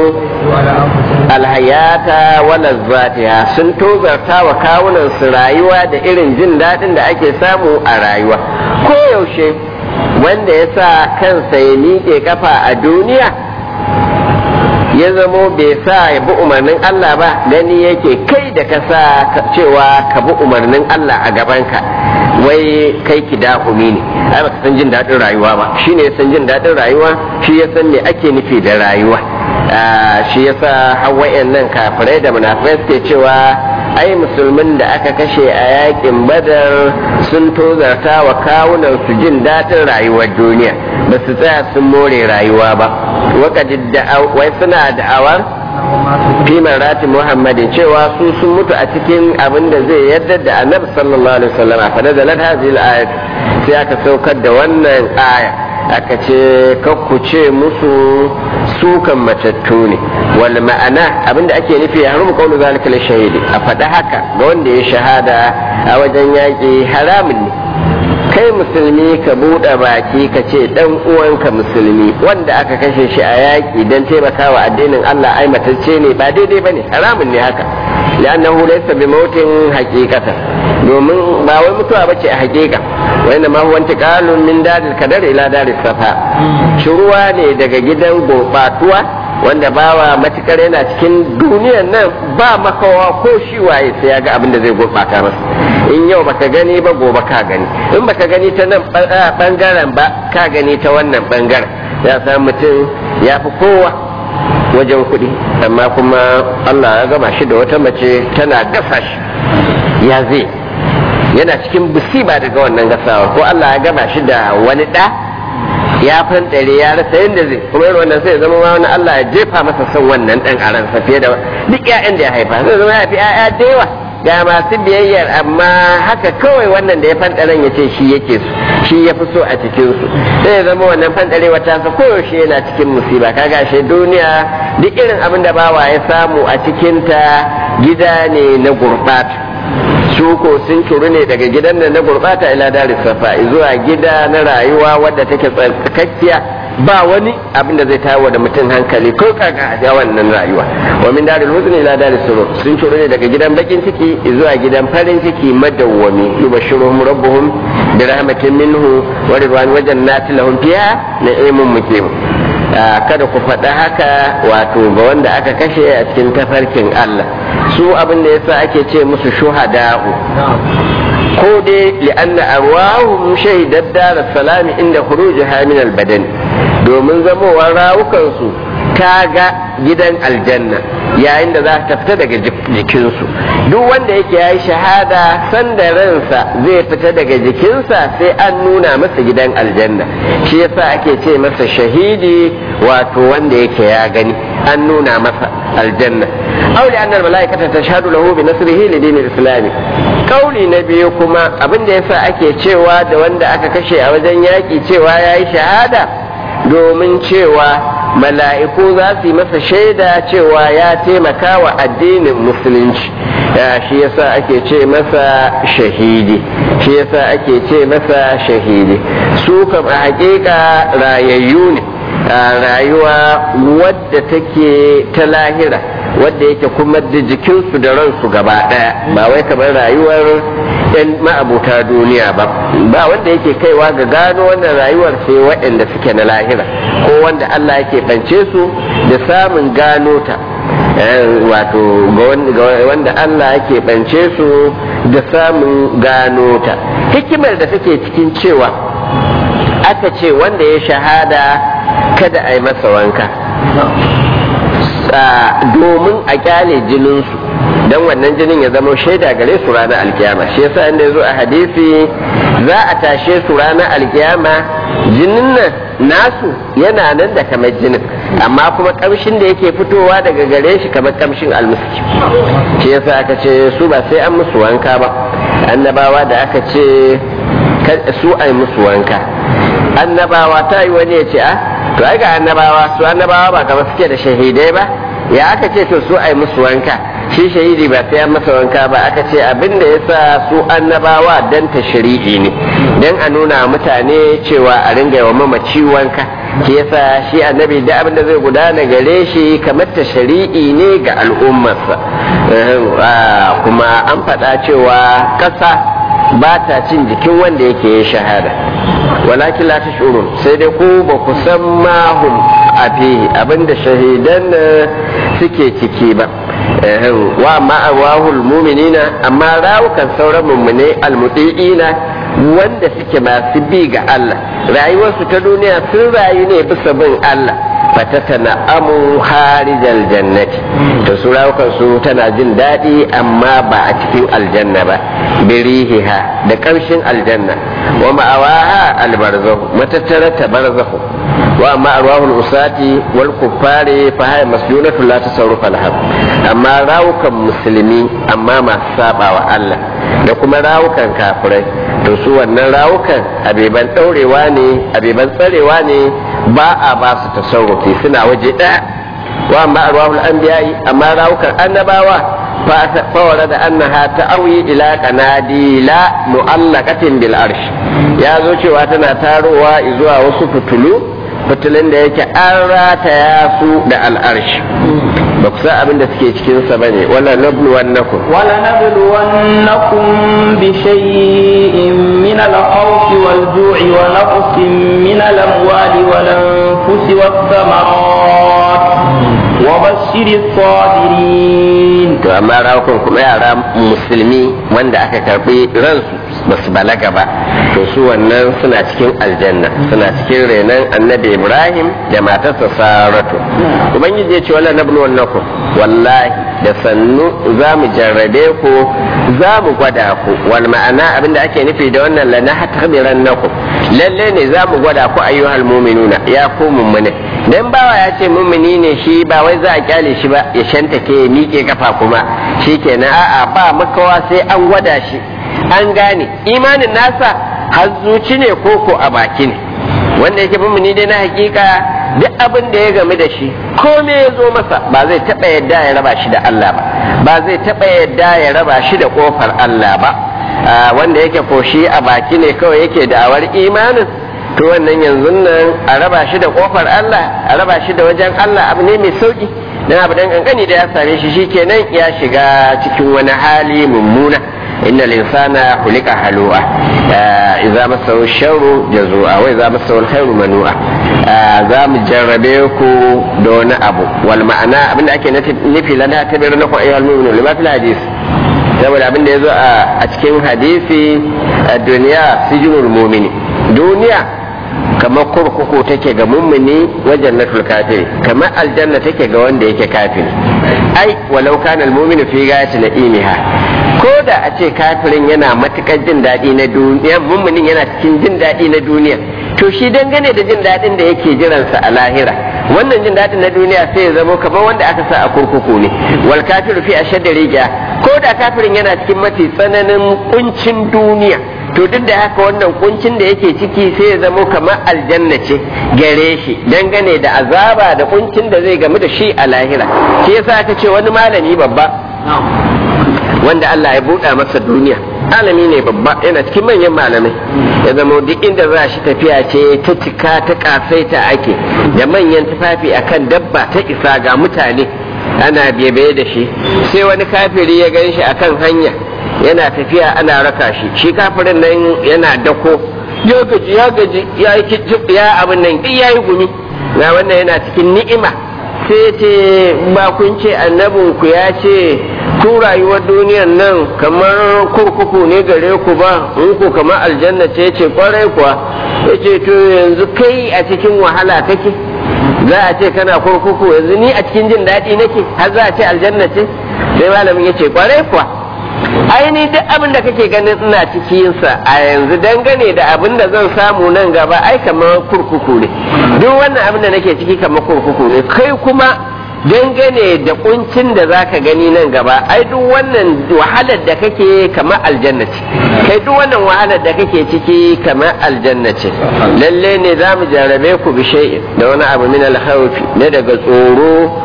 alhayata wala zatiha sun tozarta wa kawunan su rayuwa da irin jin daɗin da ake samu a rayuwa ko yaushe wanda ya sa kansa ya miƙe kafa a duniya ya zamo bai sa ya bi umarnin Allah ba gani yake kai da ka sa cewa ka bi umarnin Allah a gabanka wai kai ki dahumi ne ai baka san jin daɗin rayuwa ba shine ya san jin daɗin rayuwa shi ya san me ake nufi da rayuwa shi yasa hawayen nan kafirai da munafirai suke cewa ai musulmin da aka kashe a yakin badar sun tozarta wa kawunan su jin daɗin rayuwar duniya ba su tsaya sun more rayuwa ba wai suna da'awar fi marati muhammadin cewa su sun mutu a cikin abin da zai yarda da annabi sallallahu alaihi wasallam fa da zalat hadhihi al sai aka saukar da wannan aya aka ce kakku ce musu sukan matattu ne wal ma'ana abinda ake nufi ya harumu kaunu zalika shahidi a faɗa haka ga wanda ya shahada a wajen yaƙi haramun ne kai musulmi ka buɗe baki ka ce ɗan uwanka musulmi wanda aka kashe shi a yaƙi don taimakawa addinin Allah ai matacce ne ba daidai bane haramun ne haka li'annahu laysa bi mautin haqiqatan domin ba wai mutuwa bace a haƙiƙa wa inna ma huwa intiqalun min daril kadar ila daris safa shuruwa ne daga gidan gobatuwa wanda bawa matukar yana cikin duniyan nan ba makawa ko shi waye sai ya ga abin da zai gurbata masa in yau baka gani ba gobe ka gani in baka gani ta nan bangaren ba ka gani ta wannan bangaren ya san mutum ya fi kowa wajen kuɗi amma kuma Allah ya gama shi da wata mace tana gasa shi ya zai yana cikin musiba daga wannan gasawa ko Allah ya gama shi da wani ɗa ya fanɗare ya rasa yadda zai kuma irin wannan sai ya zama wani Allah ya jefa masa son wannan ɗan a ransa fiye da duk 'ya'yan da ya haifa zai zama ya fi 'ya'ya da yawa ga masu biyayyar amma haka kawai wannan da ya fanɗaren ya ce shi yake su shi ya fi so a cikin su sai ya zama wannan fanɗarewa ta sa koyaushe yana cikin musiba kaga shi duniya duk irin abin da bawa ya samu a cikinta gida ne na gurɓata su ko sun turu ne daga gidan da na gurbata ila daris safa zuwa gida na rayuwa wadda take tsarkakkiya ba wani abin da zai tawo da mutum hankali ko kaka a wannan rayuwa wa min daril huzn ila daris surur sun turu ne daga gidan bakin ciki zuwa gidan farin ciki madawwami yubashiruhum rabbuhum bi rahmatin minhu wa ridwan wa jannatin lahum fiha na'imun muqim kada ku faɗa haka wato ga wanda aka kashe a cikin tafarkin Allah su abin da yasa ake ce musu shuhada'u ko dai li'anna arwahum shahidat dar salami inda khurujiha min al-badan domin zamowar rawukansu ta ga gidan aljanna yayin da za ta fita daga jikinsu duk wanda yake ya yi shahada sanda ransa zai fita daga jikinsa sai an nuna masa gidan aljanna shi yasa ake ce masa shahidi wato wanda yake ya gani an nuna masa aljanna auli annal mala'ikata tashhadu lahu bi nasrihi li dinil islami kauli na biyu kuma abin da yasa ake cewa da wanda aka kashe a wajen yaki cewa yayi shahada domin cewa mala'iku za su yi masa shaida cewa ya taimaka wa addinin musulunci shi yasa ake ce masa shahidi shi yasa ake ce masa shahidi su kam a hakika rayayyu ne rayuwa wadda take ta lahira wadda yake kuma da jikinsu da ransu gaba daya ba wai kamar rayuwar yan ma'abuta duniya ba ba wanda yake kaiwa ga gano wannan rayuwar sai waɗanda suke na lahira ko wanda Allah yake bance su da samun gano ta wato ga wanda Allah yake bance su da samun gano ta hikimar da take cikin cewa aka ce wanda ya shahada kada a yi masa wanka domin a kyale jininsu don wannan jinin ya zama shaida gare su ranar alkiyama shi yasa inda ya zo a hadisi za a tashe su ranar alkiyama jinin nan nasu yana nan da kamar jinin amma kuma kamshin da yake fitowa daga gare shi kamar kamshin almiski shi yasa aka ce su ba sai an musu wanka ba annabawa da aka ce su ai musu wanka annabawa ta yi wani ya ce a to ai ga annabawa su annabawa ba kamar suke da shahidai ba ya aka ce to su ai musu wanka shi shahidi ba sai an masa wanka ba aka ce abin da yasa su annabawa dan tashri'i ne dan a nuna mutane cewa a ringa wa mamaci wanka shi yasa shi annabi da abin da zai gudana gare shi kamar tashri'i ne ga al'ummarsa kuma an faɗa cewa ƙasa ba ta cin jikin wanda yake yin shahada walakin la tashurun sai dai ku ba ku san mahum a fihi abinda shahidan suke ciki ba wa ma'awahul muminina amma rawukan sauran mummune almuti'ina wanda suke masu bi ga Allah rayuwarsu ta duniya sun rayu ne bisa bin Allah fatatana amu harijal jannati to su rawukan su tana jin daɗi amma ba a cikin aljanna ba birihiha da ƙarshen aljanna wa ma'awaha albarzahu matattara ta barzahu wa amma arwahul usati wal kuffari fa hay maslunatu la tasarrufa laha amma rawukan musulmi amma masu saba wa Allah da kuma rawukan kafirai to su wannan rawukan abeban daurewa ne abeban tsarewa ne ba a ba su tasarrufi suna waje ɗaya wa amma arwahul anbiya'i amma rawukan annabawa fawara da annaha ta'awi ila qanadila mu'allaqatin bil arsh ya zo cewa tana tarowa zuwa wasu fitulu fitulun da yake an rataya su da al'arshi ba ku san abin da suke cikinsa ba ne wala nablu wannakum wala nablu wannakum bi shay'in min al-khawfi wal ju'i wa naqsin min al-amwali wal anfusi was thamarat وبشر الصابرين to amma rawukan kuma yara musulmi wanda aka karbi ransu ba su balaga ba to su wannan suna cikin aljanna suna cikin renon annabi ibrahim da matarsa saratu ubangiji ya ce wala nablu wannakum wallahi da sannu za mu jarrabe ku za mu gwada ku wal ma'ana abinda ake nufi da wannan la nahtabiran nakum lalle ne za mu gwada ku ayyuhal mu'minuna ya ku mummune dan bawa ya ce mummuni ne shi ba wai za a kyale shi ba ya shantake ya miƙe kafa kuma shikenan a'a ba makawa sai an gwada shi an gane imanin nasa har zuci ne koko a baki ne wanda yake mummuni dai na hakika duk abin da ya game da shi kome ya zo masa ba zai taɓa yadda ya raba shi da Allah ba ba zai taɓa yadda ya raba shi da ƙofar Allah ba wanda yake ko shi a baki ne kawai yake da'awar imanin to wannan yanzu nan a raba shi da ƙofar Allah a raba shi da wajen Allah abu ne mai sauki dan abu dan kankani da ya same shi shikenan ya shiga cikin wani hali mummuna inna linsana hulika halu'a idza masahu sharru jazua wa idza masahu alkhairu manu'a za mu jarrabe ku da wani abu wal ma'ana abinda ake nufi lana tabir na ku ayyuhal mu'minun lima fil hadis saboda abinda yazo a cikin hadisi duniya sijinul mu'mini duniya kamar kurkuku take ga mummuni wajen natul kafiri kamar aljanna take ga wanda yake kafiri ai walau kana almu'minu fi ghayati na'imiha ko da a ce kafirin yana matukar jin daɗi na duniya mummunin yana cikin jin daɗi na duniya to shi dangane da jin daɗin da yake jiransa a lahira wannan jin daɗin na duniya sai ya zama kamar wanda aka sa a kurkuku ne wal kafiru fi ashadda riga ko da kafirin yana cikin mafi tsananin kuncin duniya to duk da haka wannan kuncin da yake ciki sai ya zamo kamar aljanna ce gare shi dangane da azaba da kuncin da zai gamu da shi a lahira shi yasa aka ce wani malami babba wanda Allah ya buɗa masa duniya alami ne babba yana cikin manyan malamai ya zama duk inda za shi tafiya ce ta cika ta kasaita ake da manyan tufafi akan dabba ta isa ga mutane ana biye da shi sai wani kafiri ya gan shi akan hanya yana tafiya ana raka shi shi kafirin nan yana dako ya gaji ya gaji ya yi ya abin nan duk ya yi gumi na wannan yana cikin ni'ima sai ce ba kun ce annabinku ya ce ku rayuwar duniyar nan kamar kurkuku ne gare ku ba in ku kamar aljanna ce ce kwarai kuwa ya ce to yanzu kai a cikin wahala kake za a ce kana kurkuku yanzu ni a cikin jin daɗi nake har za a ce aljanna ce sai malamin ya ce kwarai kuwa aini duk abin da kake ganin ina cikinsa a yanzu dangane da abin da zan samu nan gaba ai kamar kurkuku ne duk wannan abin da nake ciki kamar kurkuku ne kai kuma dangane da kuncin da zaka gani nan gaba ai duk wannan wahalar da kake kamar aljanna ce kai duk wannan wahalar da kake ciki kamar aljanna ce lalle ne za mu jarabe ku bi shay'in da wani abu min alhawfi ne daga tsoro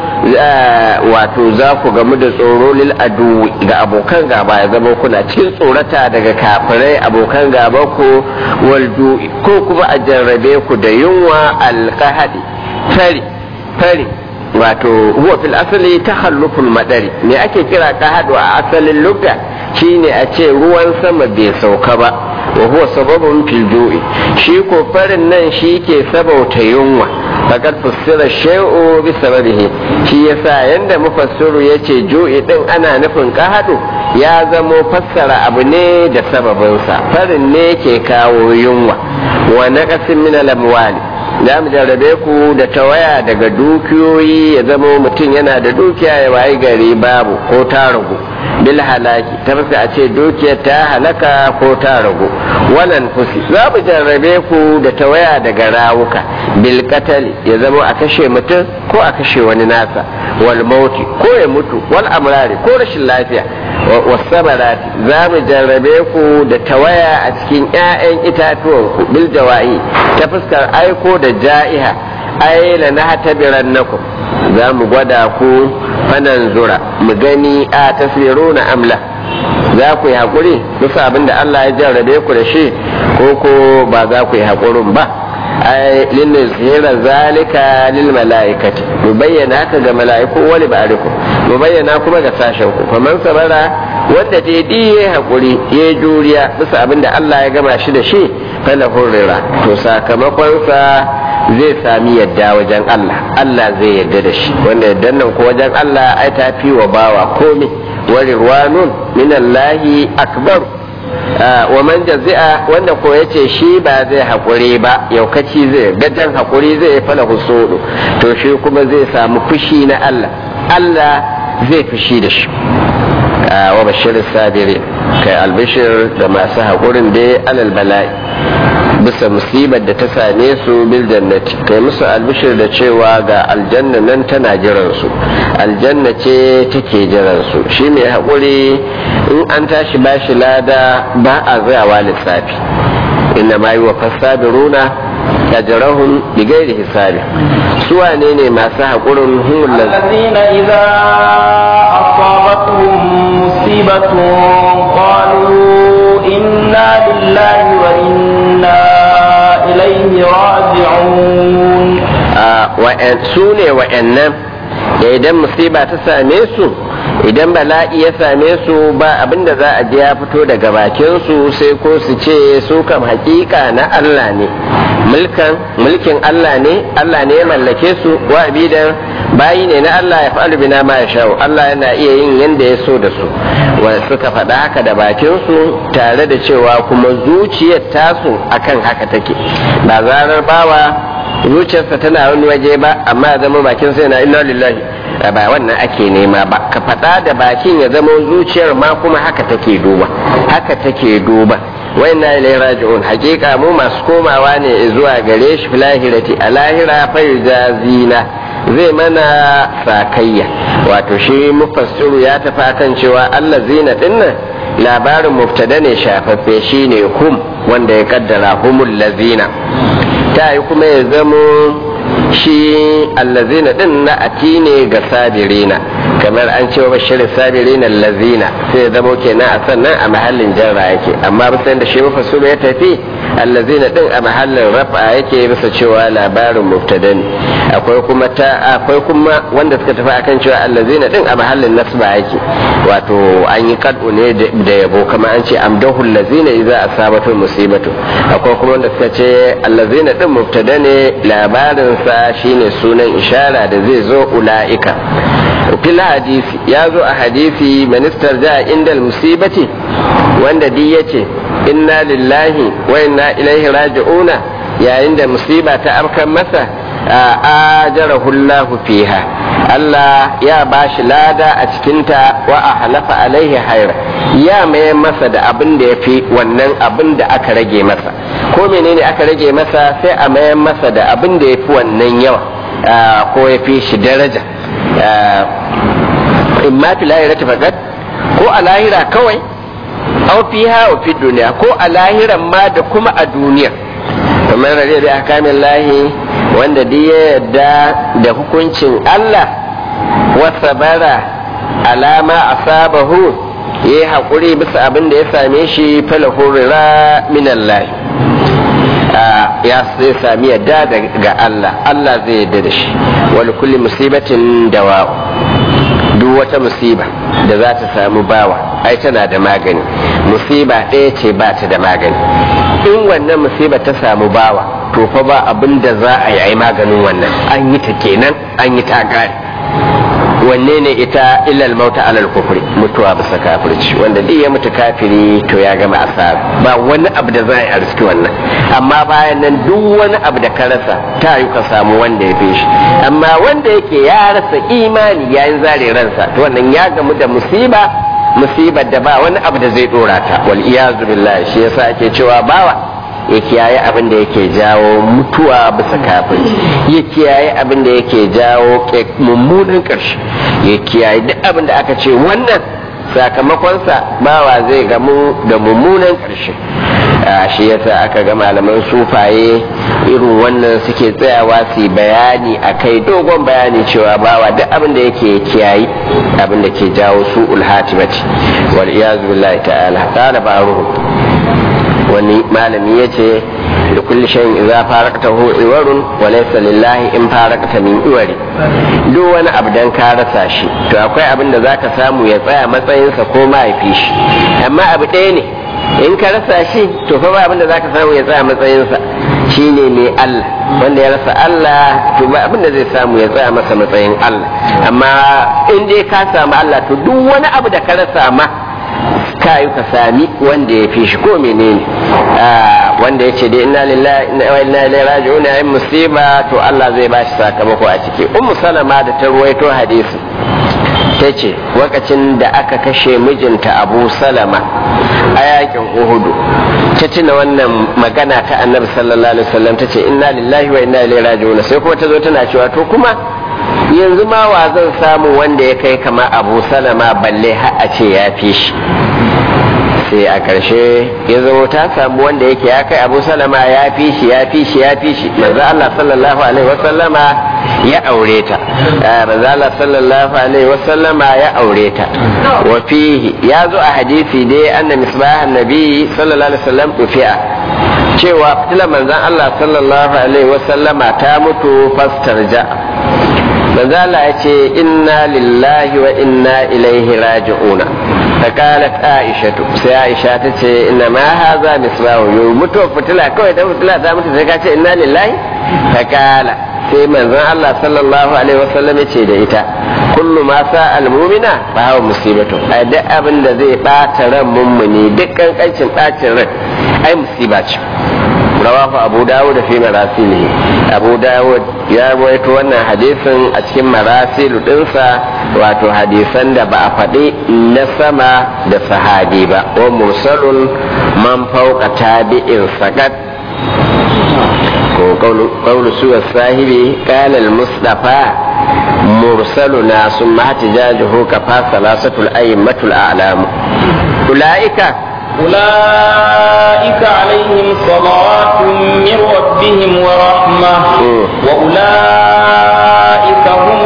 wato za ku gamu da tsoro lil adu ga abokan gaba ya zama kuna cikin tsorata daga kafirai abokan gaba ku wal ko kuma a jarrabe ku da yunwa alqahadi fari fari wato huwa fil asali takhalluful madari me ake kira kahadu a asalin lugha shine a ce ruwan sama bai sauka ba wa huwa sababun fil ju'i shi ko farin nan shi ke sabauta yunwa fakat fassara shay'u bi sababihi shi yasa yanda mufassiru yace ju'i din ana nufin kahadu ya zamo fassara abu ne da sababinsa farin ne ke kawo yunwa wa naqasin min al-amwali za mu jarrabe ku da tawaya daga dukiyoyi ya zama mutum yana da dukiya ya wayi gari babu ko ta ragu bil halaki ta fuska a ce dukiyar ta halaka ko ta ragu wannan fusi za mu jarrabe ku da tawaya daga rawuka bil katali ya zama a kashe mutum ko a kashe wani nasa wal mauti ko ya mutu wal amrari ko rashin lafiya wasabarati za mu jarrabe ku da tawaya a cikin 'ya'yan itatuwanku bil jawa'i ta fuskar aiko da ja'iha ai la nahtabiran nakum za mu gwada ku fanan zura mu gani a tasiruna amla za ku yi haƙuri bisa abin da Allah ya jarrabe ku da shi ko ko ba za ku yi haƙurin ba ai linzira zalika lil malaikati mu bayyana haka ga mala'iku wani ba'ariku mu bayyana kuma ga sashen ku faman sabara wanda daidai ya haƙuri ya juriya bisa abin da Allah ya gama shi da shi fala hurrira to sakamakonsa zai sami yadda wajen Allah Allah zai yadda da shi wanda yaddan nan ko wajen Allah ai ta fi wa bawa komai wa rirwanun minallahi akbar wa man jazi'a wanda ko yace shi ba zai haƙuri ba yaukaci zai gajan haƙuri zai fala husudu to shi kuma zai samu fushi na Allah Allah zai fushi da shi wa bashir sabiri kai albishir da masu haƙurin dai alal bala'i bisa musibar da ta same su bil jannati kai musu albishir da cewa ga aljanna nan tana jiran su aljanna ce take jiran su shi mai haƙuri in an tashi bashi lada ba a zayawa lissafi inna ma yi wa fasabiruna ajrahum bighairi hisabi su wane ne masu haƙurin humul الذين إذا أصابتهم مصيبة قالوا إنا لله وإنا إليه راجعون su ne wa'annan da idan musiba ta same su idan bala'i ya same su ba abinda za a je ya fito daga bakin su sai ko su ce su kam hakika na Allah ne mulkan mulkin Allah ne Allah ne ya mallake su wa abidan bayi ne na Allah ya fa'alu bina ma ya sha'u Allah yana iya yin yanda ya so da su wa suka faɗa haka da bakin su tare da cewa kuma zuciyar tasu akan haka take ba zarar bawa zuciyarsa tana wani waje ba amma ya zama bakin sai na inna lillahi ba wannan ake nema ba ka faɗa da bakin ya zama zuciyar ma kuma haka take duba haka take duba wa inna ilaihi raji'un hakika mu masu komawa ne zuwa gare shi filahirati a lahira fa yujazina zai mana sakayya wato shi mufassiru ya tafi akan cewa Allah zina dinnan labarin mubtada ne shafaffe shine hum wanda ya kaddara humul lazina ta yi kuma ya zamo shi allazina din na ati ne ga sabirina kamar an ce wa bashirin sabirina allazina sai ya zamo kenan a sannan a mahallin jarra yake amma bisa da shi mafassuru ya tafi allazina din a mahallin rafa yake bisa cewa labarin mubtada ne akwai kuma ta akwai kuma wanda suka tafi akan cewa allazina din a mahallin nasba yake wato an yi kadu ne da yabo kamar an ce amdahu allazina idza asabatu musibatu akwai kuma wanda suka ce allazina din mubtada ne labarin sa shine sunan ishara da zai zo ula'ika fil hadisi ya zo a hadisi ministar ja inda musibati wanda di yace inna lillahi wa inna ilaihi raji'una yayin da musiba ta afkan masa ajarahu Allah fiha Allah ya bashi lada a cikinta wa a halafa alaihi haira ya maye masa da abin da ya fi wannan abin da aka rage masa ko menene aka rage masa sai a mayan masa da abin da ya fi wannan yawa ko ya fi shi daraja in ma fi lahira ta fagat ko a lahira kawai aw fiha wa fi duniya ko a lahiran ma da kuma a duniya kamar rare da akamin lahi wanda duk ya yarda da hukuncin Allah wa sabara alama asabahu ya yi haƙuri bisa abin da ya same shi falahu rira min Allah ya sai sami yadda ga Allah Allah zai yadda da shi wani kulli musibatin dawa duk wata musiba da za ta samu bawa ai tana da magani musiba ɗaya ce ba ta da magani in wannan musiba ta samu bawa to fa ba abin da za a yi ai maganin wannan an yi ta kenan an yi ta gari wanne ne ita illal mauta alal kufri mutuwa bisa kafirci wanda duk ya mutu kafiri to ya gama asara ba wani abu da za a yi a riski wannan amma bayan nan duk wani abu da ka rasa ta yi ka samu wanda ya fi shi amma wanda yake ya rasa imani yayin zare ransa to wannan ya gamu da musiba musibar da ba wani abu da zai dora ta wal iyazu billahi shi yasa ake cewa bawa ya kiyaye abin da yake jawo mutuwa bisa kafin ya kiyaye abin da yake jawo mummunan ƙarshe ya kiyaye duk abin da aka ce wannan sakamakonsa bawa zai gamu da mummunan ƙarshe shi yasa aka ga malaman sufaye irin wannan suke tsayawa su bayani a kai dogon bayani cewa bawa duk abin da yake kiyayi abin da ke jawo su ulhatimati wal iyazu billahi ta'ala qala ba'ruhu wani malami ya ce da kulli shayin idza faraqtahu iwarun wa laysa lillahi in faraqta min iwari duk wani abu dan ka rasa shi to akwai abin da zaka samu ya tsaya matsayinsa ko ma ya fi shi amma abu ɗaya ne in ka rasa shi to fa ba abin da zaka samu ya tsaya matsayinsa shine mai Allah wanda ya rasa Allah to ba abin da zai samu ya tsaya masa matsayin Allah amma in dai ka samu Allah to duk wani abu da ka rasa ma ka yi ka sami wanda ya fi shi ko menene wanda ya ce dai inna lillahi wa inna ilaihi raji'un in musiba to Allah zai ba shi sakamako a ciki ummu salama da ta ruwaito hadisi ta ce lokacin da aka kashe mijinta abu salama a yakin uhudu ta tuna wannan magana ta annabi sallallahu alaihi wasallam ta ce inna lillahi wa inna ilaihi raji'un sai kuma ta zo tana cewa to kuma yanzu ma wa zan samu wanda ya kai kama abu salama balle har a ce ya fi shi sai a ƙarshe ya zama ta samu wanda yake ya kai abu salama ya fi shi ya fi shi ya fi shi manzo Allah sallallahu alaihi wasallama ya aure ta manzo Allah sallallahu alaihi wasallama ya aure ta wa fihi ya zo a hadisi dai anna misbahan nabi sallallahu alaihi wasallam dufi'a cewa fitilar manzon Allah sallallahu alaihi wasallama ta mutu fastarja manzo Allah ya ce inna lillahi wa inna ilaihi raji'una فقالت عائشة سي عائشة تتي إنما هذا مصباح يموت فتلا كوي ده فتلا ده مت سي إنا لله فقال sai manzon Allah sallallahu alaihi wasallam ya ce da ita kullu ma sa almumina fa hawa musibatu a duk abin da zai bata ran mummuni duk kankancin bacin ran ai musiba ce rawahu abu dawud fi marasilihi abu dawud ya rawaito wannan hadisin a cikin marasilu dinsa wato hadisan da ba a faɗi na sama da sahabi ba wa mursalun man fauka tabi'in sakat ko qawlu suwa sahibi qala al-mustafa mursaluna summa hatijajuhu kafa salasatul aymatul a'lam ulaika أولئك عليهم صلوات من ربهم ورحمة وأولئك هم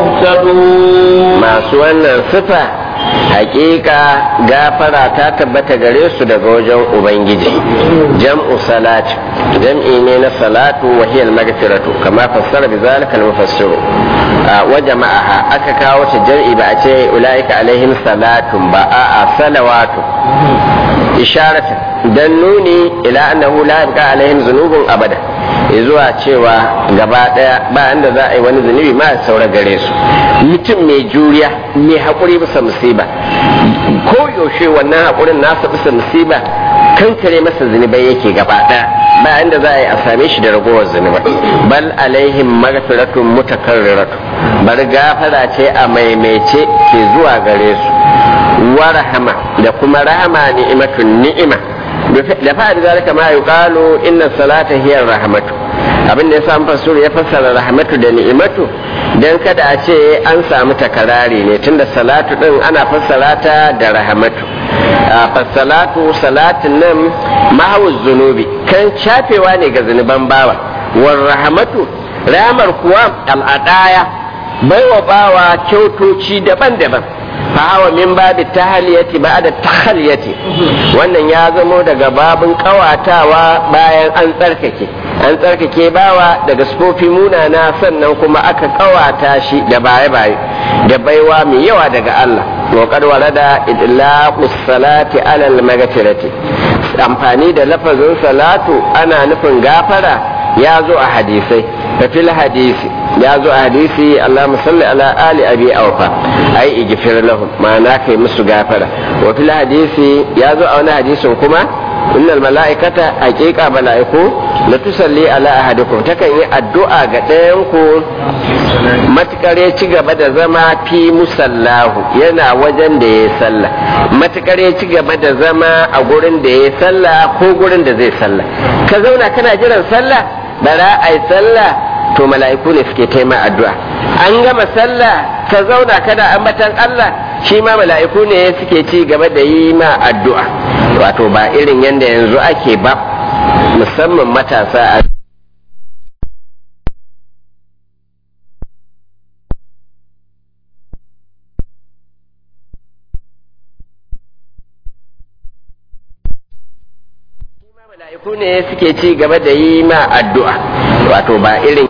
المهتدون ما سوى الصفة hakika gafara ta tabbata gare su daga wajen ubangiji jam'u salat jam'i ne na salatu wa hiya al-maghfiratu kama fassara bi zalika al-mufassiru wa jama'aha aka kawo ta jam'i ba a ce ulaika alaihim salatun ba a'a salawatu isharatan dan nuni ila annahu la yabqa alaihim zunubun abada zuwa cewa gaba daya ba inda za a yi wani zunubi ma saura gare su mutum mai juriya mai haƙuri bisa musiba ko yaushe wannan haƙurin nasa bisa musiba kankare masa zunubai yake gaba daya ba inda za a yi a same shi da ragowar zunubai bal alaihim maghfiratun mutakarriratu bar gafara ce a maimaice ke zuwa gare su wa rahama da kuma rahama ni'imatun ni'ima da fa'ad zalika ma yuqalu inna salata hiya rahmatu abin da yasa fasur ya fassara rahmatu da ni'imatu dan kada a ce an samu takarari ne tunda salatu din ana fassara ta da rahmatu fassalatu salatin nan mahawuz zunubi kan shafewa ne ga zunuban bawa war rahmatu ramar kuwa al'adaya baiwa bawa kyautoci daban-daban fahawa min babi tahaliyati ba'da tahaliyati wannan ya zamo daga babin kawatawa bayan an tsarkake an tsarkake bawa daga sufofi munana sannan kuma aka kawata shi da baye-baye da baiwa mai yawa daga Allah wa qad warada idlaqus salati ala al-maghfirati amfani da lafazin salatu ana nufin gafara ya zo a hadisai fil hadisi ya zo a hadisi Allahumma salli ala ali abi awfa ai igfir lahum ma'ana kai musu gafara wa fil hadisi ya zo a wani hadisin kuma innal mala'ikata haqiqa mala'iku la tusalli ala ahadikum takan yi addu'a ga ɗayan ku matukar ya ci gaba da zama fi musallahu yana wajen da ya sallah matukar ya ci gaba da zama a gurin da ya sallah ko gurin da zai sallah ka zauna kana jiran sallah bara ai sallah to mala'iku ne suke taima addu'a an gama sallah ka zauna kana ambatan Allah shi ma mala'iku ne suke ci gaba da yi ma addu'a wato ba irin yadda yanzu ake ba musamman matasa a mala'iku ne suke ci gaba da yi ma addu'a wato ba irin